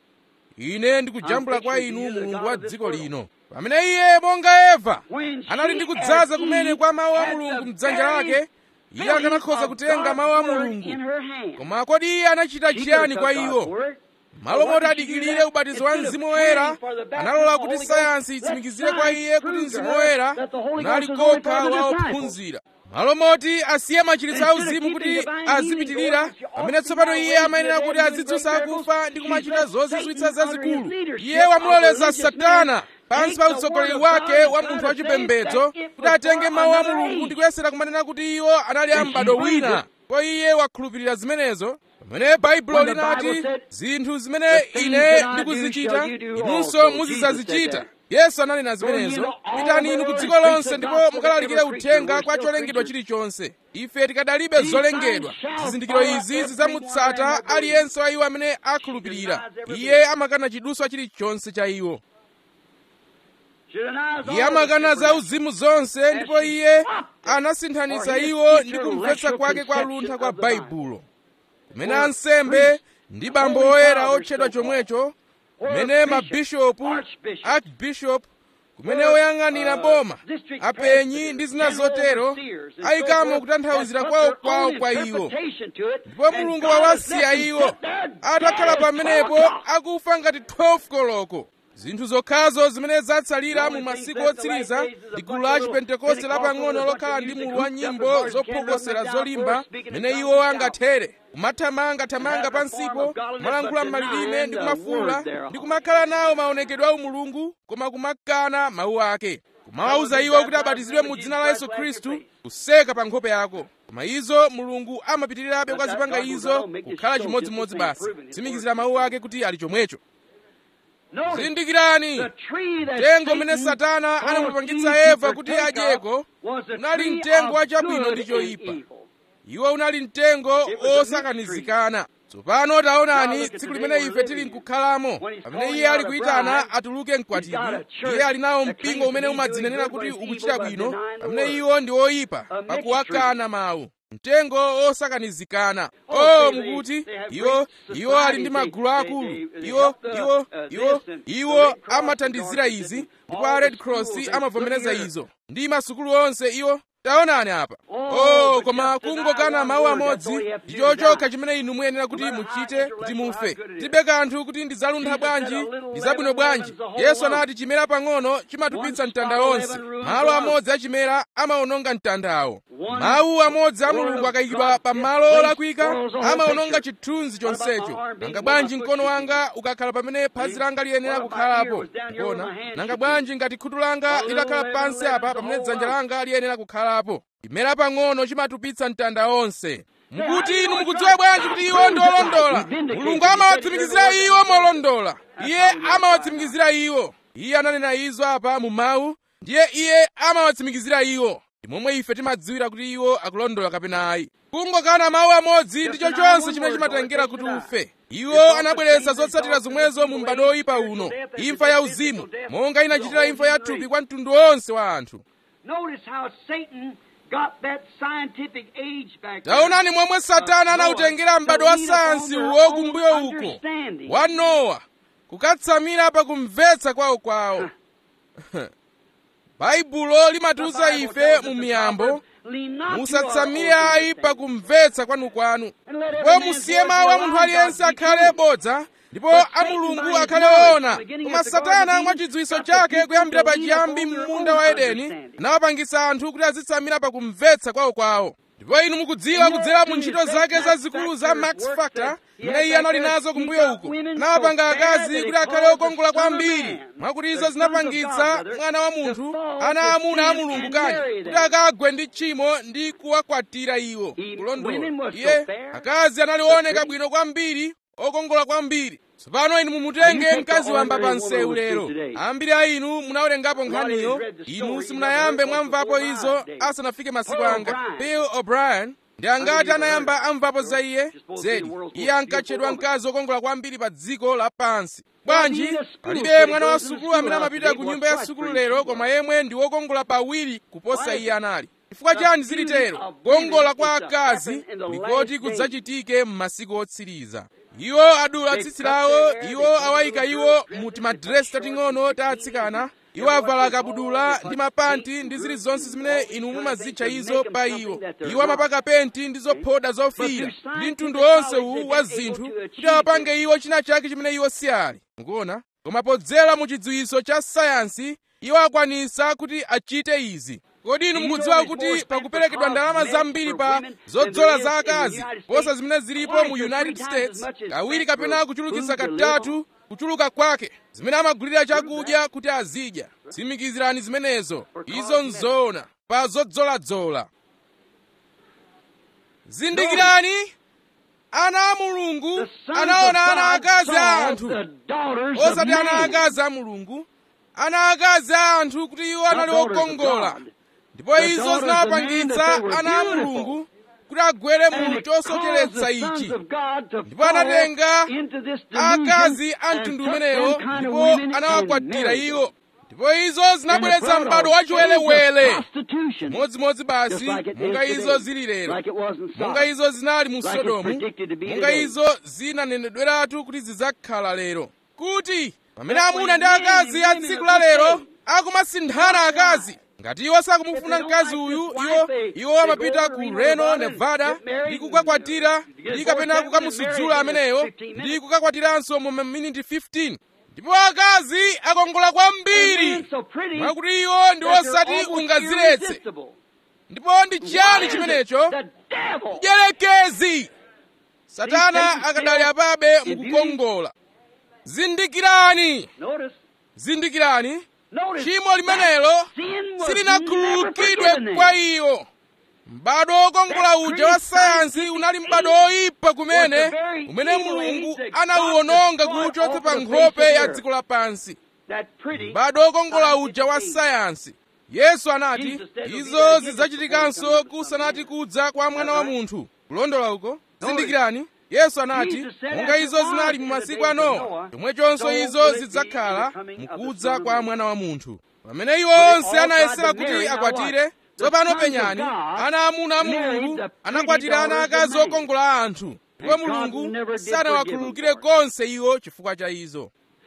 ine ndikujambula kwa inu mulungu wa dziko lino pamene iye monga eva anali ndi kudzaza kumene kwa mawu a mulungu mdzanja lake iye akanakhoza kutenga mawu a mulungu koma kodi iye anachita chiyani kwa iwo malo moti adikirire ubatizo wa mzimu woyera analola kuti sayansi itsimikizire kwa iye kuti mzimu woyera unali kokha wa ophunzira malo moti asiye machiritso auzimu kuti azipitirira pamene tsopano iye amayenera kuti azidzutsa akufa ndi kumachita zozizwitsa zazikulu iye wamuloleza satana pansi pa utsogoleri wake wa munthu wachipembedzo kuti atenge mawu a mulungu ndi kuyesera kumanena kuti iwo anali a m'bado wina ndipo iye wakhulupirira zimenezo pamene baibulo linati zinthu zimene ine ndikuzichita inunso muzidzazichita yesu ananena zimenezo pitani inu ku dziko lonse ndipo mukalalikire uthenga kwa cholengedwa chilichonse ife tikadalibe zolengedwa zizindikiro izi zidzamutsata aliyense wa iwo amene akhulupirira iye amakana chiduswa chilichonse cha iwo iye amakana za uzimu zonse ndipo iye anasinthanitsa iwo ndi kumvetsa kwake kwa luntha kwa baibulo kumene ansembe ndi bambo oyera otchedwa chomwecho kumene mabishopu archbishop kumene oyang'anira boma apenyi ndi zina zotero ayikamo kutanthauzira kwawo kwawo kwa iwo ndipo mulungu wawasiya iwo atakhala pamenepo akufa ngati 12 koloko zinthu zokhazo zimene zatsalira mu masiku otsiriza ndi gulu la chipentekoste lapang'ono lokhala ndi mulu wa nyimbo zophokosera zolimba mene iwo angathere kumathamangathamanga pansipo kumalankhula m'malilime ndi kumafuula ndi kumakhala nawo maonekedwe a umulungu koma kumakana mawu ake kumawawuza iwo kuti abatizidwe mu dzina la yesu khristu kuseka pa nkhope yako koma izo mulungu amapitirirabe kwa zipanga izo kukhala chimodzimodzi basi tsimikizira mawu ake kuti ali chomwecho zindikirani mtengo umene satana anamupangitsa eva kuti adyeko unali mtengo wa chabwino ndi choyipa iwo unali mtengo osakanizikana tsopano taonani tsiku limene ife tili nkukhalamo pamene iye ali kuyitana atuluke mkwatibwi iye ali nawo mpingo umene umadzinenera kuti ukuchita bwino pamene iwo ndi oyipa pakuwakana mawu mtengo osakanizikana oh mukuti iwo iwo ali ndi magulu akulu iwo iwo iwo iwo amathandizira izi ndipo a red cross amavomereza izo ndi masukulu onse iwo taonani apa oh koma kungokana mawu amodzi ndi chochokha chimene inu muyenera kuti muchite kuti mufe tilibe kanthu kuti ndidzaluntha bwanji ndidzabwino bwanji yesu anati chimera pang'ono chimatupitsa mtanda onse malo amodzi achimera amawononga mtandawo mawu amodzi a mulungu akayikidwa pa malo olakwika amawononga chithunzi chonsecho nanga bwanji mkono wanga ukakhala pamene phazi langa liyenera kukhalapo kuona nanga bwanji ngati khutu langa litakhala pansi apa pamene dzanja langa liyenera kukhalapo chimera pang'ono chimatupitsa mtanda onse mukuti inu mukudziwa bwanji kuti iwo ndi olondola mulungu amawatsimikizira iwo molondola iye amawatsimikizira iwo iye ananena izo apa mu mawu ndiye iye amawatsimikizira iwo ndi momwe ife timadziwira kuti iwo akulondola kapena ayi kungokana mawu amodzi ndicho chonse chimene chimatengera kuti ufe iwo anabweretsa zotsatira zomwezo mu m'bado oyipa uno imfa ya uzimu monga inachitira imfa ya thupi kwa mtundu wonse wa anthu taonani momwe satana anawutengera m'bado wa sayansi uwo kumbuyo uko wa nowa kukatsamira pa kumvetsa kwawo kwawo baibulo limatiwuza ife mu miyambo musatsamire ayi pa kumvetsa kwanukwanu ndipo musiye mawu a munthu aliyense akhale bodza ndipo a mulungu akhale oona koma satana mwa chidziwitso chake kuyambira pachiyambi m'munda wa edeni anawapangitsa anthu kuti azitsamira pa kumvetsa kwawo kwawo ndipo inu mukudziwa kudzera mu ntchito zake zazikulu za max factor imene iye anali nazo kumbuyo uko anawapanga akazi kuti akhale okongola kwambiri mwakuti izo zinapangitsa mwana wa munthu ana amuna a mulungu kani kuti akagwe ndi tchimo ndi kuwakwatira iwo kulondola iye akazi anali ooneka bwino kwambiri okongola kwambiri tsopano inu mumutenge mkazi wamba pa nsewu lero ambiri a inu munawerengapo nkhaniyo inu simunayambe mwamvapo izo asanafike masiku anga bill o'brien ndi angati anayamba amvapo za iye zedi iye ankatchedwa mkazi wokongola kwambiri pa dziko lapansi bwanji palibe mwana wa sukulu amene amapita ku nyumba ya sukulu lero koma yemwe ndi wokongola pawiri kuposa iye anali chifukwa chani zilitero kukongola kwa akazi likoti kudzachitike m'masiku otsiriza iwo adula tsitsi lawo iwo awayika iwo mu timadresi tating'ono ta atsikana iwo avala kabudula ndi mapanti ndi zilizonse zimene inu mumazitcha izo pa iwo iwo amapaka penti ndi zophoda zofiira ndi mtundu wonse uwu wa zinthu kuti awapange iwo china chake chimene iwo si ali mukuona koma podzera mu chidziwitso cha sayansi iwo akwanisa kuti achite izi kodi inu mukudziwa kuti pakuperekedwa ndalama zambiri pa zodzola za akazi posa zimene zilipo mu united states kawiri kapena kuchulukitsa katatu kuchuluka kwake zimene amagulira chakudya kuti azidya tsimikizirani zimenezo izo nzoona pa zodzoladzola zindikirani ana a mulungu anaona ana akazi a anthu osati ana akazi a mulungu ana akazi a anthu kuti iwo anali okongola ndipo izo zinawapangitsa ana a mulungu kuti agwere mu chosocheretsa ichi ndipo anatenga akazi a mtundu umenewo ndipo anawakwatira iwo ndipo izo zinabweretsa m'bado wachiwelewele modzimodzi basi monga izo zili lero monga izo zinali mu sodomu monga izo zinanenedweratu kuti zidzakhala lero kuti pamene amuna ndi akazi a tsiku la lero akumasinthana akazi ngati iwo sakumufuna mkazi uyu iwo iwo amapita ku reno nevada ndi kukakwatira ndi kapena kukamusudzula ameneyo ndi kukakwatiranso mu maminiti 15 ndipo akazi akongola kwambiri mwakuti iwo ndi osati ungaziletse ndipo ndi chiyani chimenecho mdierekezi satana akadali apabe mukukongola zindikirani zindikirani tchimo limenelo silinakhululukidwe kwa iyo m'bado wokongola uja wa sayansi unali m'bado oyipa kumene umene mulungu anawuwononga kuwuchotsa pa nkhope ya dziko lapansi m'bado wokongola uja wa sayansi yesu anati izo zidzachitikanso kusanati kudza kwa mwana wa munthu kulondola uko zindikirani yesu anati monga izo zinali mu masiku a nowa chomwechonso izo zidzakhala mukudza kwa mwana wa munthu pamene iwo onse anayesera kuti akwatire tsopano penyani ana amuna a mulungu anakwatira ana akazi okongola a anthu ndipo mulungu sanawakhululukire konse iwo chifukwa cha izo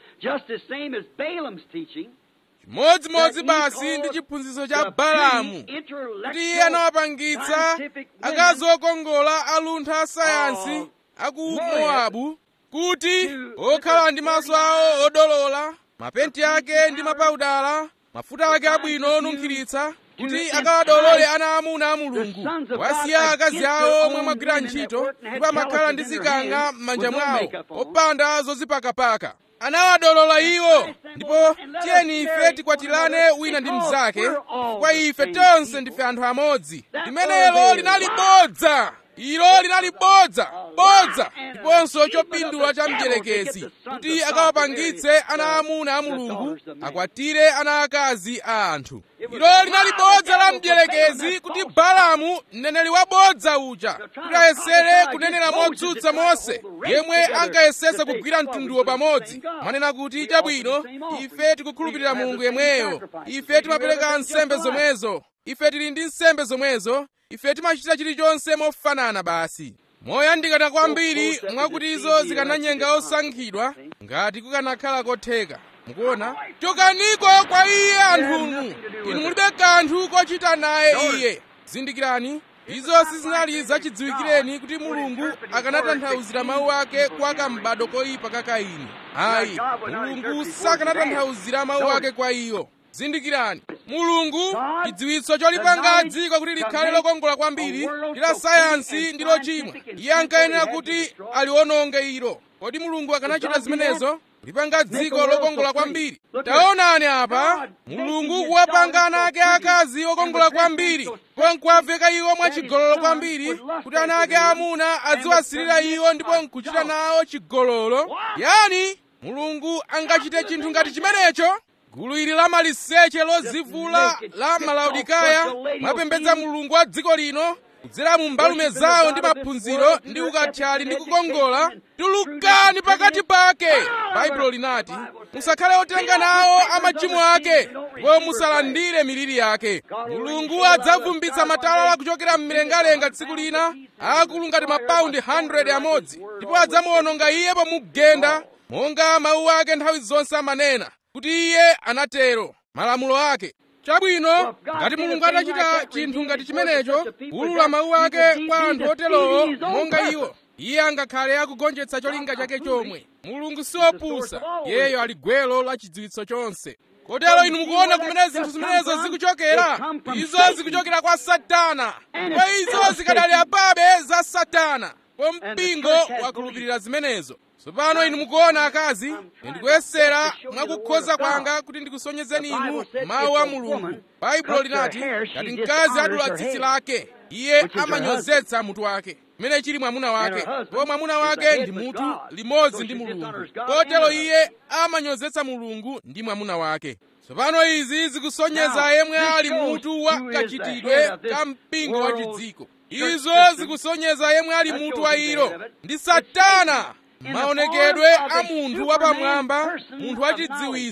chimodzimodzi basi ndi chiphunzitso cha balamu kuti iye anawapangitsa akazi okongola aluntha a sayansi aku mowabu kuti okhala ndi maso awo odolola mapenti ake ndi mapawudala mafuta ake abwino onunkhiritsa kuti akawadolole ana amuna a mulungu wasiya akazi awo omwe amagwira ntchito ndipo amakhala ndi zikanga m'manja mwawo opanda zozipakapaka anawadolola iwo ndipo tiyeni ife tikwatirane wina ndi mnzake kwa ife tonse ndife anthu amodzi limenelo linali bodza ilo linali bodza bodza ndiponso chopindula cha mdierekezi kuti akawapangitse ana amuna a mulungu akwatire ana akazi a anthu ilo linali bodza la mdierekezi kuti balamu mneneri wabodza uja kuti ayesere kunenera modzudza mose yemwe ankayesetsa kugwira mtunduwo pamodzi manena kuti chabwino ife tikukhulupirira mulungu yemweyo ife timapereka nsembe zomwezo ife tili ndi nsembe zomwezo ife timachita chilichonse mofanana basi moyandikana kwambiri mwakuti izo zikananyenga osankhidwa ngati kukanakhala kotheka mukuona chokaniko kwa iye anthunu inu mulibe kanthu kochita naye iye zindikirani izo sizinali zachidziwikireni kuti mulungu akanatanthauzira mawu ake kwa kambado koyipa ka kaini ayi mulungu sakanatanthauzira mawu ake kwa iyo zindikirani mulungu chidziwitso cholipanga dziko kuti likhale lokongola kwambiri ndi la sayansi ndi lochimwa iye ankayenera kuti aliwononge ilo kodi mulungu akanachita zimenezo kulipanga dziko lokongola kwambiri taonani apa mulungu kuwapanga ana ake akazi okongola kwambiri nkuwaveka iwo mwachigololo kwambiri kuti ana ake amuna adziwasirira iwo ndipo nkuchita nawo chigololo yani mulungu angachite chinthu ngati chimenecho gulu ili la maliseche lozivula la malaudikaya mwapembedza mulungu wa dziko lino kudzera mu mbalume zawo ndi maphunziro ndi ukathyali ndi kukongola tulukani pakati pake baibulo linati musakhale otenga nawo amachimo ake ndipo musalandire miliri yake mulungu adzavumbitsa matalala kuchokera mmilengalenga tsiku lina akulu ngati mapaundi 100 amodzi ndipo adzamuwononga iye pomugenda monga mawu ake nthawi zonse amanena kuti iye anatero malamulo ake chabwino ngati mulungu atachita chinthu ngati chimenecho kuwulula mawu ake kwa anthu oterowo monga iwo iye angakhale akugonjetsa cholinga chake chomwe mulungu siopusa iyeyo ali gwelo la chidziwitso chonse kotero inu mukuona kumene zinthu zimenezo zikuchokera izo zikuchokera kwa satana kwa izo zikadali apabe za satana kwa mpingo wakhulupirira zimenezo tsopano inu mukuona akazi ndikuyesera mwakukhoza kwanga kuti ndikusonyezeni inu mawu a mulungu baibulo linati ngati mkazi adula tsitsi lake iye amanyozetsa mutu wake chimene chili mwamuna wake ndipo mwamuna wake ndi mutu limodzi ndi mulungu kotero iye amanyozetsa mulungu ndi mwamuna wake tsopano izi zikusonyeza yemwe ali mutu wa kachitidwe ka mpingo wa chidziko izo zikusonyeza yemwe ali mutu wa ilo ndi satana maonekedwe a munthu wapamwamba munthu wachidziwiso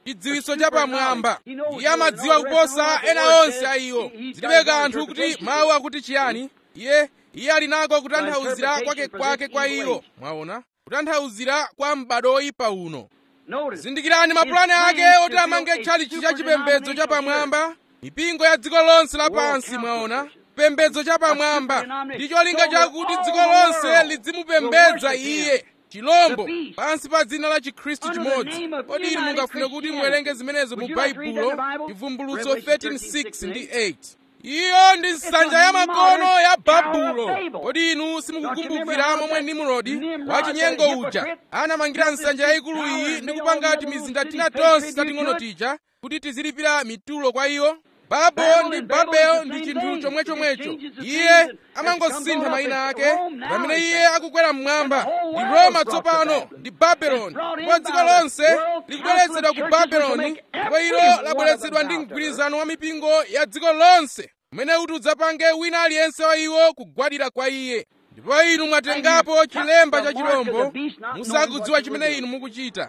chidziwitso chapamwamba iye amadziwa kuposa ena onse a iwo zilibe kanthu kuti mawu akuti chiyani iye iye ali nako kutanthauzira kwake kwake kwa iwo mwaona kutanthauzira kwa m'bado oyipa uno zindikirani mapulani ake oti amange tchalichi cha chipembedzo chapamwamba mipingo ya dziko lonse lapansi mwaona chipembedzo chapamwamba ndi cholinga chakuti dziko lonse lidzimupembedza iye chilombo pansi pa dzina la chikhristu chimodzi kodi inu mungafune kuti muwerenge zimenezo mu baibulo chivumbulutso 13:6 ndi 8 iyo ndi nsanja ya makono ya babulo kodi inu simukukumbukira momwe nimrodi wachinyengo uja anamangira nsanja yayikulu iyi ndi kupanga timizinda tina tonse tating'ono tija kuti tizilipira mitulo kwa iyo babo ndi babel ndi chinthu chomwechomwecho iye amangosintha mayina ake pamene iye akukwera mmwamba ndi roma tsopano ndi babeloni ndipo dziko lonse likubweretsedwa ku babeloni ndipo ilo labweretsedwa ndi mgwirizano wa mipingo ya dziko lonse umene kuti udzapange wina aliyense wa iwo kugwadira kwa iye ndipo inu mwatengapo chilemba cha chilombo musakudziwa chimene inu mukuchita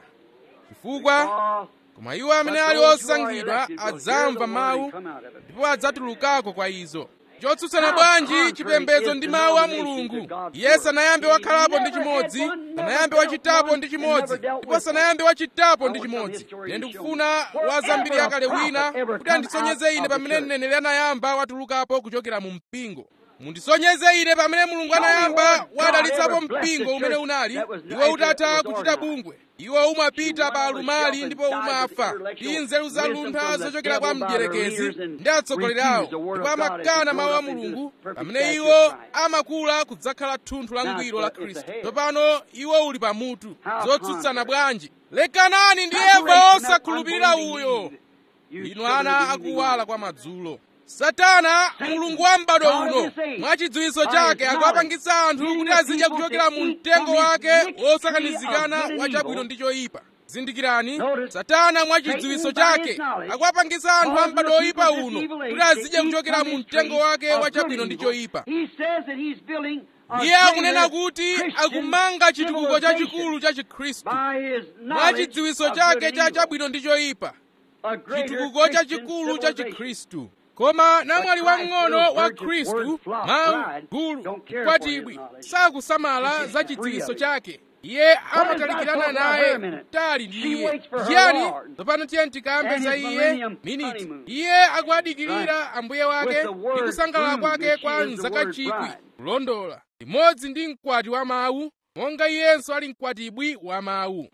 chifukwa koma iwo amene ali osankhidwa adzamva mawu ndipo adzatulukako kwa izo chotsutsana bwanji chipembedzo ndi mawu a mulungu iye sanayambe wakhalapo ndi chimodzi sanayambe wachitapo ndi chimodzi ndipo sanayambe wachitapo ndi chimodzi ine ndikufuna wa zambiri yakale wina kuti andisonyeze ine pamene mneneri anayamba watulukapo kuchokera mu mpingo mundisonyeze ine pamene mulungu anayamba wadalitsapo mpingo umene unali iwo utatha kuchita bungwe iwo umapita pa alumali ndipo umafa ndi nzeru za luntha zochokera kwa mdierekezi ndi atsogoleri awo ndipo amakana mawu a mulungu pamene iwo amakula kudzakhala thunthu la ngwiro la khristu tsopano iwo uli pamutu zotsutsana bwanji lekanani ndi eva osakhulupirira uyo inu ana akuwala kwa madzulo satana mulungu wa m'bado uno mwa chidziwitso chake akuwapangitsa anthu kuti azidya kuchokera mu mtengo wake wosakanizikana wa chabwino ndi choyipa zindikirani satana mwa chidziwitso chake akuwapangitsa anthu a m'bado oyipa uno kuti azidya kuchokera mu mtengo wake wa chabwino ndi choyipa iye akunena kuti akumanga chitukuko chachikulu cha chikhristu mwa chidziwitso chake cha chabwino ndi choyipa chitukuko chachikulu cha chikhristu koma namwali wamng'ono wa khristu mawu gulu kwatibwi sakusamala za chidziwitso chake iye amatalikirana naye kutali ndi iye chiyani tsopano tiye tikambe za iye miniti iye akuadikirira ambuye wake ndi kusangalala kwake kwa mzaka chikwi kulondola limodzi ndi mkwati wa mawu monga iyenso ali mkwatibwi wa mawu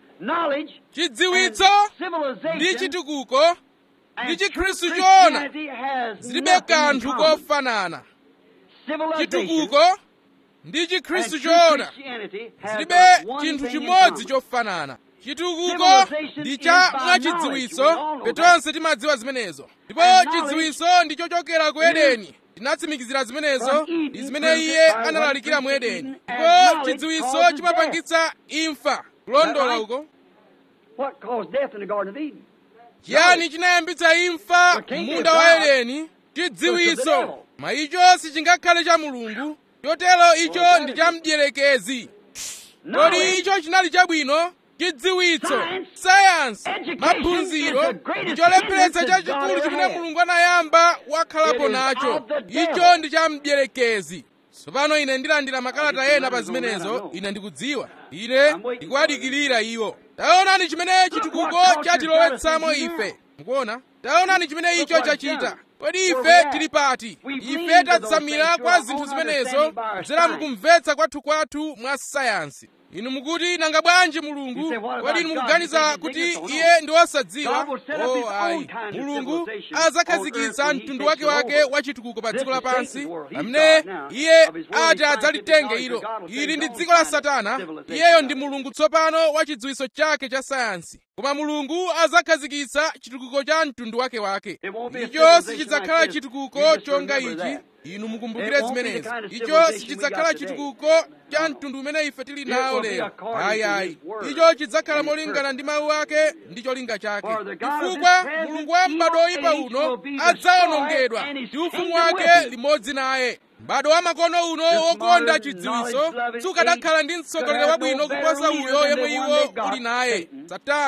chidziwitso ndi chitukuko ndi chikhristu choona zilibe kanthu kofanana chitukuko ndi chikhristu choona zilibe chinthu chimodzi chofanana chitukuko ndi cha mwachidziwitso petonse timadziwa zimenezo ndipo chidziwitso ndi chochokera ku edeni tinatsimikizira zimenezo ndi zimene iye analalikira mu edeni ndipo chidziwitso chimapangitsa imfa kulondola uko chiyani chinayambitsa imfa munda wa edeni chidziwitso ma icho sichingakhale cha mulungu chotero icho ndi cha mdierekezi kodi icho chinali chabwino chidziwitso sayansi maphunziro ndi cholepheretsa chachikulu chimene mulungu anayamba wakhalapo nacho icho ndi cha mdierekezi tsopano ine ndilandira makalata ena pa zimenezo ine ndikudziwa ine ndikuwadikirira iwo taonani chimene chitukuko chatilowetsamo ife mukuona taonani chimene icho chachita kodi ife tili pati ife tatsamira kwa zinthu zimenezo kudzera mukumvetsa kwathu kwathu mwa sayansi inu mukuti nanga bwanji mulungu kodi inu mukuganiza kuti iye ndi wosadziwa o ayi mulungu adzakhazikitsa mtundu wake wake wa chitukuko pa dziko lapansi pamene iye ati adzalitenge ilo ili ndi dziko la satana iyeyo ndi mulungu tsopano wa chidziwitso chake cha sayansi koma mulungu adzakhazikitsa chitukuko cha mtundu wake wake icho sichidzakhala chitukuko chonga ichi inu mukumbukire zimenezi icho sichidzakhala chitukuko cha mtundu umene ife tili nawo lero ayi ayi icho chidzakhala molingana ndi mawu ake ndi cholinga chake chifukwa mulungu wa m'bado oyipa uno adzawonongedwa ndi ufumu wake limodzi naye m'bado wa makono uno wokonda chidziwitso sukanakhala ndi mtsogoleri wabwino kuposa uyo yemwe iwo uli naye satana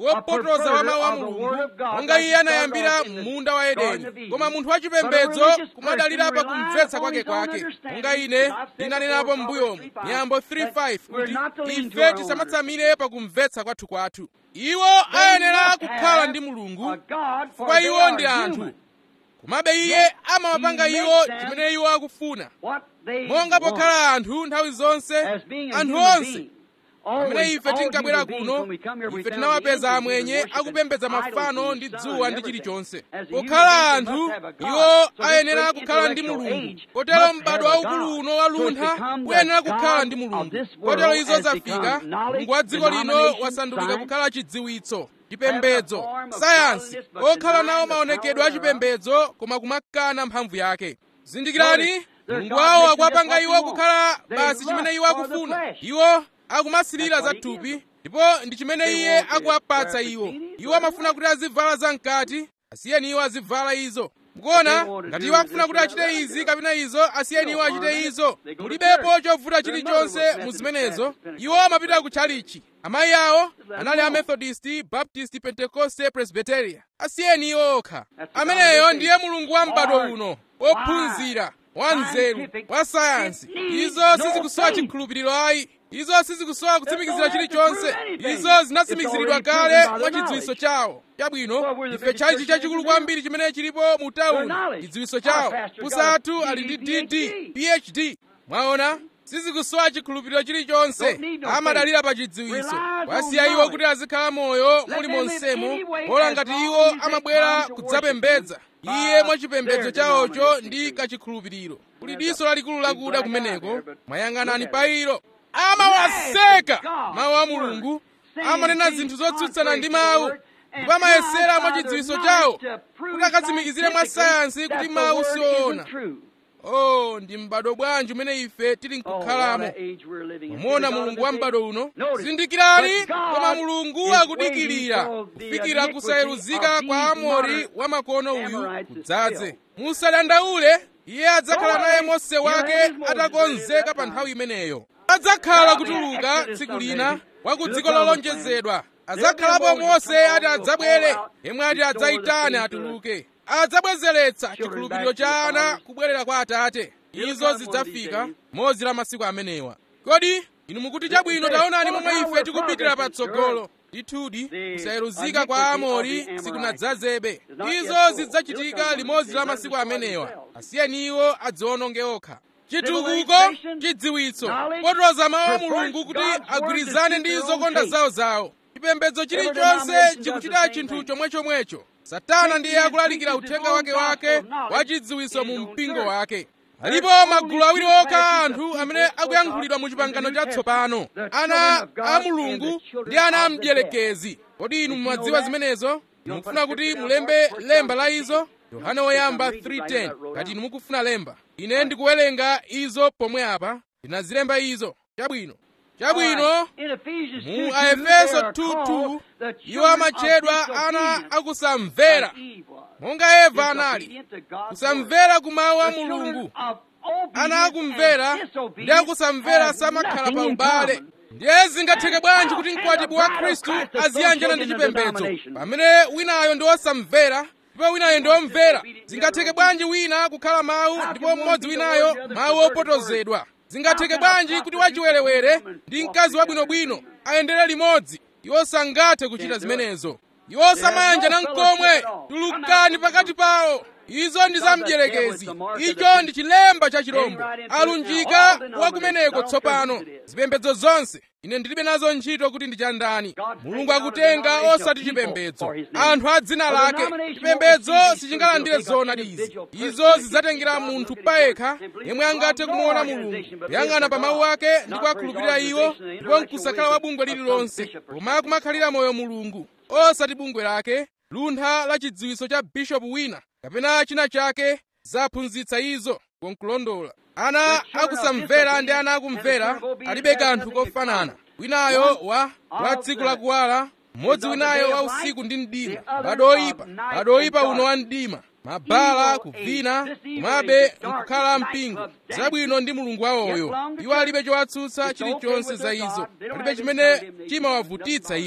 wopotoza wa mawu a mulungu monga iye anayambira munda wa edeni koma munthu wachipembedzo kumadalira pa kumvetsa kwake kwake monga ine ndinanenapo m'mbuyomu miyambo 3:5 kuti ife tisamatsamire pa kumvetsa kwathu kwathu iwo ayenera kukhala ndi mulungu chifukwa iwo ndi anthu komabe iye amawapanga iwo chimene iwo akufuna monga pokhala anthu nthawi zonse anthu onse pamene ife tinkabwera kuno ife tinawapeza amwenye akupembedza mafano ndi dzuwa ndi chilichonse pokhala anthu iwo ayenera kukhala ndi mulungu kotero m'bado waukulu uno waluntha uyenera kukhala ndi mulungu kotero izo zafika mulungu wa dziko lino wasandulika kukhala chidziwitso chipembedzo sayansi okhala nawo maonekedwe achipembedzo koma kumakana mphamvu yake zindikirani mulungu wawo akuwapanga iwo kukhala basi chimene iwo akufuna iwo akumasilira za thupi ndipo ndi chimene iye akuwapatsa iwo iwo amafuna kuti azivala zamkati asiyeni iwo azivala izo mukuona ngati iwo akufuna kuti achite izi kapena izo asiyeni iwo achite izo mulibepo chovuta chilichonse mu zimenezo iwo amapita ku chalichi amayi awo anali amethodist baptist pentecoste presbyteria asiyeni iwo okha ameneyo ndiye mulungu wa m'bado uno wophunzira wa nzeru wa sayansi izo sizikusowa chikhulupiriro ayi izo sizikusowa kutsimikizira chilichonse izo zinatsimikiziridwa kale mwa chidziwitso chawo chabwino ife chalichi chachikulu kwambiri chimene chilipo mu tawuni chidziwitso chawo kusathu ali ndi dd phd mwaona sizikusowa chikhulupiriro chilichonse amadalira pa chidziwitso wasiya iwo kuti azikhala moyo muli monsemo pola ngati iwo amabwera kudzapembedza iye mwachipembedzo chawocho ndi kachikhulupiriro kuli diso lalikulu lakuda kumeneko mwayang'anani pa ilo amawaseka mawu a mulungu amanena zinthu zotsutsana ndi mawu ndipo amayesera mwa chidziwitso chawo kuti akatsimikizire mwa sayansi kuti mawu siwoona oh ndi m'bado bwanji umene ife tili nkukhalamo momona mulungu wa m'bado uno zindikirani koma mulungu akudikirira kufikira kusayeruzika kwa amori wa makono uyu kudzaze musadandaule iye adzakhala naye mose wake atakonzeka pa nthawi imeneyo adzakhala kutuluka tsiku lina wa ku dziko lolonjezedwa adzakhalapo mose ati adzabwere yemwe ati adzayitane atuluke adzabwezeretsa chikhulupiriro cha ana kubwerera kwa atate izo zidzafika modzi la masiku amenewa kodi inu mukuti chabwino taonani momwe ife tikupitira patsogolo ndithudi kusayeruzika kwa amori sikunadzazebe izo zidzachitika limodzi la masiku amenewa asiyeni iwo adziwononge okha chitukuko chidziwitso potoza mawu a mulungu kuti agwirizane ndi zokonda zawo zawo chipembedzo chilichonse chikuchita chinthu chomwechomwecho satana ndiye akulalikira uthenga wake wake wa chidziwitso mu mpingo wake alipo magulu awiri okha anthu amene akuyankhulidwa mu chipangano chatsopano ana a mulungu ndi ana a mdierekezi kodi inu mumadziwa zimenezo mukufuna kuti mulembe lemba la izo yohane woyamba 3:10 ngati inu mukufuna lemba ine ndikuwerenga izo pomwe apa ndinazilemba izo chabwino chabwino mu aefeso 2:2 iwo amatchedwa ana akusamvera monga eva anali kusamvera ku mawu a mulungu ana akumvera ndi akusamvera samakhala pa ubale ndiye zingatheke bwanji kuti mkwatibu wa khristu aziyanjana ndi chipembedzo pamene winayo ndi wosamvera ndipo winayo ndi womvera zingatheke bwanji wina kukhala mawu ndipo mmodzi winayo mawu opotozedwa zingatheke bwanji kuti wachiwerewere ndi mkazi wabwinobwino ayendere limodzi iwo sangathe kuchita zimenezo iwo samayanjana nkomwe tulukani pakati pawo izo ndi za mdierekezi icho ndi chilemba cha chirombo alunjika wakumeneko tsopano zipembedzo zonse ine ndilibe nazo ntchito kuti ndi chandani mulungu akutenga osati chipembedzo anthu a dzina lake chipembedzo sichingalandire zoonadi izi izo zidzatengera munthu payekha yemwe angathe kumuona mulungu kuyang'ana pa mawu ake ndi kuwakhulupirira iwo ndipo nkusakhala wa bungwe lililonse koma kumakhalira moyo mulungu osati bungwe lake luntha la chidziwitso cha bishopu wina kapena china chake zaphunzitsa izo konkulondola ana akusamvera ndi ana akumvera alibe kanthu kofanana winayo wa wa tsiku lakuwala mmodzi winayo wa usiku ndi mdima bado oyipa bado oyipa uno wa mdima mabala kuvina komabe nkukhala mpingo zabwino ndi mulungu wawoyo iwo alibe chowatsutsa chilichonse za izo palibe chimene chimawavutitsa iwo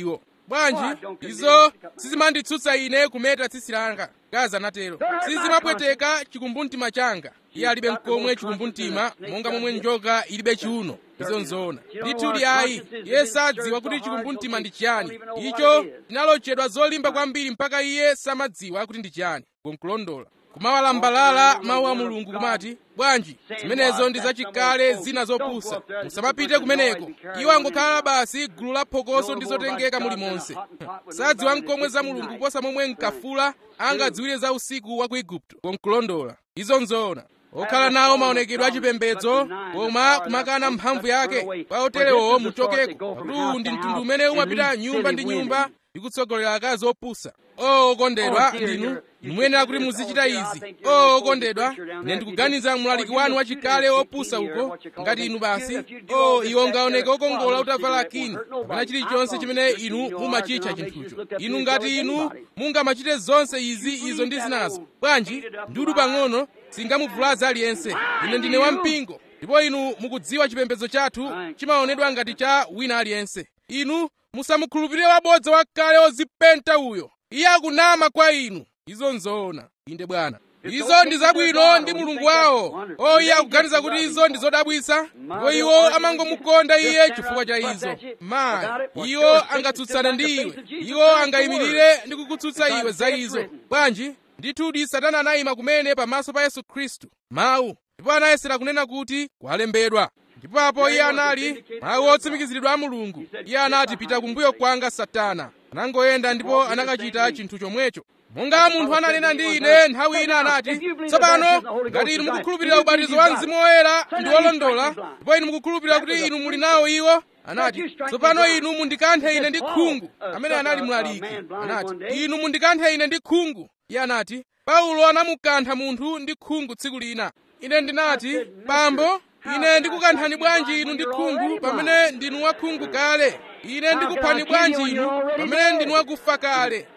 bwanji izo sizimanditsutsa ine kumeta tsitsi langa gaza anatero sizimapweteka chikumbumtima changa iye alibe mkomwe chikumbumtima monga momwe njoka ilibe chiuno izo nzoona ndithudi ayi iye sadziwa kuti chikumbumtima ndi chiyani icho chinalochedwa zolimba kwambiri mpaka iye samadziwa kuti ndi chiyani nkulondola kumawalambalala mawu a mulungu kumati bwanji zimenezo ndi zachikale zina zopusa musamapite kumeneko iwo angokhala basi gulu la phokoso ndi zotengeka mulimonse sadziwa mkomwe za mulungu kuposa momwe nkafula angadziwire za usiku wa ku igupto konkulondola izo nzoona okhala nawo maonekedwe achipembedzo koma kumakana mphamvu yake pa oterewo muchokeko pakuti ndi mtundu umene umapita nyumba ndi nyumba ndi kutsogolera akazi opusa o okondedwa ndinu muyenera kuti muzichita izi o okondedwa ine ndikuganiza mlaliki wanu wachikale opusa uko ngati inu basi o iwo ngaoneke okongola utavala kini kapena chilichonse chimene inu mumachitcha chinthucho inu ngati inu mungamachite zonse izi izo ndi zinazo bwanji ndudu pang'ono singamuvulaze aliyense ine ndine wampingo ndipo inu mukudziwa chipembedzo chathu chimaonedwa ngati cha wina aliyense inu musamukhulupirire wabodza wakale ozipenta uyo iye akunama kwa inu izo nzoona inde bwana izo ndi zabwino ndi mulungu wawo o iye akuganiza kuti izo ndi zodabwisa ndipo iwo amangomukonda iye chifukwa cha izo mayi iwo angatsutsane ndi iwe iwo angayimirire ndi kukutsutsa iwe za izo bwanji ndithudi satana anayima kumene pamaso pa yesu khristu mawu ndipo anayesera kunena kuti kwalembedwa ndipo apo iye anali mawu otsimikiziridwa a mulungu iye anati pita kumbuyo kwanga satana anangoyenda ndipo anakachita chinthu chomwecho monga munthu ananena ndi ine nthawi ina anati tsopano ngati inu mukukhulupirira ubatizo wa mzimu woyera ndi wolondola ndipo inu mukukhulupirira kuti inu muli nawo iwo anati tsopano inu mundikanthe ine ndi khungu amene anali mlaliki anati inu mundikanthe ine ndi khungu iye anati paulo anamukantha munthu ndi khungu tsiku lina ine ndinati bambo ine ndikukanthani bwanji inu ndi khungu pamene ndinu wakhungu kale ine ndikuphani bwanji inu pamene ndinu wakufa kale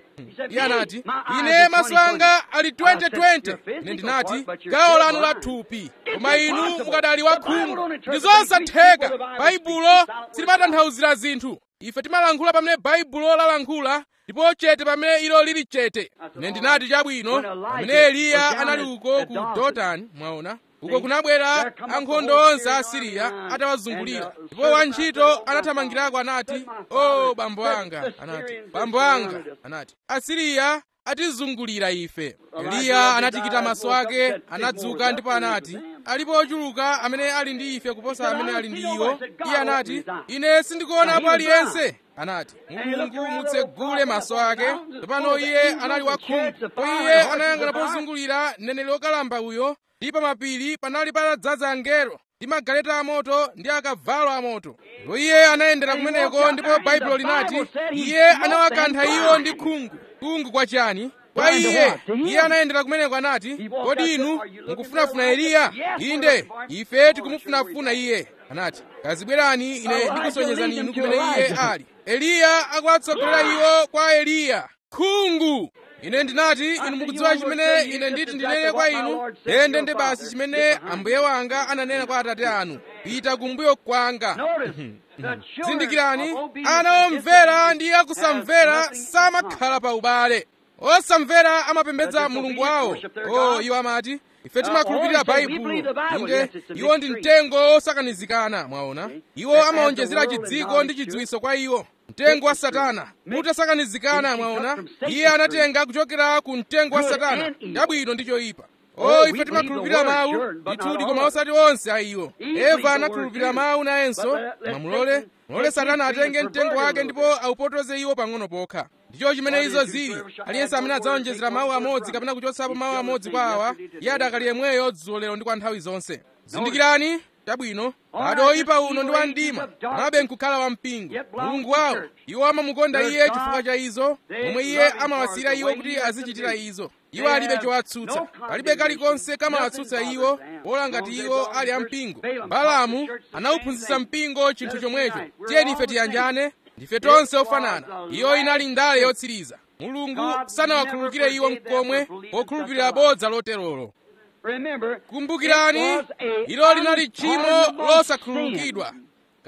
iye anati ine maso anga ali 2020 ine ndinati gawo lanu la thupi koma inu mukadali wakhungu ndi zosatheka baibulo silimatanthauzira zinthu ife timalankhula pamene baibulo lalankhula ndipo chete pamene ilo lili chete ine ndinati chabwino pamene eliya anali uko ku dotani mwaona uko kunabwera ankhondo onse a asiriya atawazungulira ndipo wantchito anathamangirako anati o bambo anga anati bambo anga anati asiriya atizungulira ife eliya anatikita maso ake anadzuka ndipo anati alipo ochuluka amene ali ndi ife kuposa amene ali ndi iwo iye anati ine sindikuonapo aliyense anati mulungu mutsegule maso ake tsopano iye anali wakhungu po iye anayang'ana pozungulira mneneri wokalamba uyo ndi pa mapiri panali patadzaza angelo ndi magaleta amoto ndi akavalo amoto ndipo iye anayendera kumeneko ndipo baibulo linati iye anawakantha iwo ndi khungu khungu kwa chani kwa iye iye anayendera kumeneko anati kodi inu mukufunafuna eliya inde ife tikumufunafuna iye anati kazibwerani ine ndikusonyezani inu kumene iye ali eliya akuwatsogolera iwo kwa eliya khungu ine ndinati inu mukudziwa chimene ine nditi ndinene kwa inu ende ndi basi chimene ambuye wanga ananena kwa atate anu pita kumbuyo kwanga zindikirani ana omvera ndi akusamvera samakhala pa ubale osamvera amapembedza mulungu wawo o iwo amati ife timakhulupirira baibulo inde iwo ndi mtengo osakanizikana mwaona iwo amaonjezera chidziko ndi chidziwiso kwa iwo mtengo wa satana utasakanizikana mwaona iye anatenga kuchokera ku mtengo wa satana chabwino ndi choyipa o ife timakhulupirira mawu ndithudi koma osati onse a iwo eva anakhulupirira mawu nayenso mamulole mulole satana atenge mtengo wake ndipo aupotoze iwo pang'ono pokha ndicho chimene izo zili aliyense amene adzaonjezera mawu amodzi kapena kuchotsapo mawu amodzi kwa awa iye adakali yemweyo dzulo lero ndi kwa nthawi zonse zindikirani chabwino ado oyipa uno ndi wamdima anabe nkukhala wampingo mulungu wawo iwo amamukonda iye chifukwa cha izo momwe iye amawasiyira iwo kuti azichitira izo iwo alibe chowatsutsa palibe kalikonse kamawatsutsa iwo pola ngati iwo ali ampingo balamu anawuphunzitsa mpingo chinthu chomwecho tiyeni ife tiyanjane ndife tonse ofanana iyo inali ndale yotsiriza mulungu sanawakhululukire iwo mkomwe pokhulupirira bodza loterolo kumbukirani ilo linali tchimo losakhululukidwa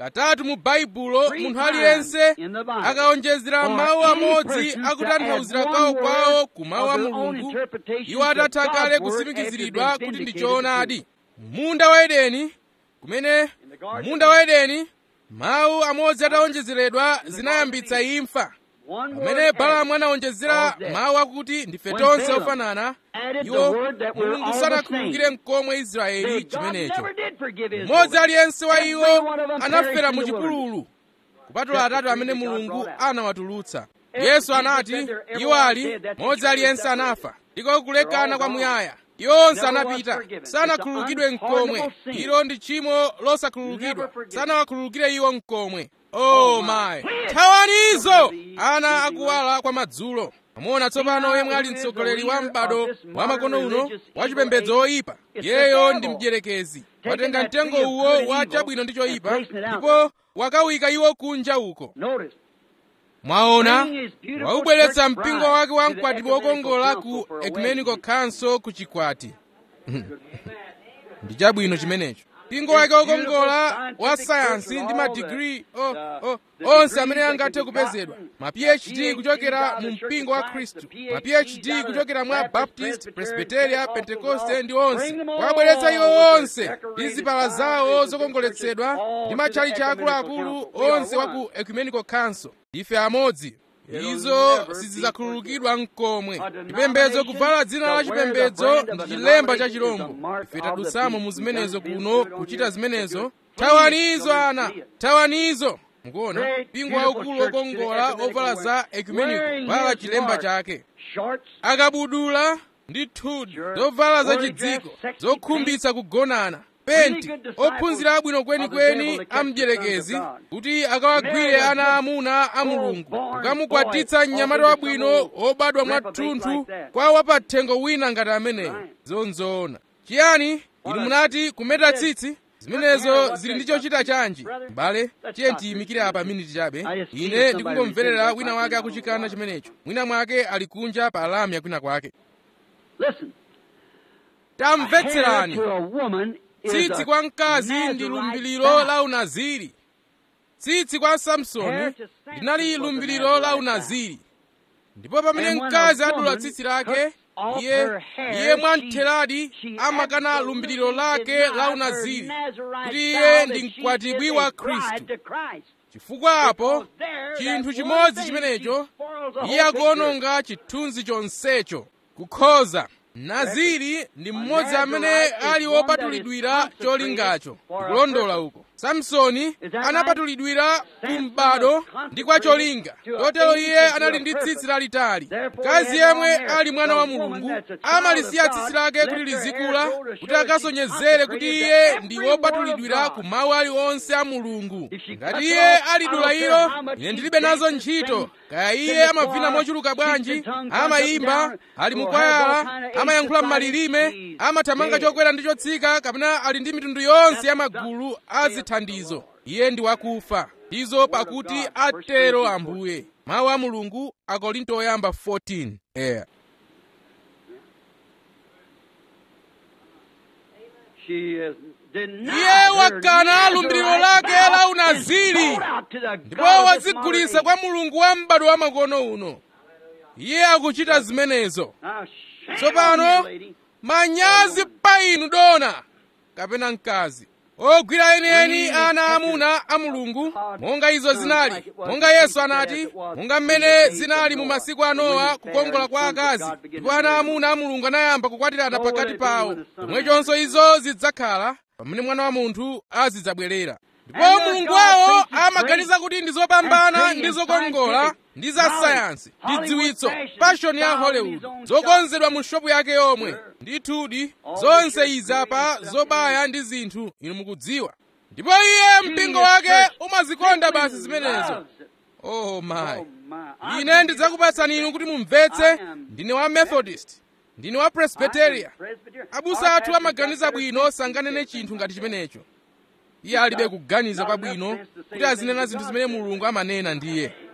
katatu mu baibulo munthu aliyense akaonjezera mawu amodzi akutanthauzira kwawo kwawo ku mawu a mulungu iwo atatha kale kutsimikiziridwa kuti ndi choonadi munda wa edeni kumene munda wa edeni mawu amodzi ataonjezeredwa zinayambitsa imfa pamene balamu anaonjezera mawu akuti ndife tonse ofanana iwo mulungu sanakhululukire mkomwe israeli chimenecho mmodzi aliyense wa iwo anafera mu chipululu kupatula atatu amene mulungu anawatulutsa yesu anati iwo ali mmodzi aliyense anafa ndiko kulekana kwamuyaya iwo onse anapita sanakhululukidwe mkomwe ilo ndi tchimo losakhululukidwa sanawakhululukire iwo mkomwe oh my thawanizo ana akuwala kwa madzulo amona tsopano yemwe ali mtsogoleri wa m'bado wa makono uno wa chipembedzo oyipa yeyo ndi mdierekezi watenga mtengo uwo wa chabwino ndi choyipa ndipo wakawika iwo kunja uko mwaona waubweretsa mpingo wake wa mkwati wokongola ku ecumenical council ku chikwati ndi chabwino chimenecho mpingo wake wokongola wa sayansi ndi madigiri oh, oh, onse amene angathe kupezedwa ma phd kuchokera mu mpingo wa khristu ma phd kuchokera mwa baptist presbyteria pentekoste ndi onse wabweretsa iwo onse ndi zipala zawo zokongoletsedwa ndi matchalichi akuluakulu onse wa ku ecumenical council ndife amodzi izo sizidzakhululukidwa mkomwe chipembedzo kuvala dzina la chipembedzo ndi chilemba cha chirombo ife tadutsamo mu zimenezo kuno kuchita zimenezo thawanizo ana thawanizo mukuona mpingo waukulu wokongola ovala za ecumenical vala chilemba chake akabudula ndi thudi zovala zachidziko zokhumbitsa kugonana penti ophunzira abwino kwenikweni a mdierekezi kuti akawagwire ana amuna a mulungu kukamukwatitsa mnyamata wabwino obadwa mwathunthu kwa wapathengo wina ngati ameneyo zonzoona chiyani inu munati kumeta tsitsi zimenezo zili ndi chochita chanji m'bale tiye tiyimikire apa miniti chabe ine ndikungomverera wina wake akuchikana chimenecho mwina mwake ali kunja pa alamu yakwina kwake tamvetserani tsitsi kwa mkazi ndi lumbiriro la unaziri tsitsi kwa samsoni linali lumbiriro la unaziri ndipo pamene mkazi adula tsitsi lake iye iye mwamtheradi amakana lumbiriro lake la unaziri kuti iye ndi mkwatibwi wa khristu chifukwa apo chinthu chimodzi chimenecho iye akuononga chithunzi chonsecho kukhoza naziri ndi mmodzi amene ali wopatulidwira cholingacho ndikulondola uko samsoni anapatulidwira kumbado ndi kwa cholinga kotero iye anali ndi tsitsi lalitali mkazi yemwe ali mwana wa mulungu amalisiya tsitsi lake kuti lizikula kuti akasonyezere kuti iye ndi wopatulidwira ku mawu aliwonse a mulungu ngati iye alidula ilo ine ndilibe nazo ntchito kaya iye amavina mochuluka bwanji amayimba ali mukwayala amayankhula m'malilime amathamanga chokwera ndi chotsika kapena ali ndi mitundu yonse ya magulu a zithandizo iye ndi wakufa izo pakuti atero ambuye mawu a mulungu akorinto oyamba 14 eya iye wakana lumbiriro lake la unaziri ndipo wadzigulitsa kwa mulungu wa m'bado wa makono uno iye akuchita zimenezo tsopano manyazi pa inu dona kapena mkazi ogwira enieni ana amuna a mulungu monga izo zinali monga yesu anati monga mmene zinali mu masiku a nowa kukongola kwa akazi ndipo ana amuna a mulungu anayamba kukwatirana pakati pawo pomwechonso izo zidzakhala pamene mwana wa munthu azidzabwerera ndipo mulungu wawo amaganiza kuti ndi zopambana ndi zokongola ndi za sayansi ndi dziwitso fashoni ya hollywood zokonzedwa mu shopu yake yomwe ndithudi zonse izi apa zobaya ndi zinthu inu mukudziwa ndipo iye mpingo wake umazikonda basi zimenezo oh my ine ndidzakupatsani inu kuti mumvetse ndine wa methodist ndine wa presbyteria abusa athu amaganiza bwino sanganene chinthu ngati chimenecho iye alibe kuganiza kwabwino kuti azinena zinthu zimene mulungu amanena ndiye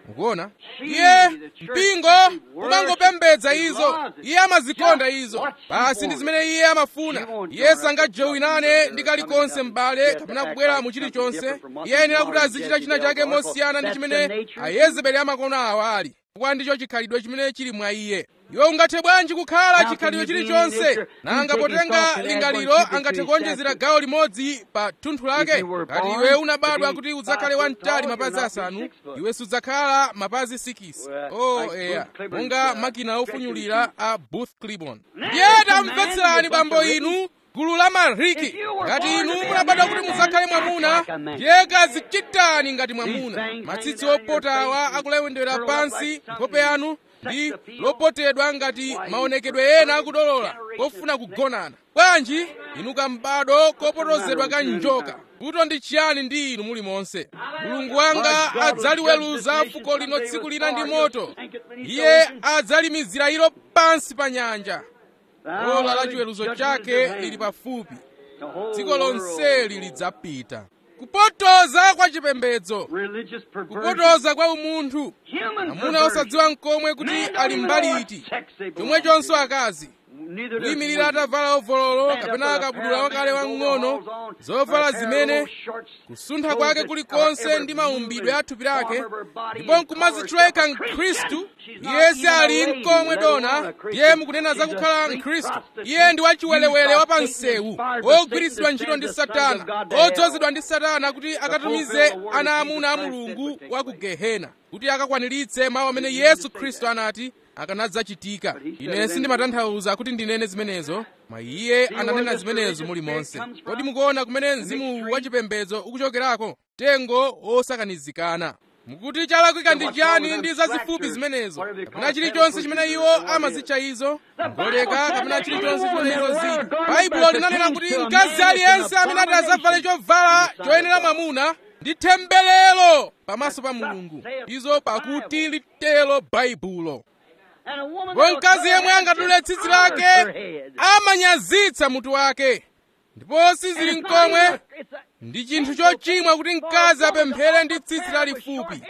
mukuona iye mpingo umangopembedza izo iye amazikonda izo basi ndi zimene iye amafuna iye sangajowinane ndi kalikonse m'bale kapena kubwera mu chilichonse iye ayenera kuti azichita china chake mosiyana ndi chimene ayezebeli amakono awo ali chifukwa ndicho chikhalidwe chimene chili mwa iye iwe ungathe bwanji kukhala chikhalidwe chilichonse nanga potenga lingaliro angathe kuonjezera gawo limodzi pa thunthu lake ngati iwe unabadwa kuti udzakhale wamtali mapazi asanu iwe sudzakhala mapazi 6 oh eya monga makina ofunyulira a booth clibon ndiye tamvetserani bambo inu gulu la mariki ngati inu munabadwa kuti mudzakhale mwamuna ndiye kazichitani ngati mwamuna matsitsi opotawa akulewendera pansi nkhope yanu ndi lopotedwa ngati maonekedwe ena akudolola kofuna kugonana bwanji inu kambado kopotozedwa ka njoka kuto ndi chiyani ndi inu muli monse mulungu wanga adzaliweruza fuko lino tsiku lina ndi moto iye adzalimizira ilo pansi pa nyanja ola la chiweruzo chake lili pafupi dziko lonseli lidzapita kupotoza kwa chipembedzo kupotoza kwa umunthu amuna osadziwa mkomwe kuti ali mbali iti chomwechonso akazi kuyimirira atavala ovololo kapena akabudula wakale wang'ono zovala zimene kusuntha kwake kulikonse ndi maumbidwe a thupi lake ndipo nkumazitchuleka mkhristu iye si ali mkomwe dona iye mukunena za kukhala mkhristu iye ndi wachiwelewele wa pansewu ogwiritsidwa ntchito ndi satana odzozedwa ndi satana kuti akatumize ana amuna a mulungu wa ku gehena kuti akakwaniritse mawu amene yesu khristu anati akanadzachitika ine sindimatanthauza kuti ndinene zimenezo mwa iye ananena zimenezo muli monse kodi mukuona kumene mzimu wachipembedzo ukuchokerako tengo osakanizikana mukuti chalakwika ndi chiyani ndi zazifupi zimenezo kapena chilichonse chimene iwo amazitcha izo ngoleka kapena chilichonse chimene izo zili baibulo linanena kuti mkazi aliyense amene ati azavale chovala choyenera mwamuna ndi temberero pamaso pa mulungu izo pakuti litelo baibulo ndipo mkazi yemwe angadule tsitsi lake amanyazitsa mutu wake ndipo sizili mkomwe ndi chinthu chochimwa kuti mkazi apemphere ndi tsitsi lalifupi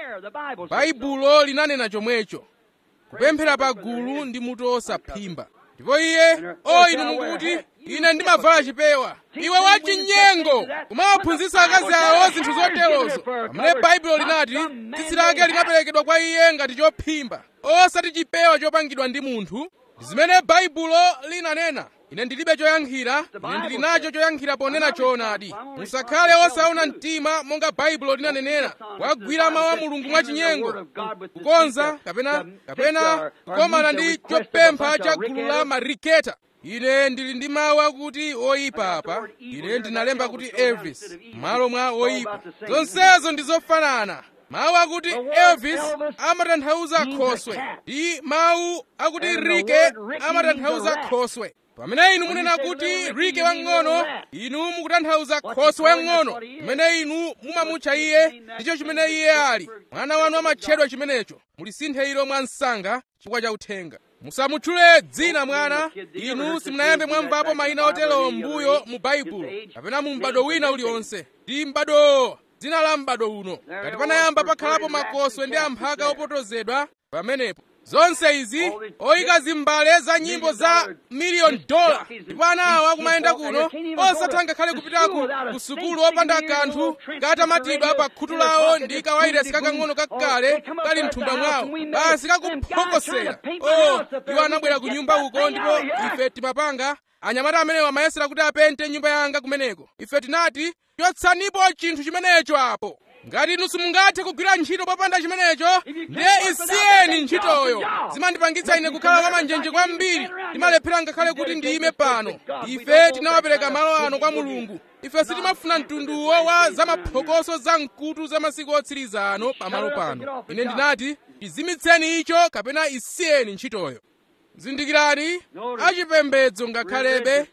baibulo linanena chomwecho kupemphera pa gulu ndi mutu osaphimba ndipo iye o inu mukuti ine ndimavala chipewa iwe wachinyengo kumawaphunzitsa akazi awo zinthu zoterozo pamene baibulo linati tsitsi lake linaperekedwa kwa iye ngati chophimba osati chipewa chopangidwa ndi munthu ndi zimene baibulo linanena ine ndilibe choyankhira ine ndili nacho choyankhira ponena choonadi musakhale osaona mtima monga baibulo linanenera wagwira mawu a mulungu mwachinyengo kukonza kapena kapena kukomana ndi chopempha cha gulu la mariketa ine ndili ndi mawu akuti oyipa apa ine ndinalemba kuti elvis m'malo mwa oyipa zonsezo ndi zofanana mawu akuti elvis amatanthauza khoswe ndi mawu akuti rike amatanthauza khoswe pamene inu munena kuti rike wang'ono inu mukutanthauza khoswe wang'ono pamene inu mumamutcha iye ndicho chimene iye ali mwana wanu amatchedwa chimenecho mulisinthe ilo mwa msanga chifukwa cha uthenga musamutchule dzina mwana inu simunayambe mwamvapo mayina oterowo m'mbuyo mu baibulo kapena mu m'bado wina uliwonse ndi m'bado dzina la m'bado uno ngati panayamba pakhalapo makoswe ndi amphaka opotozedwa pamenepo zonse izi oyika zimbale za nyimbo za miliyoni dola ndipo ana awo akumayenda kuno osatha ngakhale kupitaku ku sukulu opanda kanthu katamatidwa pa khutu lawo ndi kawairesi kakang'ono kakale kali mthumba mwawo basi kakuphokosera o iwo anabwera ku nyumba uko ndipo ife timapanga anyamata amenewo amayesera kuti apente nyumba yanga kumeneko ife tinati chotsanipo chinthu chimenecho apo ngati inu simungathe kugwira ntchito popanda chimenecho ndiye isiyeni ntchitoyo zimandipangitsa ine kukhala wamanjenje kwambiri ndimalephera ngakhale kuti ndiyime pano ife tinawapereka malo ano kwa mulungu ife sitimafuna mtunduwo wa zamaphokoso za mkutu za masiku otsiriza ano pamalo pano ine ndinati izimitseni icho kapena isiyeni ntchitoyo zindikirani achipembedzo ngakhalebe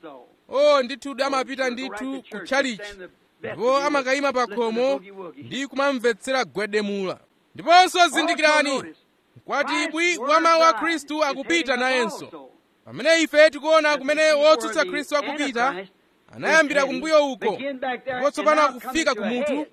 o ndithu amapita ndithu ku tchalichi ndipo amakayima pa khomo ndi kumamvetsera gwedemula ndiponso zindikirani mkwatibwi wa mawu a khristu akupita nayenso pamene ife tikuona kumene wotsutsa khristu akupita anayambira kumbuyo uko ndipo tsopano akufika kumutu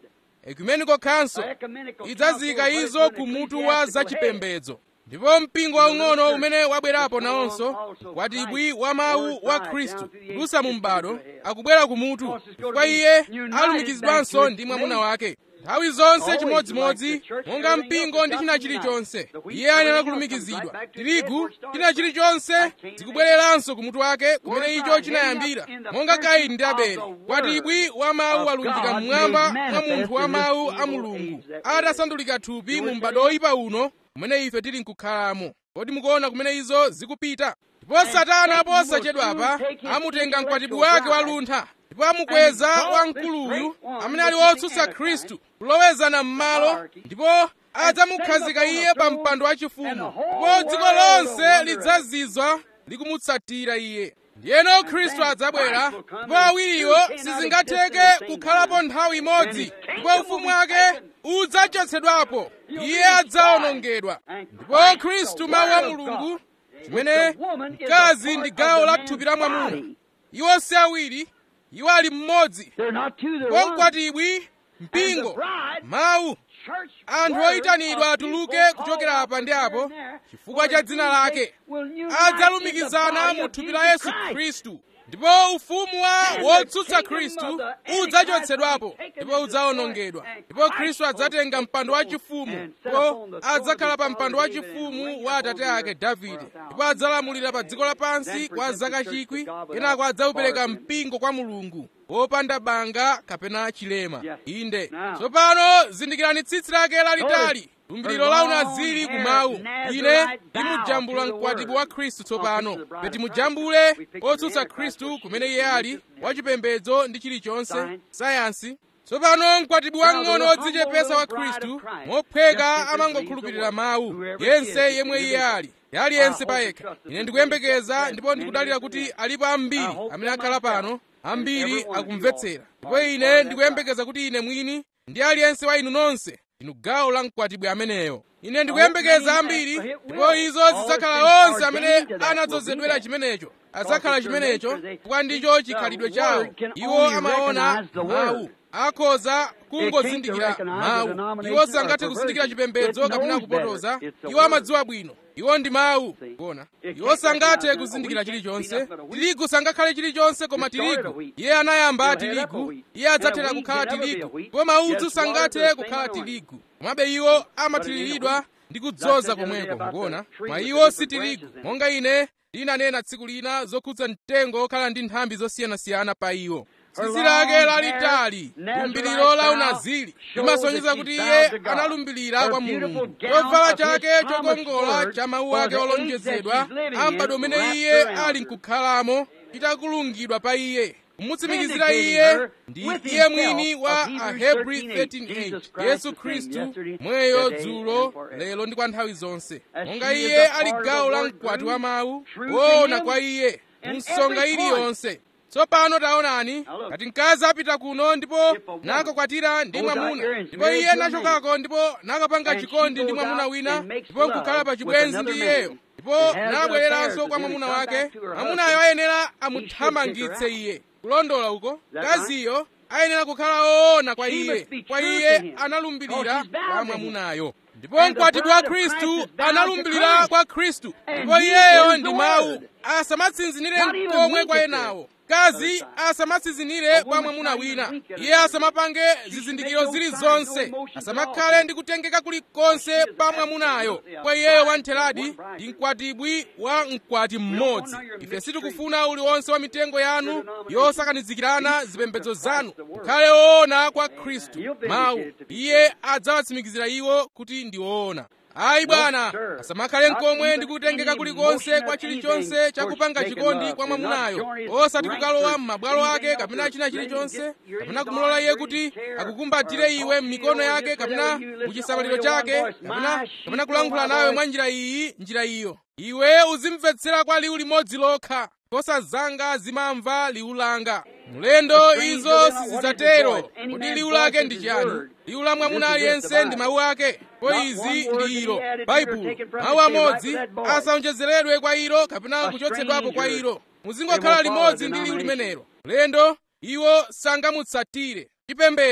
ecumenical council ecumenical idzazika council izo was ku the mutu wa ecclesiastical head. zachipembedzo ndipo mpingo waung'ono umene wabwerapo nawonso kwatibwi wa mawu wa khristu kudutsa mu m'bado akubwera ku mutu chifukwa iye alumikizidwanso ndi mwamuna wake nthawi zonse chimodzimodzi monga mpingo ndi china chilichonse iye ayenera kulumikizidwa tirigu china chilichonse zikubwereranso ku mutu wake kumene icho chinayambira monga kaini ndi abele kwatibwi wa mawu alunjika mmwamba mwa munthu wa mawu a mulungu atasandulika thupi mu m'bado oyipa uno kumene ife tili nkukhalamo kodi mukuona kumene izo zikupita ndipo satana posachedwapa amutenga mkwatibwi wake waluntha ndipo amukweza wamkuluyu amene ali wotsutsa khristu kulowezana m'malo ndipo adzamukhazika iye pa mpando wachifumu ndipo dziko lonse lidzazizwa likumutsatira iye ndiyeno khristu adzabwera ndipo awiriwo sizingatheke kukhalapo nthawi imodzi ndipo ufumu wake udzachotsedwapo iye adzawonongedwa ndipo khristu mawu a mulungu chimene mkazi ndi gawo la thupi la mwamuna iwo si awiri iwo ali mmodzi They're not two, they're ndipo one. mkwatibwi mpingo mawu Church anthu word oyitanidwa of atuluke people kuchokera called apa ndi out apo there chifukwa cha dzina lake will unite adzalumikizana in the body mu of thupi Jesus la yesu Christ. khristu ndipo ufumu wa wotsutsa khristu udzachotsedwapo ndipo udzawonongedwa ndipo khristu adzatenga mpando wachifumu ndipo adzakhala pa mpando wachifumu wa atate ake davide ndipo adzalamulira pa dziko lapansi kwa zaka chikwi kenako adzaupereka mpingo kwa mulungu wopanda banga kapena chilema inde tsopano zindikirani tsitsi lake lalitali lumbiriro la unaziri kumawu ine ndimujambula mkwatibwi wa khristu tsopano peti mujambule otsutsa khristu kumene iye ali wachipembedzo ndi chilichonse sayansi tsopano mkwatibwi wang'ono odzichepesa wa khristu mophweka amangokhulupirira mawu yense yemwe iye ali aliyense payekha ine ndikuyembekeza ndipo ndikudalira kuti alipo ambiri amene akhala pano ambiri akumvetsera ndipo ine ndikuyembekeza kuti ine mwini ndi aliyense wa inu nonse ndinu gawo la mkwatibwi ameneyo ine ndikuyembekeza ambiri ndipo izo zidzakhala onse amene anadzozedwera chimenecho adzakhala chimenecho chifukwa ndicho chikhalidwe chawo iwo amaona mawu akhoza kungozindikira mawu iwo sangathe kuzindikira chipembedzo kapena kupotoza iwo amadziwa bwino iwo ndi mawu kuona iwo sangathe kuzindikira chilichonse tirigu sangakhale chilichonse koma tirigu iye anayamba tirigu iye adzathera kukhala tirigu ndipo maudzu sangathe kukhala tirigu komabe iwo amathiriridwa ndi kudzoza komweko mukuona ma iwo si tirigu monga ine ndinanena tsiku lina zokhudza mtengo okhala ndi nthambi zosiyanasiyana pa iwo tsitsi lake lalitali lumbiriro la unaziri limasonyeza kuti iye analumbirira kwa mulungu chovala chake chokongola cha mawu ake olonjezedwa ambado umene iye ali nkukhalamo chitakulungidwa pa iye kumutsimikizira iye ndi iye mwini wa ahebri 13:8 yesu khristu mweyo dzulo lero ndi kwa nthawi zonse monga iye ali gawo la mkwati wa mawu woona kwa iye msonga iliyonse tsopano taonani ngati mkazi apita kuno ndipo nakakwatira ndi mwamuna ndipo iye nachokako ndipo nakapanga chikondi ndi mwamuna wina ndipo nkukhala pa chibwenzi ndi iyeyo ndipo nabwereranso kwa mwamuna wake mwamunayo ayenera amuthamangitse iye kulondola uko mkaziyo ayenera kukhala woona kwa iye kwa iye analumbirira kwa mwamunayo ndipo mkwatibwi wa khristu analumbirira kwa khristu ndipo iyeyo ndi mawu asamatsinzinire komwe kwa enawo mkazi asamatsinzinire kwa mwamuna wina iye asamapange zizindikiro zilizonse asamakhale ndi kutengeka kulikonse pa mwamunayo kwa iyeyo wantheradi ndi mkwatibwi wa mkwati mmodzi ife sitikufuna uliwonse wa mitengo yanu yosakanizikirana zipembedzo zanu mukhale woona kwa khristu mawu iye adzawatsimikizira iwo kuti ndi woona ayi bwana asamakhale nkomwe ndi kutengeka kulikonse kwa chilichonse chakupanga chikondi kwa mwamunayo osati kukalowa m'mabwalo ake kapena china chilichonse kapena kumulola iye kuti akukumbatire iwe m'mikono yake kapena muchisamaliro chake kapena kapena kulankhula nawe mwa njira iyi njira iyo iwe uzimvetsera kwa liwu limodzi lokha nkhosa zanga zimamva liwu langa mulendo izo sizidzatero kodi liwu lake ndi chiyani liwu la mwamuna aliyense ndi mawu ake po izi ndi ilo baibulo mawu amodzi asaonjezeredwe kwa ilo kapena kuchotsedwapo kwa ilo muzingokhala limodzi ndi liwu limenelo mulendo iwo sangamutsatire chipembedzo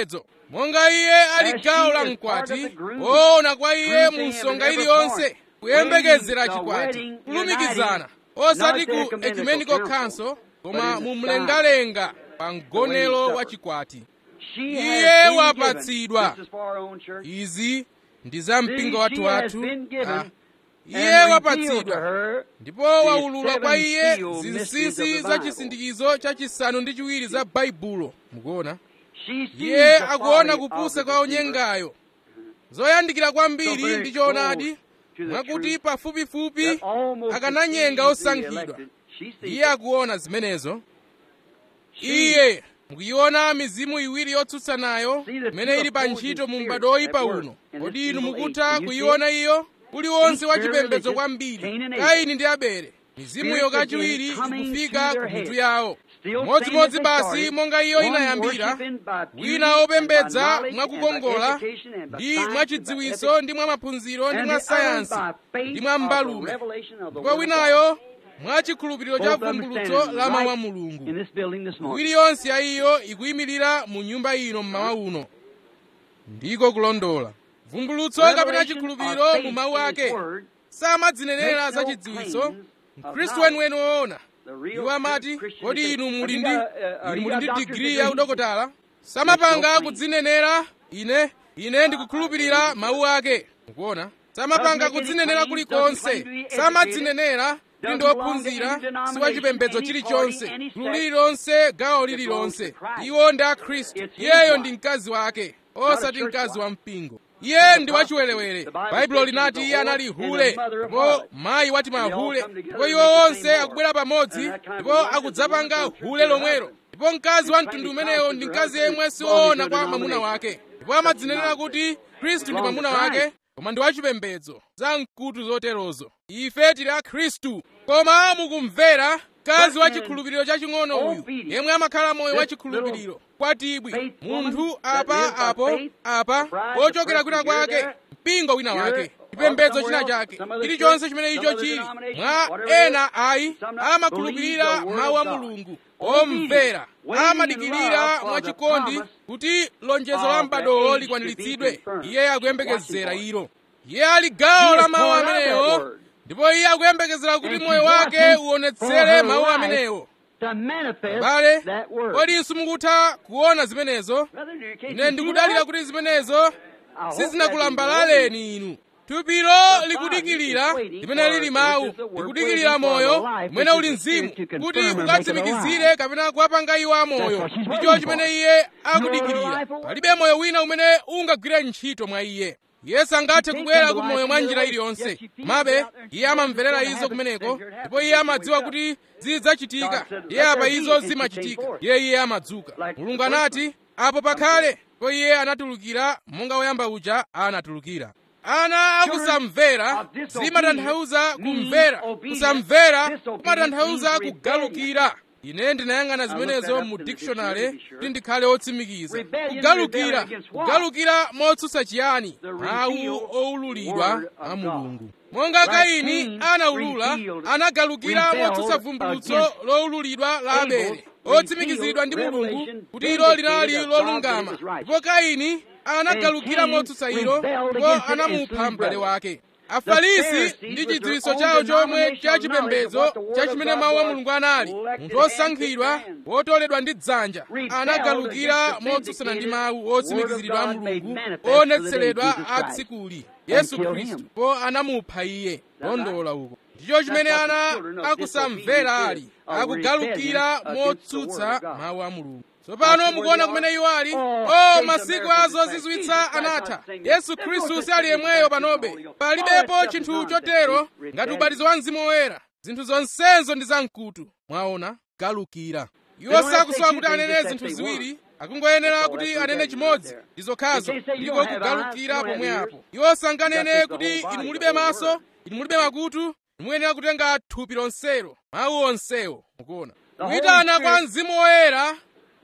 monga iye ali gawo la mkwati woona kwa iye mu nsonga iliyonse kuyembekezera chikwati kulumikizana osati ku ecumenical council koma mu mlengalenga pa mgonero wa chikwati iye wapatsidwa izi ndi za mpingo wathu wathu ah. iye wapatsidwa ndipo waulula kwa iye zinsinsi za chisindikizo chachisanu ndi chiwiri za baibulo mukuona iye akuona kupusa kwa onyengayo zoyandikira kwambiri ndi choonadi mwakuti pafupifupi akananyenga osankhidwa iye akuona zimenezo iye mukuiona mizimu iwiri yotsutsanayo imene ili pa ntchito mu m'bado oyipa uno kodi inu mukutha kuiona iyo uliwonse wachipembedzo kwambiri kaini ndi abele mizimuyo kachiwiri ikufika ku mitu yawo modzimodzi basi monga iyo inayambira wina wopembedza mwakukongola ndi mwachidziwitso ndi mwa maphunziro ndi mwa sayansi ndi mwa mbalume ndipo winayo mwachikhulupiriro cha vumbulutso la mawu a mulungu iwiri yonse ya iyo ikuyimirira mu nyumba ino mmawa uno ndiko kulondola vumbulutso kapena chikhulupiriro mu mawu ake samadzinenera za chidziwitso mkhristu weniweni woona iwo amati kodi inu muli ndi inu muli ndi digiri ya udokotala samapanga kudzinenera ine ine ndikukhulupirira mawu ake mukuona samapanga kudzinenera kulikonse samadzinenera kuti ndi ophunzira si wachipembedzo chilichonse gulu lililonse gawo lililonse iwo ndi akhristu iyeyo ndi mkazi wake osati mkazi wa mpingo iye ndi wachiwerewere baibulo linati iye anali hule ndipo mayi wati mahule ndipo iwo onse akubwera pamodzi ndipo akudzapanga hule lomwero ndipo mkazi wa mtundu umenewo ndi mkazi yemwe siwoona kwa mwamuna wake ndipo amadzinenera kuti khristu ndi mwamuna wake koma ndi wachipembedzo za mkutu zoterozo ife tili a khristu koma mukumvera mkazi wa chikhulupiriro chaching'ono uyu yemwe amakhala moyo wa chikhulupiriro kwatibwi munthu apa apo apa wochokera kwina kwake mpingo wina wake chipembedzo china chake chilichonse chimene icho chili mwa ena ayi amakhulupirira mawu a mulungu omvera amadikirira mwachikondi kuti lonjezo la m'badowo likwaniritsidwe iye akuyembekezera ilo iye ali gawo la mawu amenewo ndipo iye akuyembekezera kuti moyo wake uonetsere mawu amenewo bale kodi simukutha kuona zimenezo ine ndikudalira kuti zimenezo sizinakulambalaleni inu thupilo likudikirira limene lili mawu likudikirira moyo umene uli mzimu kuti ukatsimikizire kapena kuwapanga iwo amoyo ndicho chimene iye akudikirira palibe moyo wina umene ungagwire ntchito mwa iye iye sangathe kubwera ku moyo mwa njira iliyonse komabe iye amamverera izo kumeneko ndipo iye amadziwa kuti zidzachitika iye apa izo zimachitika iye iye amadzuka mulungu anati apo pakhale ndipo iye anatulukira monga woyamba uja anatulukira ana akusamvera zimatanthauza kumvera kusamvera kumatanthauza kugalukira ine ndinayang'ana zimenezo mu dictionary kuti ndikhale otsimikiza kugalukira kugalukira motsutsa chiyani mawu owululidwa a mulungu monga kaini anaulula anagalukira motsutsa vumbulutso lowululidwa la abele otsimikiziridwa ndi mulungu kuti ilo linali lolungama ndipo kaini anagalukira motsutsa ilo ndipo anamupha m'bale wake afarisi ndi chidziwitso chawo chomwe cha chipembedzo cha chimene mawu a mulungu anali munthu osankhidwa wotoledwa ndi dzanja anagalukira motsutsana ndi mawu otsimikiziridwa a mulungu oonetseredwa a tsikuli yesu khristu po anamupha iye londola uko ndicho chimene ana akusamvera ali akugalukira motsutsa mawu a mulungu tsopano mukuona kumene iwo ali o masiku a zozizwitsa anatha yesu khristu sali yemweyo panobe palibepo chinthu chotero ngati ubatizo wa mzimu woyera zinthu zonsezo ndi zamkutu mwaona galukira iwo sakusowa kuti anene zinthu ziwiri akungoyenera kuti anene chimodzi ndi zokhazo ndiko kugalukira pomwe apo iwo sanganene kuti inu mulibe maso inu mulibe makutu inu muyenera kutenga thupi lonselo mawu onsewo mukuona kuyitana kwa mzimu woyera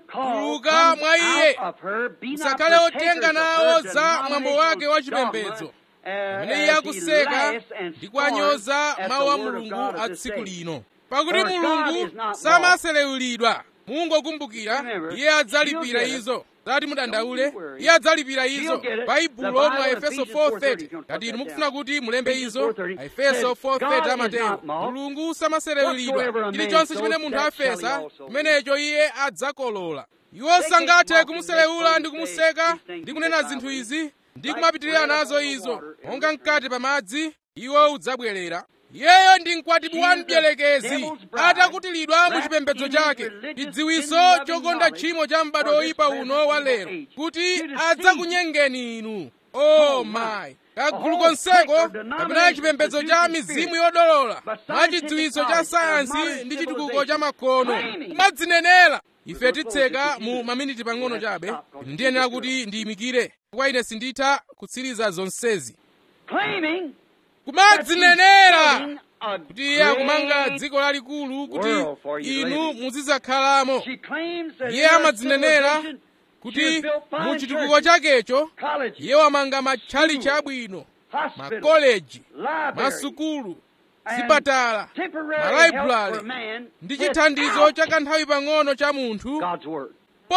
tuluka mwa iye usakhale otenga nawo za mwambo wake wa chipembedzo pamene iye akuseka ndi kuwanyoza mawu a mulungu a tsiku lino pakuti mulungu samaselewulidwa mungokumbukira iye adzalipira izo zati mudandaule iye adzalipira izo baibulo mwa efeso 4:30 ngati inu mukufuna kuti mulembe izo efeso 4:30 amatero mulungu samaserewulidwa chilichonse chimene munthu afesa chimenecho iye adzakolola iwo sangathe kumuselewula ndi kumuseka ndi kunena zinthu izi ndi kumapitirira nazo izo monga mkati pa madzi iwo udzabwerera iyeyo ndi mkwatibwi wa mdierekezi atakutilidwa mu chipembedzo chake chidziwiso chokonda tchimo cha m'bado oyipa uno wa lero kuti adzakunyengeni inu o mayi kagulu konseko kapena chipembedzo cha mizimu yodolola mwa chidziwiso cha sayansi ndi chitukuko cha makono kumadzinenera ife titseka mu maminiti pang'ono chabe ndiyenera kuti ndiyimikire kwa ine sinditha kutsiriza zonsezi claiming kumadzinenera kuti iye akumanga dziko lalikulu kuti inu muzidzakhalamo She claims that iye in her amadzinenera civilization, she kuti has built fine mu chitukuko churches, chakecho colleges, iye wamanga matchalichi abwino hospitals, makoleji libraries, masukulu and zipatala temporary malaibulale help for man ndi chithandizo without cha kanthawi pang'ono cha munthu God's word.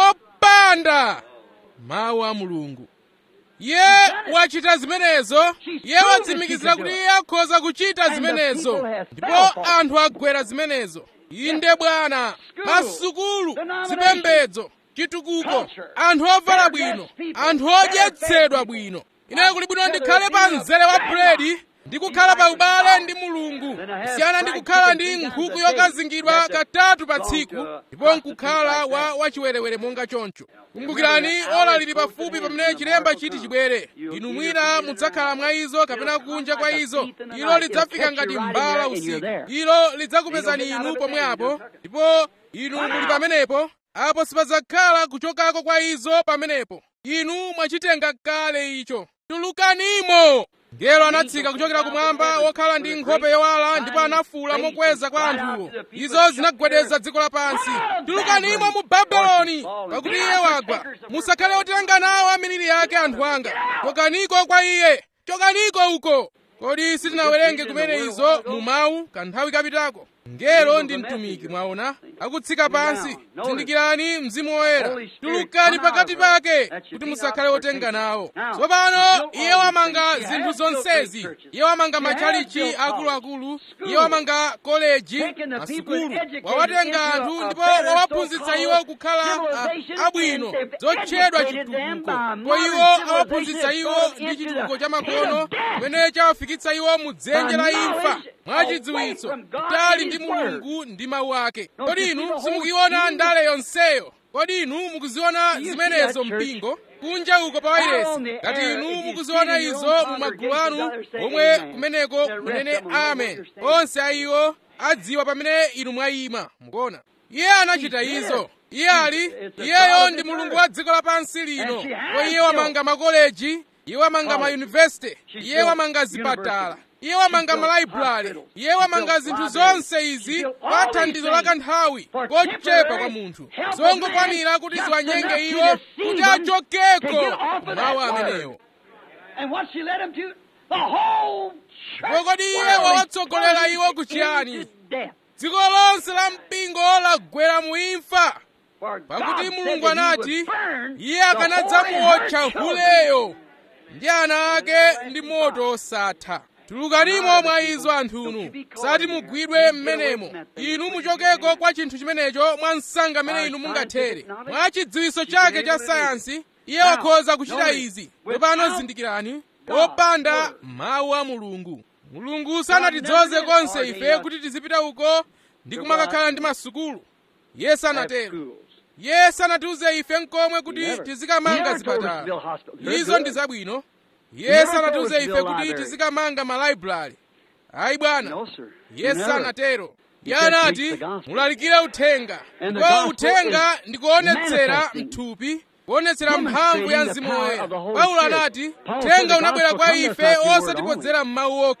popanda mawu a mulungu iye wachita zimenezo iye watsimikizira kuti iye akhoza kuchita zimenezo ndipo anthu agwera zimenezo inde bwana masukulu zipembedzo chitukuko anthu ovala bwino anthu odyetsedwa bwino ine kuli bwino ndikhale pa mzere wa buledi ndi kukhala pa ubale ndi mulungu kusiyana ndi kukhala ndi nkhuku yokazingidwa katatu pa tsiku ndipo nkukhala wa wachiwerewere monga choncho kumbukirani ola lili pafupi pamene chilemba chiti chibwere inu mwina mudzakhala mwa izo kapena kunja kwa izo ilo lidzafika ngati mbala usiku ilo lidzakupezani inu pomwe apo ndipo inu muli pamenepo apo sipadzakhala kuchokako kwa izo pamenepo inu mwachitenga kale icho tulukanimo ngelo anatsika kuchokera kumwamba wokhala ndi nkhope yowala ndipo anafuwula mokweza kwa anthuwo izo zinagwedeza dziko lapansi tulukanimo mu babuloni pakuti iye wagwa musakhale otenga nawo amiliri yake anthu anga chokaniko kwa iye chokaniko uko kodi sitinawerenge kumene izo mu mawu kanthawi kapitako ngelo ndi mtumiki mwaona akutsika pansi zindikirani mzimu woyera tulukani pakati pake kuti musakhale otenga nawo tsopano iye wamanga zinthu zonsezi iye wamanga matchalichi akuluakulu iye wamanga koleji masukulu wawatenga anthu ndipo wawaphunzitsa iwo kukhala a- abwino zotchedwa chitukuko ko iwo awaphunzitsa iwo ndi chitukuko cha makono kumene chawafikitsa iwo mu dzenje la imfa mwachidziwitso kutali ndi mulungu ndi mawu ake kodi inu simukuiona ndale yonseyo kodi inu mukuziona zimenezo mpingo kunja uko pa wairesi ngati inu mukuziona izo mu magulu anu omwe kumeneko munene amen onse a iwo adziwa pamene inu mwayima mukuona iye anachita izo iye ali iyeyo ndi mulungu wa dziko lapansi lino ko iye wamanga makoleji iye wamanga mayunivesiti iye wamanga zipatala iye wamanga malaibulale iye wamanga zinthu zonse izi pa thandizo la kanthawi kochepa kwa munthu zongokwanira kuti ziwanyenge iwo kuti achokeko mawu amenewo And what she led him to? The whole church kodi iye world wawatsogolera is iwo ku chiyani into death. dziko lonse la mpingo lagwera mu imfa For God pakuti said mulungu that he anati would burn iye the akanadzamuotcha whole children. huleyo ndi ana ake ndi moto osatha tulukanimo mwa izo anthunu sati mugwidwe m'menemo inu muchokeko kwa chinthu chimenecho mwa msanga mmene inu mungathere mwa chidziwiso chake cha sayansi iye wakhoza kuchita izi tsopano zindikirani popanda mawu a mulungu mulungu sanatidzoze konse ife kuti tizipita uko ndi kumakakhala ndi masukulu iye sanatero Schools. iye sanatiuze ife nkomwe kuti Never. tizikamanga He never told us to zipatala build hospitals. They're izo good. ndi zabwino iye never told sanatiuze us to ife build kuti libraries. tizikamanga malaibulali ayi bwana No, sir. iye Never. sanatero iye He said, anati "Preach the gospel." mulalikire uthenga And the ndipo gospel uthenga is ndi kuonetsera manifesting, mthupi kuonetsera mphamvu ya demonstrating the mzimu power woyera of the Holy paulo Spirit. anati Paul said uthenga the unabwera gospel kwa come to us ife not through word osatipodzera m'mawu okha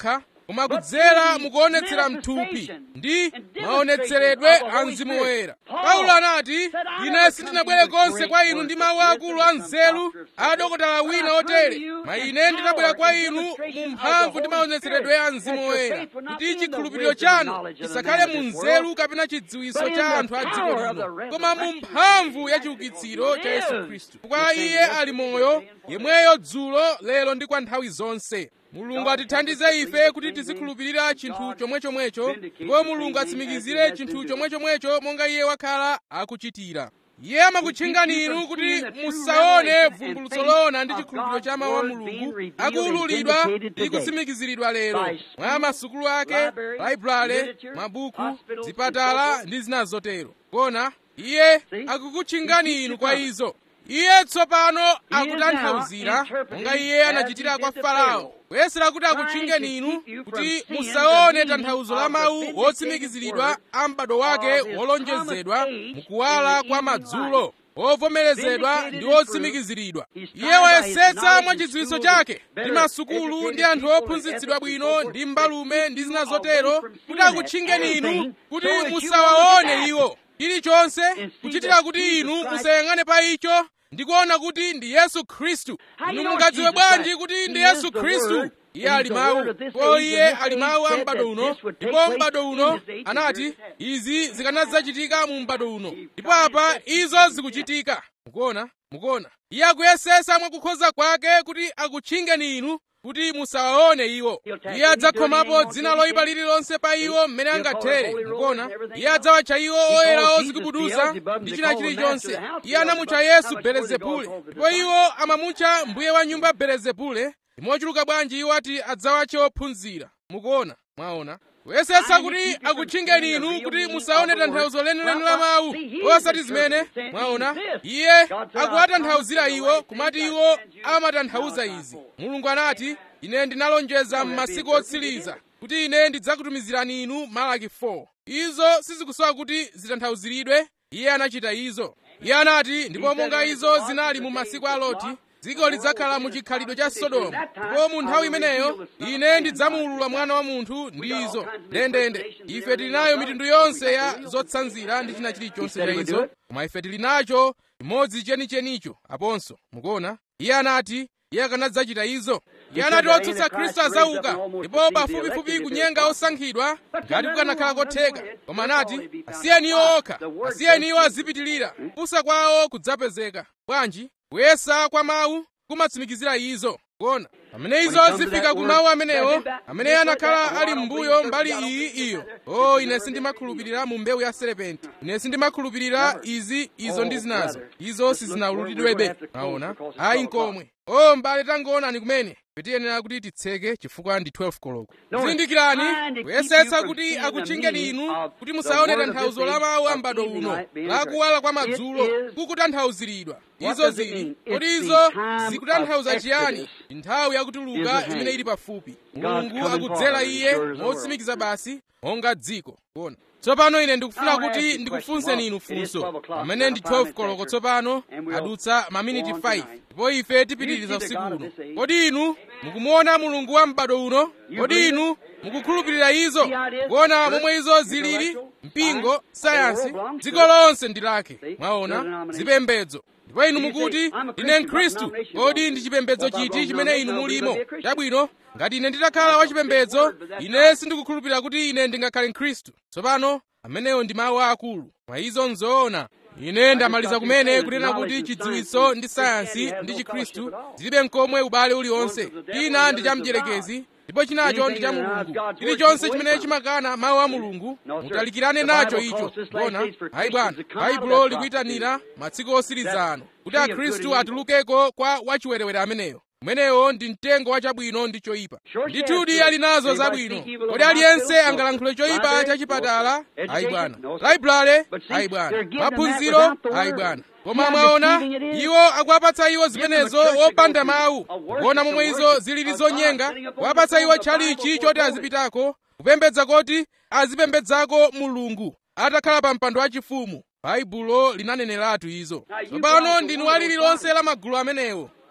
koma kudzera mukuonetsera mthupi ndi maonetseredwe a mzimu woyera paulo anati ine sindinabwere konse kwa inu ndi mawu akulu a nzeru a dokotala wina otere ma ine ndinabwera kwa inu mu mphamvu ndi maonetseredwe a mzimu woyera kuti chikhulupiriro chanu chisakhale mu nzeru kapena chidziwiso cha anthu a dziko lino koma mu mphamvu ya chiukitsiro cha yesu khristu kwa iye ali moyo yemweyo dzulo lero ndi kwa nthawi zonse mulungu atithandize ife kuti tizikhulupirira chinthu chomwechomwecho ndipo mulungu atsimikizire chinthu chomwechomwecho monga iye wakhala akuchitira iye amakutchingani inu kuti musaone vumbulutso loona ndi chikhulupiriro cha mawu a mulungu akuwululidwa ndi kutsimikiziridwa lero mwa masukulu ake laibrale mabuku zipatala ndi zina zotero kona iye akukutchingani inu kwa izo iye tsopano akutanthauzira monga iye anachitira kwa farao kuyesera kuti akutchingeni inu kuti musaone tanthauzo la mawu wotsimikiziridwa a m'bado wake wolonjezedwa mukuwala kwa madzulo wovomerezedwa ndi wotsimikiziridwa iye wayesetsa mwa chidziwitso chake ndi masukulu ndi anthu ophunzitsidwa bwino ndi mbalume ndi zina zotero kuti akutchingeni inu kuti musawaone iwo chilichonse kuchitira kuti inu musayang'ane pa icho ndikuona kuti ndi yesu khristu inu mungadziwe bwanji kuti ndi yesu khristu iye ali mawu ndipo iye ali mawu a m'bado uno ndipo m'bado uno anati izi zikanadzachitika mu m'bado uno ndipo apa izo zikuchitika mukuona mukuona iye akuyesesa mwakukhoza kwake kuti akutchingeni inu kuti musawaone iwo iye adzakhomapo dzina loyipa lililonse pa iwo mmene angathere mukuona iye adzawatcha iwo oyera ozikubuduza ndi china chilichonse iye anamutcha yesu belezebule ndipo iwo amamutcha mbuye wa nyumba belezebule mochuluka bwanji iwo ati adzawatche ophunzira mukuona mwaona kuyesetsa kuti akutchingeni inu kuti musaone tanthauzo lenileni la mawu osati zimene mwaona iye akuwatanthauzira iwo kumati iwo amatanthauza izi mulungu anati ine ndinalonjeza m'masiku otsiriza kuti ine ndidzakutumizirani inu malaki 4 izo sizikusowa kuti zitanthauziridwe iye anachita izo iye anati ndipo monga izo zinali mu masiku a loti dziko lidzakhala mu chikhalidwe cha sodomu ndipo mu nthawi imeneyo ine ndidzamuulula mwana wa munthu ndi izo ndendende ife tili nayo mitundu yonse ya zotsanzira ndi china chilichonse cha izo koma ife tili nacho chimodzi chenichenicho aponso mukuona iye anati iye akanadzachita izo iye anati otsutsa khristu adzauka ndipo pafupifupi kunyenga osankhidwa ngati kukanakhala kotheka koma anati asiyeni iwo okha asiyeni iwo azipitirira kupusa kwawo kudzapezeka bwanji kuyesa kwa mawu kumatsimikizira izo kuona pamene izo zifika ku mawu amenewo amene anakhala ali m'mbuyo mbali iyi iyo o ine sindimakhulupirira mu mbewu ya serepenti ine sindimakhulupirira izi izo ndi zinazo izo sizinawululidwebe maona ayi nkomwe o mbale tangoonani kumene tiyenera kuti titseke chifukwa ndi 12 koloko zindikirani kuyesetsa kuti akutchingeni inu kuti musaone tanthauzo la mawu a m'bado uno la kuwala kwa madzulo kukutanthauziridwa izo zili kodi izo zikutanthauza chiyani nthawi yakutuluka imene ili pafupi mulungu akudzera iye motsimikiza basi monga dziko kuona tsopano ine ndikufuna kuti ndikufunseni inu funso pamene ndi 12 koloko tsopano adutsa maminiti 5 ndipo ife tipitiriza usiku uno kodi inu mukumuona mulungu wa m'bado uno kodi inu mukukhulupirira izo kuona momwe izo zilili mpingo sayansi dziko lonse ndi lake mwaona zipembedzo ndipo inu mukuti ndine mkhristu kodi ndi chipembedzo chiti chimene inu mulimo chabwino ngati ine nditakhala wachipembedzo ine sindikukhulupirira kuti ine ndingakhale mkhristu tsopano amenewo ndi mawu akulu mwa izo nzoona ine ndamaliza kumene kunena kuti chidziwitso ndi sayansi ndi chikhristu zilibe mkomwe ubale uliwonse china ndi cha mdierekezi ndipo chinacho ndi cha mulungu chilichonse chimene chimakana mawu a mulungu mutalikirane nacho icho mbona ayi bwana baibulo likuyitanira masiku osiriza ano kuti akhristu atulukeko kwa wachiwerewere ameneyo umenewo ndi mtengo wa chabwino ndi choyipa ndithudi ali nazo zabwino kodi aliyense angalankhule choyipa cha chipatala ayi bwana laibrale ayi bwana maphunziro ayi bwana koma mwaona iwo akuwapatsa iwo zimenezo wopanda mawu kuona momwe izo zilili zonyenga kuwapatsa iwo tchalichi choti azipitako kupembedza koti azipembedzako mulungu atakhala pa mpando wachifumu baibulo linaneneratu izo tsopano ndinu alililonse la magulu amenewo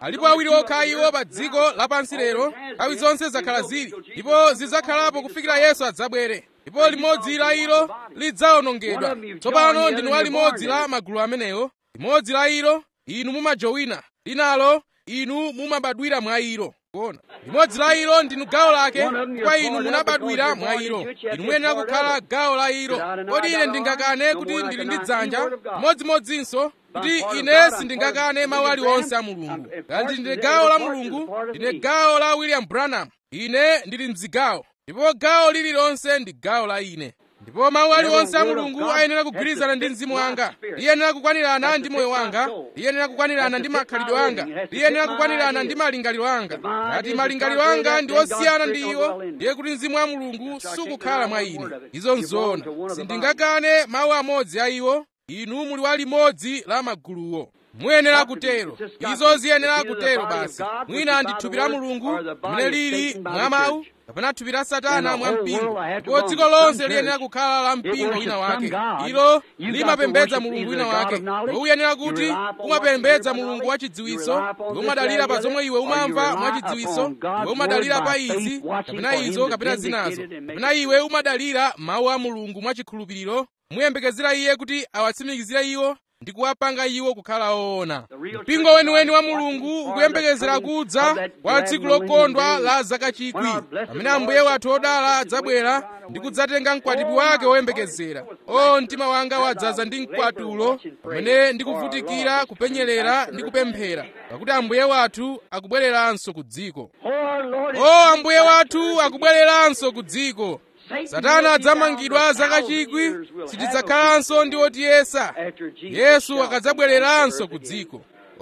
alipo awiri okha iwo pa dziko lapansi lero nthawi zonse zakhala zili ndipo zidzakhalapo kufikira yesu adzabwere ndipo limodzi la ilo lidzawonongedwa tsopano ndinu wa limodzi la magulu amenewo limodzi la ilo inu mumajowina linalo inu mumabadwira mwa ilo kuona limodzi la ilo ndinu gawo lake kwa inu munabadwira mwa ilo inu muyenera kukhala gawo la ilo kodi ine ndingakane kuti ndili ndi dzanja modzimodzinso kuti ine sindingakane mawu aliwonse a mulungu ngati ndine gawo la mulungu ndine gawo la william branham ine ndili mzigawo ndipo gawo lililonse ndi gawo la ine ndipo mawu aliwonse a mulungu ayenera kugwirizana ndi mzimu wanga liyenera kukwanirana ndi moyo wanga liyenera kukwanirana ndi makhalidwe anga liyenera kukwanirana ndi malingaliro anga ngati malingaliro anga ndi osiyana ndi iwo ndiye kuti mzimu wa mulungu sukukhala mwa ine izo nzoona sindingakane mawu amodzi a iwo inu muli wa limodzi la maguluwo muyenera kutero izo ziyenera kutero basi mwina ndi thupi la mulungu limene lili mwa mawu kapena thupi la satana mwa mpingo ndipo dziko lonse liyenera kukhala la mpingo wina wake ilo limapembedza mulungu wina wake iwe uyenera kuti umapembedza mulungu wa chidziwiso iwe umadalira pa zomwe iwe umamva mwa chidziwiso iwe umadalira pa izi kapena izo kapena zinazo kapena iwe umadalira mawu a mulungu mwa chikhulupiriro muyembekezera iye kuti awatsimikizire iwo ndi kuwapanga iwo kukhala oona mpingo weniweni wa mulungu ukuyembekezera kudza kwa tsiku lokondwa la zaka chikwi pamene ambuye wathu odala adzabwera ndi kudzatenga mkwatibwi wake woyembekezera o mtima wanga wadzaza ndi mkwatulo pamene ndikuvutikira kupenyerera ndi kupemphera pakuti ambuye wathu akubwereranso ku dziko o ambuye wathu akubwereranso ku dziko satana adzamangidwa zaka chikwi sitidzakhalanso ndi otiyesa yesu akadzabwereranso ku dziko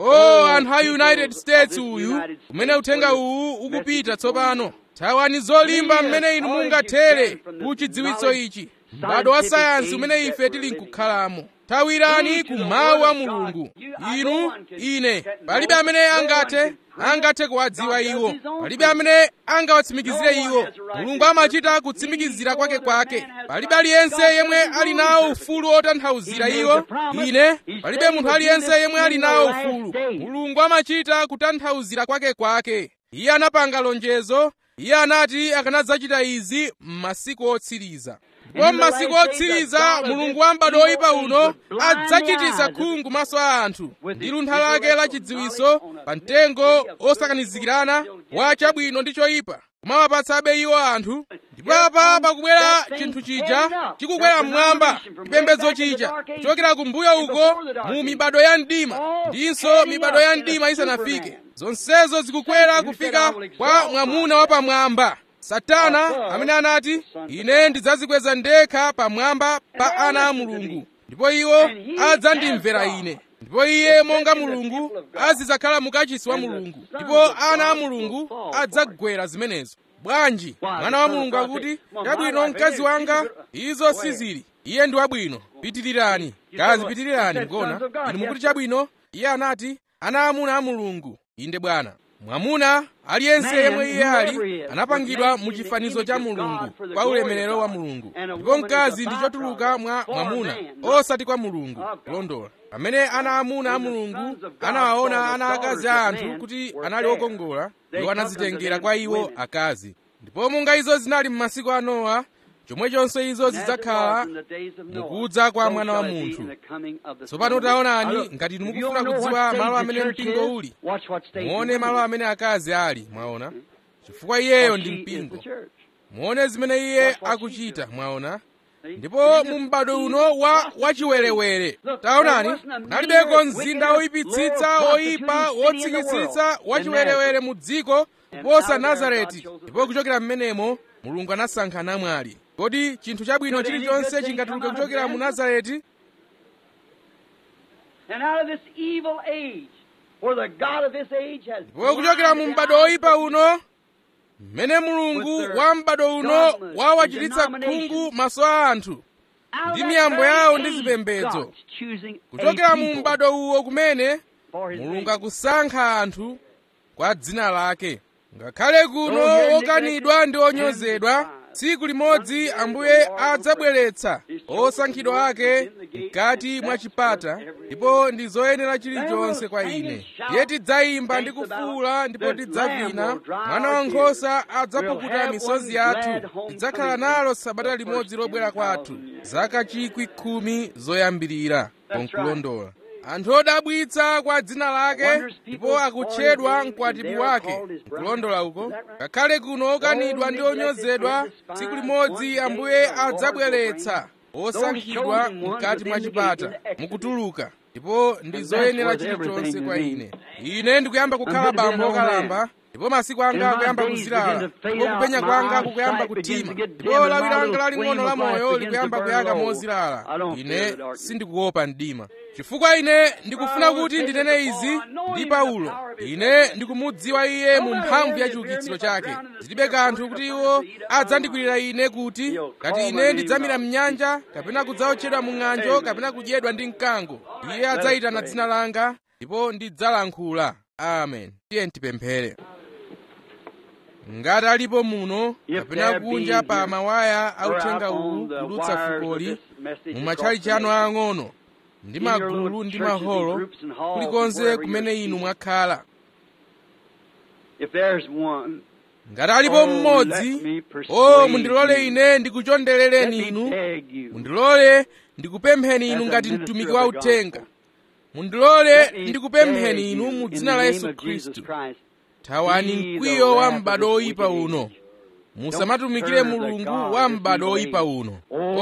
o anthu a united states uyu kumene uthenga uwu ukupita tsopano thawani zolimba mmene inu mungathere ku chidziwitso ichi m'bado wa sayansi umene ife tili nkukhalamo thawirani ku mawu a mulungu inu ine palibe amene angathe angathe kuwadziwa iwo palibe amene angawatsimikizire iwo mulungu amachita kutsimikizira kwake kwake palibe aliyense yemwe ali nawo ufulu otanthauzira iwo ine palibe munthu aliyense yemwe ali nawo ufulu mulungu amachita kutanthauzira kwake kwake iye anapanga lonjezo iye anati akanadzachita izi m'masiku otsiriza ndipo m'masiku otsiriza mulungu wa m'bado oyipa uno adzachititsa khungu maso a anthu ndi luntha lake la chidziwiso pa mtengo osakanizikirana wa chabwino ndi choyipa kumawapatsabe iwo anthu ndipo apa pakubwera chinthu chija chikukwera mmwamba chipembedzo chija kuchokera kumbuyo uko mu mibado ya mdima ndinso mibado ya mdima isanafike zonsezo zikukwera kufika kwa mwamuna wapamwamba satana amene anati ine ndidzazikweza ndekha pamwamba pa ana a mulungu ndipo iwo adzandimvera ine ndipo iye monga mulungu azidzakhala mukachisi wa mulungu ndipo ana a mulungu adzagwera zimenezo bwanji mwana wa mulungu akuti chabwino mkazi wanga izo sizili iye ndi wabwino pitirirani kazi pitirirani mkona inu mukuti chabwino iye anati ana amuna a mulungu inde bwana mwamuna aliyense yemwe iye ali anapangidwa mu chifanizo cha mulungu kwa ulemerero wa mulungu ndipo mkazi ndi chotuluka mwa mwamuna osati kwa mulungu kulondola pamene ana amuna a mulungu anawaona ana akazi a anthu kuti anali okongola iwo anazitengera kwa iwo akazi ndipo monga izo zinali m'masiku a nowa chomwechonso izo zidzakhala mukudza kwa mwana wa munthu tsopano taonani ngati inu mukufuna kudziwa malo amene mpingo uli muone malo amene akazi ali mwaona chifukwa iyeyo ndi mpingo muone zimene iye akuchita mwaona ndipo mu m'bado uno wa wachiwerewere taonani nalibeko mzinda woyipitsitsa woyipa wotsikitsitsa wachiwerewere mu dziko kuposa nazareti ndipo kuchokera m'menemo mulungu anasankha namwali kodi chinthu chabwino chilichonse chingatuluke kuchokera mu nazareti ndipo kuchokera mu m'bado woyipa uno mmene mulungu wa m'bado uno wawachititsa khungu maso a anthu ndi miyambo yawo ndi zipembedzo kuchokera mu m'bado uwo kumene mulungu akusankha anthu kwa dzina lake ngakhale kuno okanidwa ndi onyozedwa tsiku limodzi ambuye adzabweretsa osankhidwa ake mkati mwa chipata ndipo ndi zoyenera chilichonse kwa ine iye tidzayimba ndi kufuwula ndipo tidzavina mwana wankhosa adzapukuta misozi yathu tidzakhala nalo sabata limodzi lobwera kwathu zaka chikwi khumi zoyambirira konkulondola anthu odabwitsa kwa dzina lake ndipo akutchedwa mkwatibwi wake nkulondola uko ngakhale kuno okanidwa ndi onyozedwa tsiku limodzi ambuye adzabweretsa osankhidwa mkati mwa chipata mukutuluka ndipo ndi zoyenera chilichonse kwa ine ine ndikuyamba kukhala bambo okalamba ndipo masiku anga akuyamba kuzilala ndipo kupenya kwanga kukuyamba kutima ndipo lawi langa laling'ono la moyo likuyamba kuyaka mozilala ine sindikuopa mdima chifukwa ine ndikufuna kuti ndinene izi ndi paulo ine ndikumudziwa iye mu mphamvu ya chiukitsiro chake zilibe kanthu kuti iwo adzandikwirira ine kuti ngati ine ndidzamira mnyanja kapena kudzaotchedwa mu ng'anjo kapena kudyedwa ndi mkango iye adzayitana dzina langa ndipo ndidzalankhula amen tiye tipemphere ngati alipo muno kapena kunja pa mawaya authenga uwu kudutsa fukoli mu matchalichi anu ang'ono ndi magulu ndi maholo kulikonse kumene inu mwakhala ngati alipo mmodzi o mundilole ine ndikuchonderereni inu mundilole ndikupempheni inu ngati mtumiki wa uthenga mundilole ndikupempheni inu mu dzina la yesu khristu thawani mkwiyo wa m'bado oyipa uno musamatumikire mulungu wa m'bado oyipa uno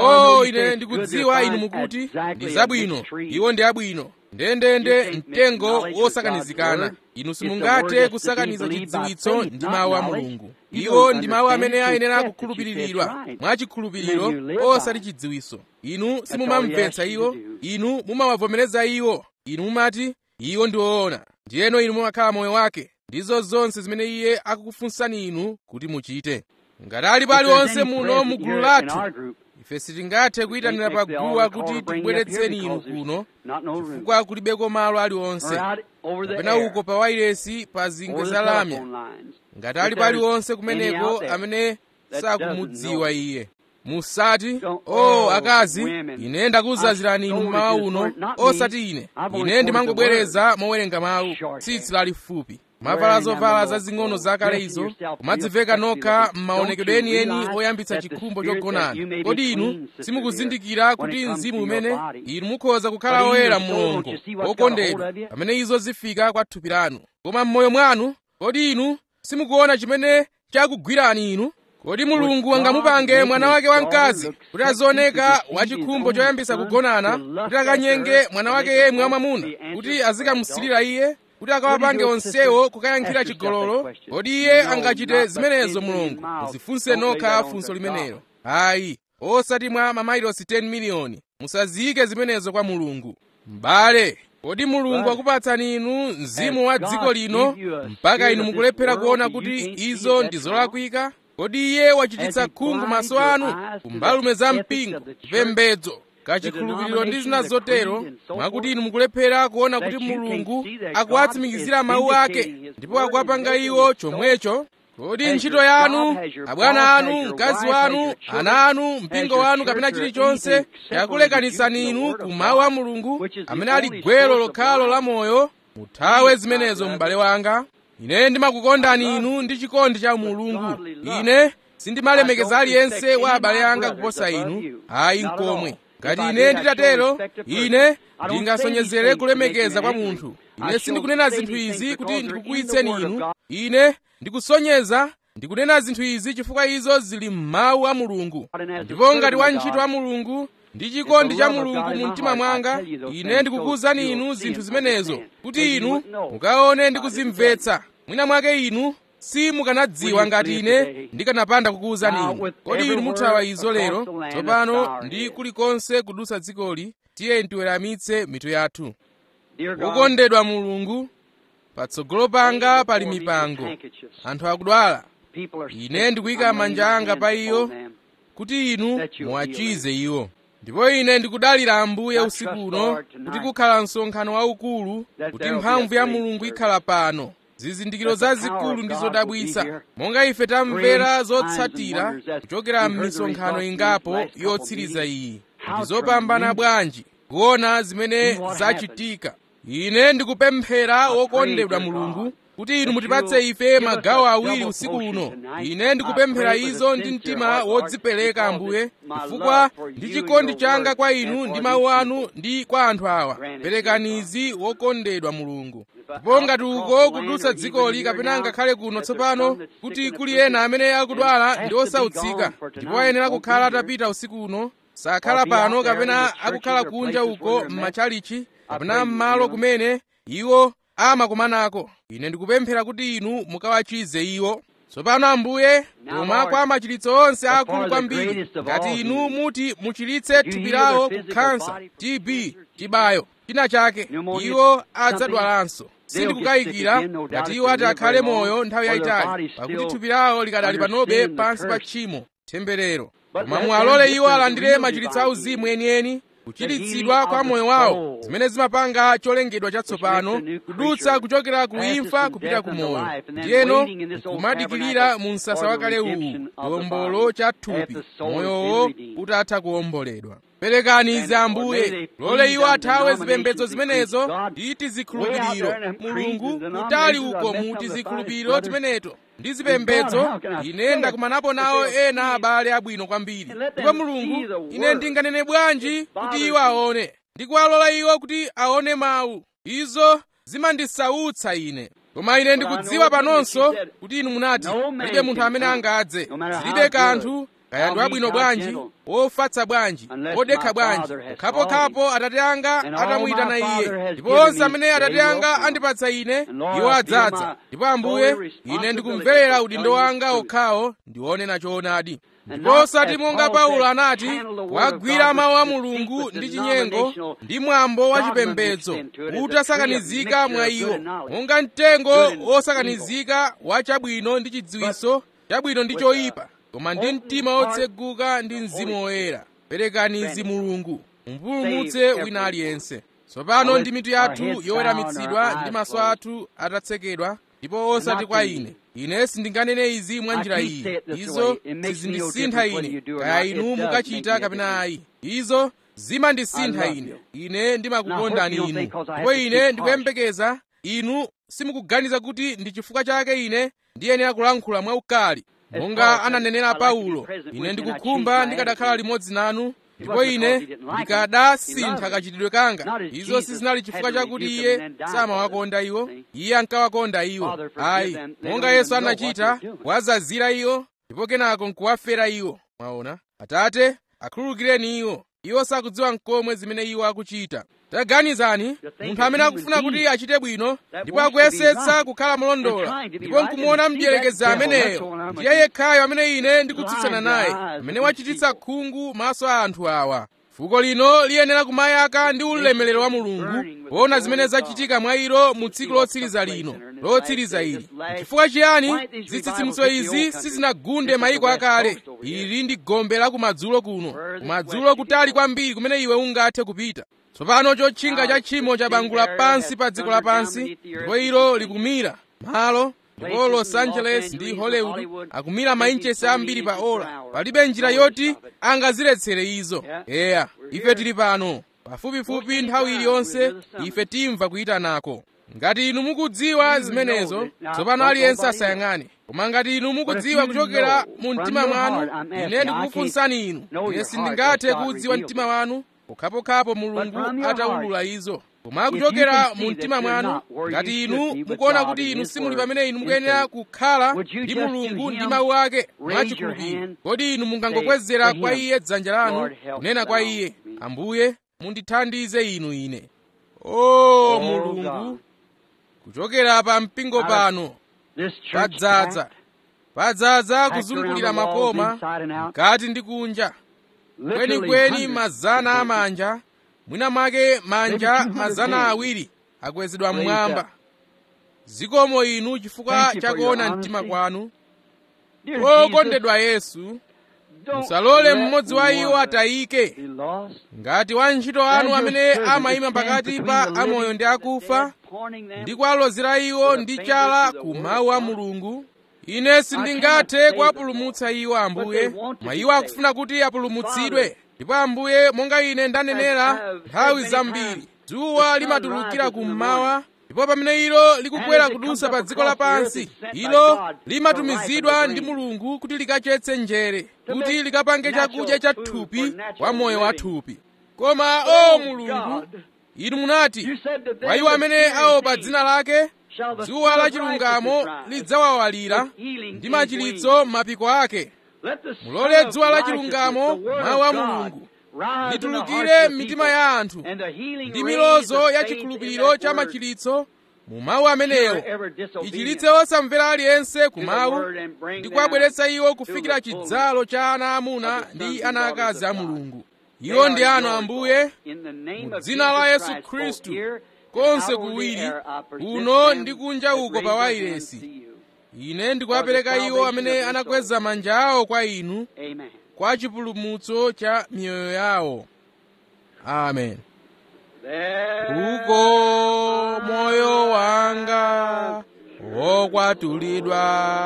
o ine ndikudziwa inu mukuti ndi zabwino iwo ndi abwino ndendende mtengo wosakanizikana inu simungathe kusakaniza chidziwitso ndi mawu a mulungu iwo ndi mawu amene ayenera kukhulupiriridwa mwachikhulupiriro osati chidziwitso inu simumamvetsa iwo inu mumawavomereza iwo inu mumati iwo ndi woona ndiyeno inu mumakhala moyo wake ndizo zonse zimene iye akukufunsani inu kuti muchite ngati alipo aliwonse muno mu gulu lathu ife sitingathe kuyitanira pa guwa kuti tibweretseni inu kuno chifukwa kulibeko malo aliwonse kapena uko pa wairesi pa zingwe za lamya ngati alipo aliwonse kumeneko amene sakumudziwa iye musati o oh, akazi ine ndakuwuzazirani inu mmawa uno osati ine ine ndimangobwereza mowerenga mawu tsitsi lalifupi mavala zovala zazing'ono zakale izo kumadziveka nokha m'maonekedwe enieni oyambitsa chikhumbo chogonana kodi inu simukuzindikira kuti mzimu umene inu mukhoza kukhala oyera mulungu okondedwa pamene izo zifika kwa thupi lanu koma m'moyo mwanu kodi inu simukuona chimene chakugwirani inu kodi mulungu angamupange mwana wake wamkazi kuti azioneka wachikhumbo choyambitsa kugonana kuti akanyenge mwana wake yemwe wamwamuna kuti azikamusilira iye kuti akawapange onsewo kukayankhira chigololo kodi iye angachite zimenezo mulungu muzifunse nokha funso limenelo ayi osati mwa mamailosi 10 miliyoni musaziyike zimenezo kwa mulungu m'bale kodi mulungu akupatsani inu mzimu wa dziko lino mpaka inu mukulephera kuona kuti izo ndi zolakwika kodi iye wachititsa khungu maso anu kumbalume za mpingo kupembedzo kachikhulupiriro ndi zina zotero mwakuti inu mukulephera kuona kuti mulungu akuwatsimikizira mawu ake ndipo akuwapanga iwo chomwecho kodi ntchito yanu abwana anu mkazi wanu ana anu mpingo wanu kapena chilichonse yakulekanisani inu ku mawu a mulungu amene ali gwero lokhalo la moyo muthawe zimenezo m'bale wanga ine ndimakukondani inu ndi chikondi cha mulungu ine sindimalemekeza aliyense wa abale anga kuposa inu ayi nkomwe ngati ine nditatero ine ndingasonyezere kulemekeza kwa munthu ine sindikunena zinthu izi kuti ndikukuwitseni inu ine ndikusonyeza ndikunena zinthu izi chifukwa izo zili m'mawu a mulungu ndipo ngati wantchito wa mulungu ndi chikondi cha mulungu mu mtima mwanga ine ndikukuwuzani inu zinthu zimenezo kuti inu mukaone ndi kuzimvetsa mwina mwake inu simukanadziwa ngati ine ndikanapanda kukuwuzani inu kodi inu muthawa izo lero tsopano ndi kulikonse kudutsa dzikoli tiye tiweramitse mitu yathu wokondedwa mulungu patsogolo panga pali mipango anthu akudwala ine ndikuyika manja anga pa iyo kuti inu muwachize iwo ndipo ine ndikudalira ambuye usiku uno kuti kukhala msonkhano waukulu kuti mphamvu ya mulungu ikhala pano zizindikiro zazikulu ndi zodabwitsa monga ife tamvera zotsatira kuchokera m'misonkhano ingapo yotsiriza iyi ndi zopambana bwanji kuona zimene zachitika ine ndikupemphera wokondedwa mulungu kuti inu mutipatse ife magawo awiri usiku uno ine ndikupemphera izo ndi mtima wodzipereka ambuye chifukwa ndi chikondi changa kwa inu ndi mawu anu ndi kwa anthu awa perekani izi wokondedwa mulungu ndipo ngati uko kudutsa dzikoli kapena ngakhale kuno tsopano kuti kuli ena amene akudwala ndi osautsika ndipo ayenera kukhala atapita usiku uno sakhala pano kapena akukhala kunja uko m'matchalichi kapena m'malo kumene iwo amakumanako ine ndikupemphera kuti inu mukawachize iwo tsopano ambuye koma kwa machiritso onse akulu kwambiri ngati inu muti muchiritse thupi lawo kukhansa tb tibayo china chake iwo adzadwalanso sindikukayikira ngati iwo ati akhale moyo nthawi yayitali pakuti thupi lawo likadali panobe pansi pa tchimo temberero koma muwalole iwo alandire machiritso auzimu enieni kuchiritsidwa kwa moyo wawo zimene zimapanga cholengedwa chatsopano kudutsa kuchokera ku imfa kupita ku moyo ndiyeno kumadikirira mu msasa wakale uwu chiwombolo cha thupi moyowo utatha kuwomboledwa perekani izi ambuye lole iwo athawe zipembedzo zimenezo ndi tizikhulupiriro mulungu kutali uko mu tizikhulupiriro timeneto ndi zipembedzo ine ndakumanapo nawo ena abale abwino kwambiri ndipo mulungu ine ndinganene bwanji kuti iwo aone ndikuwalola iwo kuti aone mawu izo zimandisautsa ine koma ine ndikudziwa panonso kuti inu munati palibe munthu amene angadze zilibe kanthu kaya ndi wabwino bwanji wofatsa bwanji wodekha bwanji khapokhapo atate anga atamuyitana iye ndipo onse amene atate anga andipatsa ine iwo adzadza ndipo ambuye ine ndikumverera udindo wanga okhawo ndiwonena choonadi ndipo osati monga paulo anati wagwira mawu a mulungu ndi chinyengo ndi mwambo wa chipembedzo utasakanizika mwa iwo monga mtengo wosakanizika wa chabwino ndi chidziwiso chabwino ndi choyipa koma ndi mtima wotseguka ndi mzimu woyera perekani izi mulungu mumpulumutse wina aliyense tsopano ndi mitu yathu yoweramitsidwa ndi maso athu atatsekedwa ndipo osati kwa ine ine sindinganene izi mwa njira iyi izo sizindisintha ine kaya inu mukachita kapena ayi izo zimandisintha ine ine ndimakukondani inu ndipo ine ndikuyembekeza inu simukuganiza kuti ndi chifukwa chake ine ndiyenera kulankhula mwaukali monga ananenera paulo ine ndikukhumba ndikadakhala limodzi nanu ndipo ine ndikadasintha kachitidwe kanga izo sizinali chifukwa chakuti iye samawakonda iwo iye ankawakonda iwo ayi monga yesu anachita wazazira iwo ndipo kenako nkuwafera iwo mwaona atate akhululukireni iwo iwo sakudziwa nkomwe zimene iwo akuchita taganizani munthu amene akufuna kuti achite bwino ndipo akuyesetsa kukhala molondola ndipo nkumuona mdierekezi ameneyo ndiye yekhayo amene ine ndikutsutsana naye amene wachititsa khungu maso a anthu awa fuko lino liyenera kumayaka ndi ulemerero wa mulungu poona zimene zachitika mwa ilo mu tsiku lotsiriza lino lotsiriza ili chifukwa chiyani zitsitsimutso izi sizinagunde mayiko akale ili ndi gombe la kumadzulo kuno kumadzulo kutali kwambiri kumene iwe ungathe kupita tsopano chotchinga cha tchimo chabangula pansi pa dziko lapansi ndipo ilo likumira malo ndipo los angeles ndi hollywood akumira mainchesi ambiri pa ola palibe njira yoti angaziletsere izo eya ife tili pano pafupifupi nthawi iliyonse ife timva kuyitanako ngati inu mukudziwa zimenezo tsopano aliyense asayang'ane koma ngati inu mukudziwa kuchokera mu mtima mwanu ine ndikukufunsani inu ine sindingathe kudziwa mtima wanu pokhapokhapo mulungu atawulula izo koma kuchokera mu mtima mwanu ngati inu mukuona kuti inu simuli pamene inu mukuyenera kukhala ndi mulungu ndi mawu ake mwachikhulupiriro kodi inu mungangokwezera kwa iye dzanja lanu kunena kwa iye ambuye mundithandize inu ine o mulungu kuchokera pa mpingo pano padzaza padzaza kuzungulira makoma mkati ndi kunja kwenikweni mazana amanja mwina mwake manja mazana awiri akwezedwa mmwamba zikomo inu chifukwa chakuona mtima kwanu okondedwa yesu musalole mmodzi wa iwo atayike ngati wantchito anu amene amayima pakati pa amoyo ndi akufa ndi kuwalozera iwo ndi chala ku mawu a mulungu ine sindingathe kuwapulumutsa iwo ambuye mwa iwo akufuna kuti apulumutsidwe ndipo ambuye monga ine ndanenera nthawi zambiri dzuwa limatulukira kummawa ndipo pamene ilo likukwera kudusa pa dziko lapansi ilo limatumizidwa ndi mulungu kuti likachetse njere kuti likapange chakudya cha thupi kwa moyo wa thupi koma o mulungu inu munati kwa iwo amene aopa dzina lake dzuwa la chilungamo lidzawawalira ndi machiritso m'mapiko ake mulole dzuwa la chilungamo mawu a mulungu litulukire m'mitima ya anthu ndi milozo ya chikhulupiriro cha machiritso mu mawu amenewo ichilitse osamvera aliyense ku mawu ndi kuwabweretsa iwo kufikira chidzalo cha ana amuna ndi ana akazi a mulungu iwo ndi anu ambuye mu dzina la yesu khristu konse kuwiri kuno ndi kunja uko pa wairesi ine ndikuwapereka iwo amene anakweza manja awo kwa inu kwa chipulumutso cha miyoyo yawo amen uko moyo wanga wokwatulidwa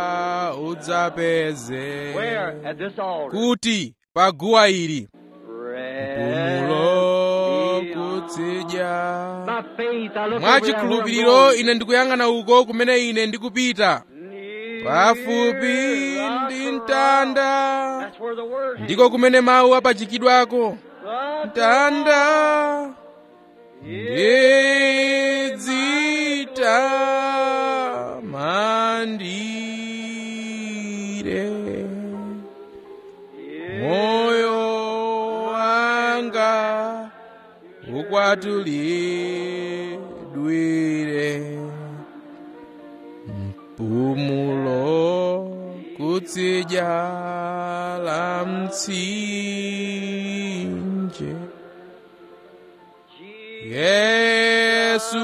udzapeze kuti paguwa ili mpumulo kutsidya mwachikhulupiriro ine ndikuyang'ana uko kumene ine ndikupita pafupi ndi mtanda ndiko kumene mawu apachikidwako mtanda ndidzita mandire moyo wanga ukwatulidwire mpumulo kutsidya la mtsinje yesu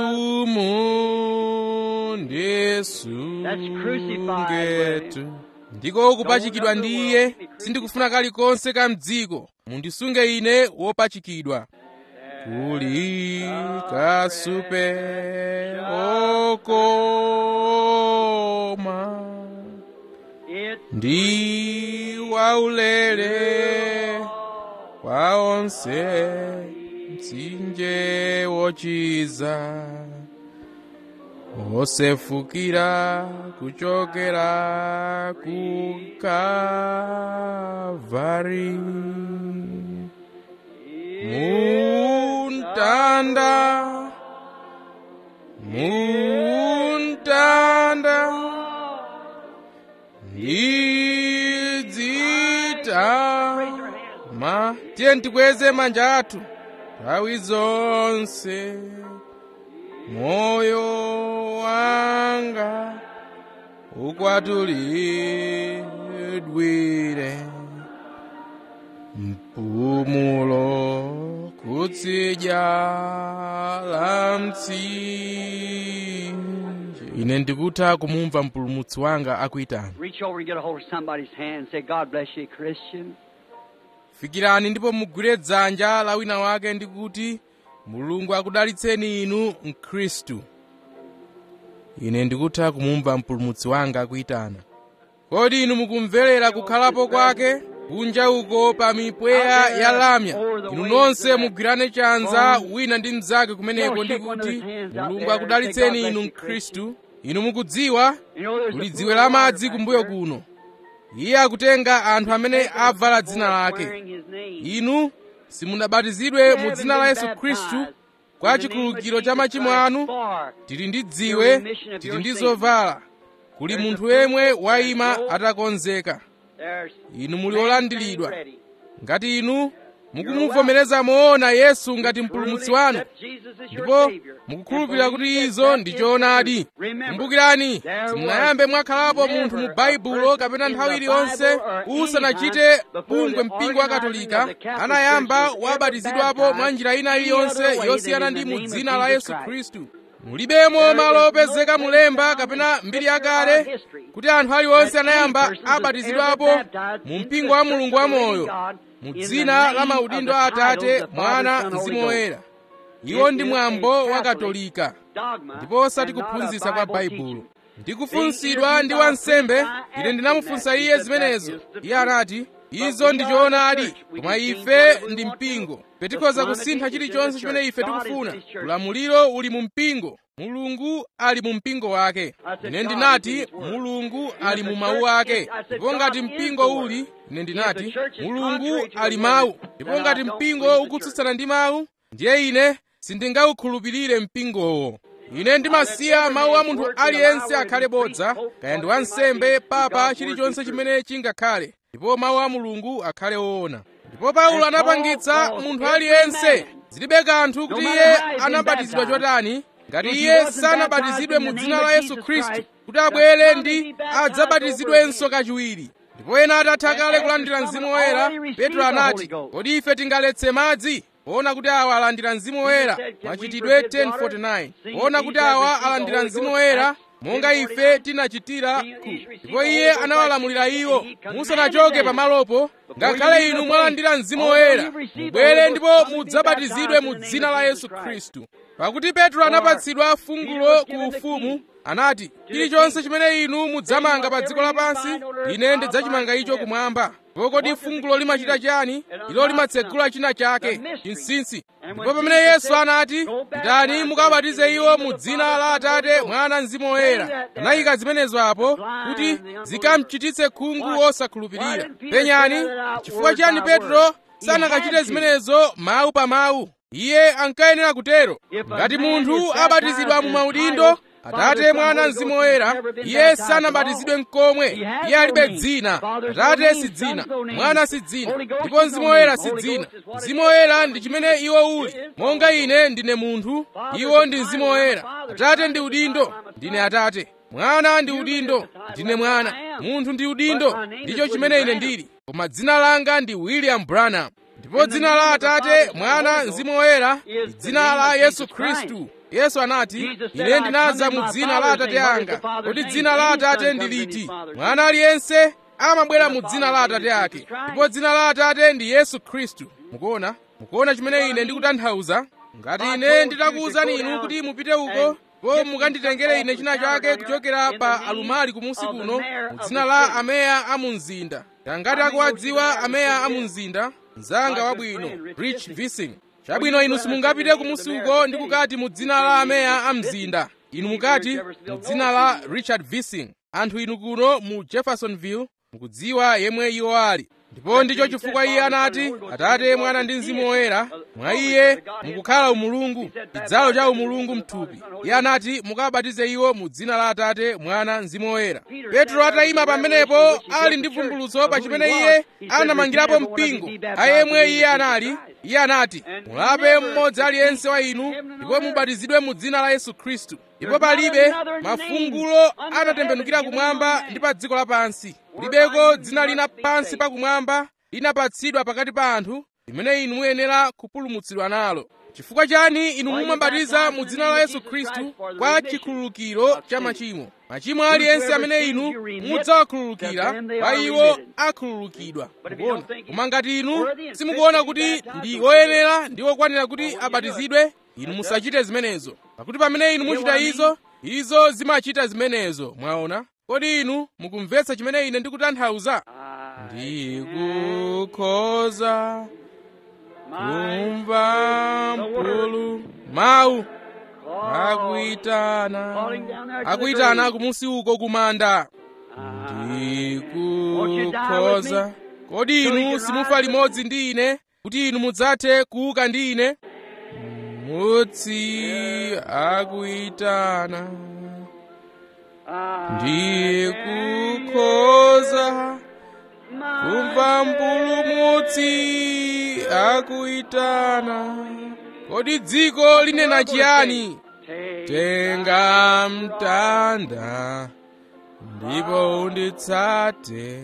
mundisungetu ndiko kupachikidwa ndi iye sindikufuna kalikonse ka mdziko mundisunge ine wopachikidwa kuli kasupe okoma ndi waulere kwa onse mtsinje wochiza osefukira kuchokera ku kavari muntanda muntanda ndidzita ma tiye tikweze manja athu nthawi zonse moyo wanga ukwatulidwire mpumulo kutsidya la mtsinje ine ndikutha kumumva mpulumutsi wanga akuyitana Reach over and get a hold of somebody's hand and say, God bless you, Christian. fikirani ndipo mugwire dzanja la wina wake ndi kuti mulungu akudalitseni inu mkhristu ine ndikutha kumumva mpulumutsi wanga akuyitana kodi inu mukumverera kukhalapo kwake kunja uko pa mipweya ya lamya inu nonse mugwirane chanza wina ndi mnzake kumeneko ndi kuti mulungu akudalitseni inu mkhristu inu mukudziwa You know, there's kuli a dziwe la madzi kumbuyo there. kuno iye akutenga anthu amene avala dzina lake Wearing his name. inu simunabatizidwe mu dzina la yesu khristu kwa chikhululukiro cha machimo anu tili ndi dziwe tili ndi zovala kuli munthu yemwe wayima atakonzeka inu muli olandiridwa ngati inu mukumuvomereza moona yesu ngati mpulumutsi wanu ndipo mukukhulupirira kuti izo ndi choonadi kumbukirani simunayambe mwakhalapo munthu mu baibulo kapena nthawi iliyonse usanachite bungwe mpingo wa katolika anayamba wabatizidwapo mwa njira ina iliyonse yosiyana ndi mu dzina la yesu khristu mulibemo malo opezeka mulemba kapena mbiri yakale kuti anthu aliwonse anayamba abatizidwapo mu mpingo wa mulungu wamoyo mu dzina la maudindo a atate mwana mzimu woyera iwo ndi mwambo wa katolika dogma ndipo osati and not a kuphunzitsa kwa Bible baibulo teaching. ndikufunsidwa ndi wansembe ine ndinamufunsa iye zimenezo iye anati izo ndi choonadi koma ife ndi mpingo petikhoza kusintha chilichonse chimene ife tikufuna ulamuliro uli mu mpingo mulungu ali mu mpingo wake ine ndinati mulungu ali mu mawu ake ndipo ngati mpingo uli ine ndinati mulungu ali mawu ndipo ngati mpingo ukutsutsana ndi mawu ndiye ine sindingawukhulupirire mpingowo ine ndimasiya mawu a munthu aliyense akhale bodza kaya ndi wansembe papa chilichonse chimene chingakhale ndipo mawu a mulungu akhale woona ndipo paulo anapangitsa munthu aliyense zilibe kanthu kuti iye anabatizidwa chotani ngati iye sanabatizidwe mu dzina la yesu khristu kuti abwere ndi adzabatizidwenso kachiwiri ndipo ena atatha kale kulandira mzimu woyera petro anati kodi ife tingaletse madzi poona kuti awa alandira mzimu woyera machitidwe 1049 poona kuti awa alandira mzimu woyera monga ife tinachitira ku ndipo iye anawalamulira iwo musanachoke pamalopo ngakhale inu mwalandira mzimu woyera mubwere ndipo mudzabatizidwe mu dzina la yesu khristu pakuti petro anapatsidwa fungulo ku ufumu anati chilichonse chimene inu mudzamanga pa dziko lapansi ine ndidzachimanga icho kumwamba ndipo kodi fungulo limachita chani ilo limatsegula china chake chinsinsi ndipo pamene yesu anati pitani mukabatize iwo mu dzina la atate mwana mzimu woyera anayika zimenezo apo kuti zikamchititse khungu osakhulupirira penyani chifukwa chani petro sanakachite zimenezo mawu pa mawu iye ankayenera kutero ngati munthu abatizidwa mu maudindo atate mwana mzimu woyera iye sanabatizidwe mkomwe iye alibe dzina atate si dzina mwana si dzina ndipo mzimu woyera si dzina mzimu woyera ndi chimene iwo uli monga ine ndine munthu iwo ndi mzimu woyera atate ndi udindo ndine atate mwana ndi udindo ndine mwana munthu ndi udindo ndicho chimene ine ndili koma dzina langa ndi william branham ndipo dzina la atate mwana mzimu woyera ndi dzina la yesu khristu yesu anati ine ndinaza mu dzina la atate anga kodi dzina la atate ndi liti mwana aliyense amabwera mu dzina la atate ake ndipo dzina la atate ndi yesu khristu mukuona mukuona chimene ine ndikutanthauza ngati ine nditakuwuzani inu kuti mupite uko po mukanditengere ine china chake kuchokera pa alumali kumusi kuno mu dzina la ameya a mu mzinda ngati akuwadziwa ameya a mu mzinda mzanga wabwino rich vising chabwino inu simungapite kumusi uko ndi kukati mu dzina la ameya a mzinda inu mukati mu dzina la richard vising anthu inu kuno mu jeffersonville mukudziwa yemwe iwo ali ndipo ndicho chifukwa iye anati atate mwana ndi mzimu woyera mwa iye mukukhala umulungu chidzalo cha umulungu mthupi iye anati mukabatize iwo mu dzina la atate mwana mzimu woyera petro atayima pamenepo ali ndi vumbulutso pa chimene iye anamangirapo mpingo ayemwe iye anali iye anati mulape mmodzi aliyense wa inu ndipo mubatizidwe mu dzina la yesu khristu ndipo palibe mafungulo anatembenukira kumwamba ndi pa dziko lapansi kulibeko dzina lina pansi pakumwamba linapatsidwa pakati pa anthu limene inu muyenera kupulumutsidwa nalo chifukwa chani inu mumabatiza mu dzina la yesu khristu kwa chikhululukiro cha machimo machimo aliyense amene inu mudzawakhululukira pa iwo akhululukidwa mukuona koma ngati inu simukuona kuti ndi oyenera ndi okwanira kuti abatizidwe inu musachite zimenezo pakuti pamene inu muchita izo izo zimachita zimenezo mwaona kodi inu mukumvetsa chimene ine ndikutanthauza ndikukhoza kumva mpulu mawu akuyitana akuyitana kumusi uko kumanda ndikukhoza kodi inu simufa limodzi ndi ine kuti inu mudzathe kuuka ndi ine mutsi akuyitana ndikukhoza kumva mpulumutsi akuyitana kodi dziko linena chiyani tenga mtanda ndipo unditsate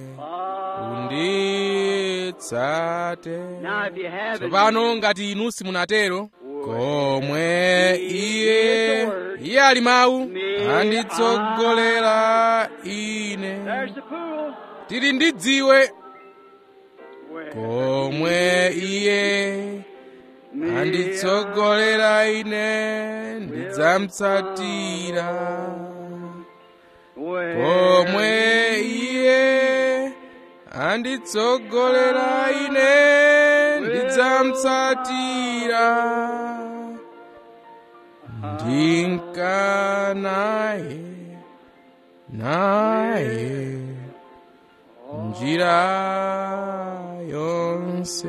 unditsate tsopano ngati inu simunatero komwe iye iye ali mawu anditsogolera ine tili ndi dziwe komwe iye anditsogolera ine ndidzamutsatira pomwe iye anditsogolera ine ndidzamutsatira ndinkanaye naye njira yonse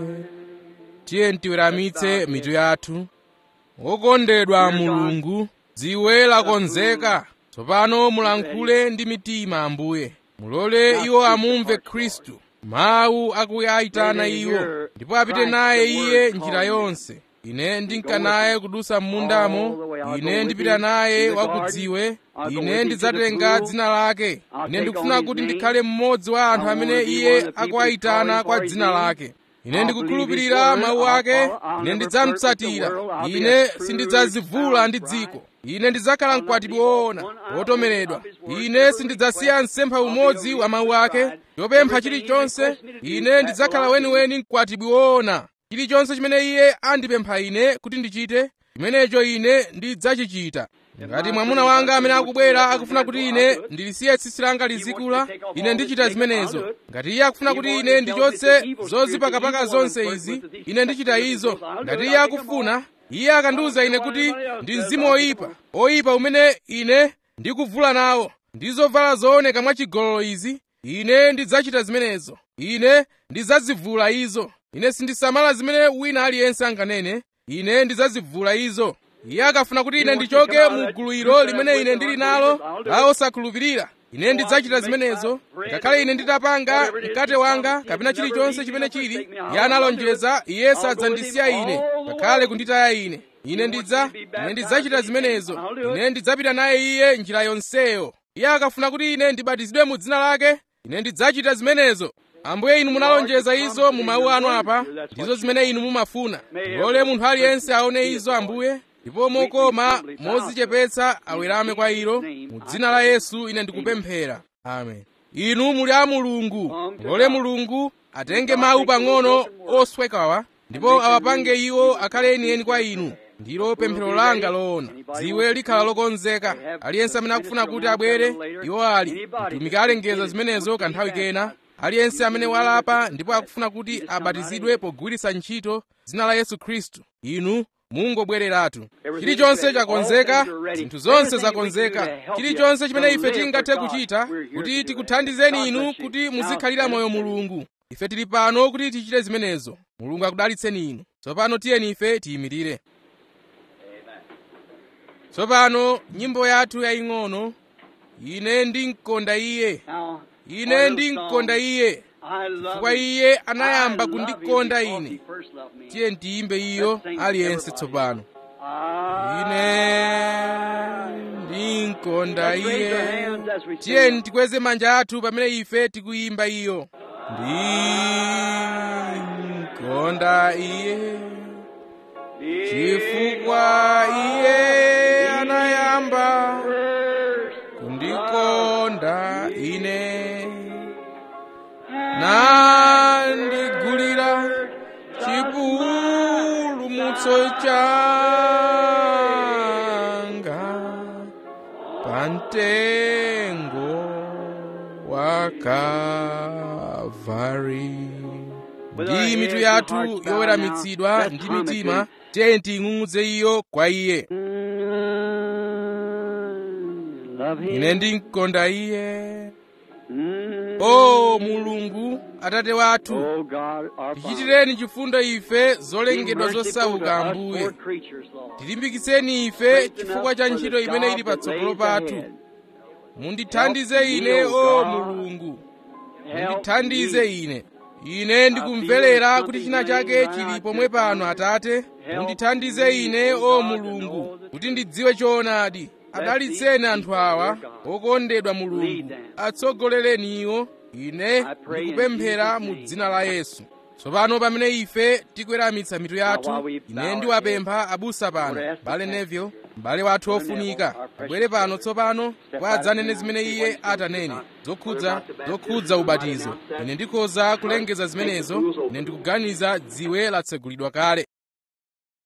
tiye tiweramitse mitu yathu wokondedwa mulungu dziwe lakonzeka tsopano mulankhule ndi mitima ambuye mulole iwo amumve khristu mawu akuyayitana iwo ndipo apite naye iye njira yonse ine ndinka naye kudusa m'mundamo ine ndipita naye wakudziwe ine ndidzatenga dzina lake ine ndikufuna kuti ndikhale mmodzi wa anthu amene iye akuwayitana kwa dzina lake ine ndikukhulupirira mawu ake ine ndidzamutsatira ine sindidzazivula ndi dziko ine ndidzakhala mkwatibwi woona wotomeredwa ine sindidzasiya msempha umodzi wa mawu ake chopempha chilichonse ine ndidzakhala weniweni mkwatibwi woona chilichonse chimene iye andipempha ine kuti ndichite chimenecho ine ndidzachichita ngati mwamuna wanga amene akubwera akufuna kuti ine ndilisiye tsitsi langa lizikula ine ndichita zimenezo ngati iye akufuna kuti ine ndichotse zozipakapaka zonse izi ine ndichita izo ngati iye akufuna iye akandiwuza ine kuti ndi mzimu oyipa oyipa umene ine ndikuvula nawo ndi zovala zooneka mwachigololo izi ine ndidzachita zimenezo ine ndidzazivula izo ine sindisamala zimene wina aliyense anganene ine ndidzazivula izo iye akafuna kuti ine ndichoke mu gulu ilo limene ine ndili nalo la osakhulupirira ine ndidzachita zimenezo ngakhale ine nditapanga mkate wanga kapena chilichonse chimene chili iye analonjeza iye sadzandisiya ine ngakhale kunditaya ine ine ndidza ine ndidzachita zimenezo ine ndidzapita naye iye njira yonseyo iye akafuna kuti ine ndibatizidwe mu dzina lake ine ndidzachita zimenezo ambuye inu munalonjeza izo mu mawu anu apa ndizo zimene inu mumafuna lole munthu aliyense aone izo ambuye ndipo mokoma modzichepetsa awerame kwa ilo mu dzina la yesu ine ndikupemphera amen inu muli a mulungu lole mulungu atenge mawu pang'ono oswekawa ndipo awapange iwo akhale enieni kwa inu ndilo pemphero langa loona dziwe likhala lokonzeka aliyense amene akufuna kuti abwere iwo ali mtumiki alengeza zimenezo kanthawi kena aliyense amene walapa ndipo akufuna kuti abatizidwe pogwiritsa ntchito dzina la yesu khristu inu mungobwereratu chilichonse chakonzeka zinthu zonse zakonzeka chilichonse chimene ife tingathe kuchita kuti tikuthandizeni inu kuti muzikhalira moyo mulungu ife tili pano kuti tichite zimenezo mulungu akudalitseni inu tsopano tiyeni ife tiyimirire tsopano nyimbo yathu yaying'ono ine ndinkonda iye ine ndinkonda iye chifukwa iye anayamba kundikonda ine tiye ndiyimbe iyo aliyense tsopano ine ndinkonda iye tiye ndikweze manja athu pamene ife tikuyimba iyo ndinkonda iye chifukwa iye anayamba kundikonda ine nandigulira chipulumutso changa pamtengo wa Kalvari ndi mitu yathu yoweramitsidwa ndi mitima tiye tiying'ung'udze iyo kwa iye ine ndinkonda iye o mulungu atate wathu tichitireni chifundo ife zolengedwa zosauka ambuye tilimbikitseni ife chifukwa cha ntchito imene ili patsogolo pathu mundithandize ine o mulungu mundithandize ine ine ndikumverera kuti china chake chili pomwe pano atate mundithandize ine o mulungu kuti ndidziwe choonadi adalitseni anthu awa okondedwa mulungu atsogolereni iwo ine ndikupemphera mu dzina la yesu tsopano pamene ife tikweramitsa mitu yathu ine ndiwapempha abusa pano bale neville m'bale wathu ofunika abwere pano tsopano kwa adzanene zimene iye atanene zokhudza zokhudza ubatizo ine ndikhoza kulengeza zimenezo ine ndikuganiza dziwe latsegulidwa kale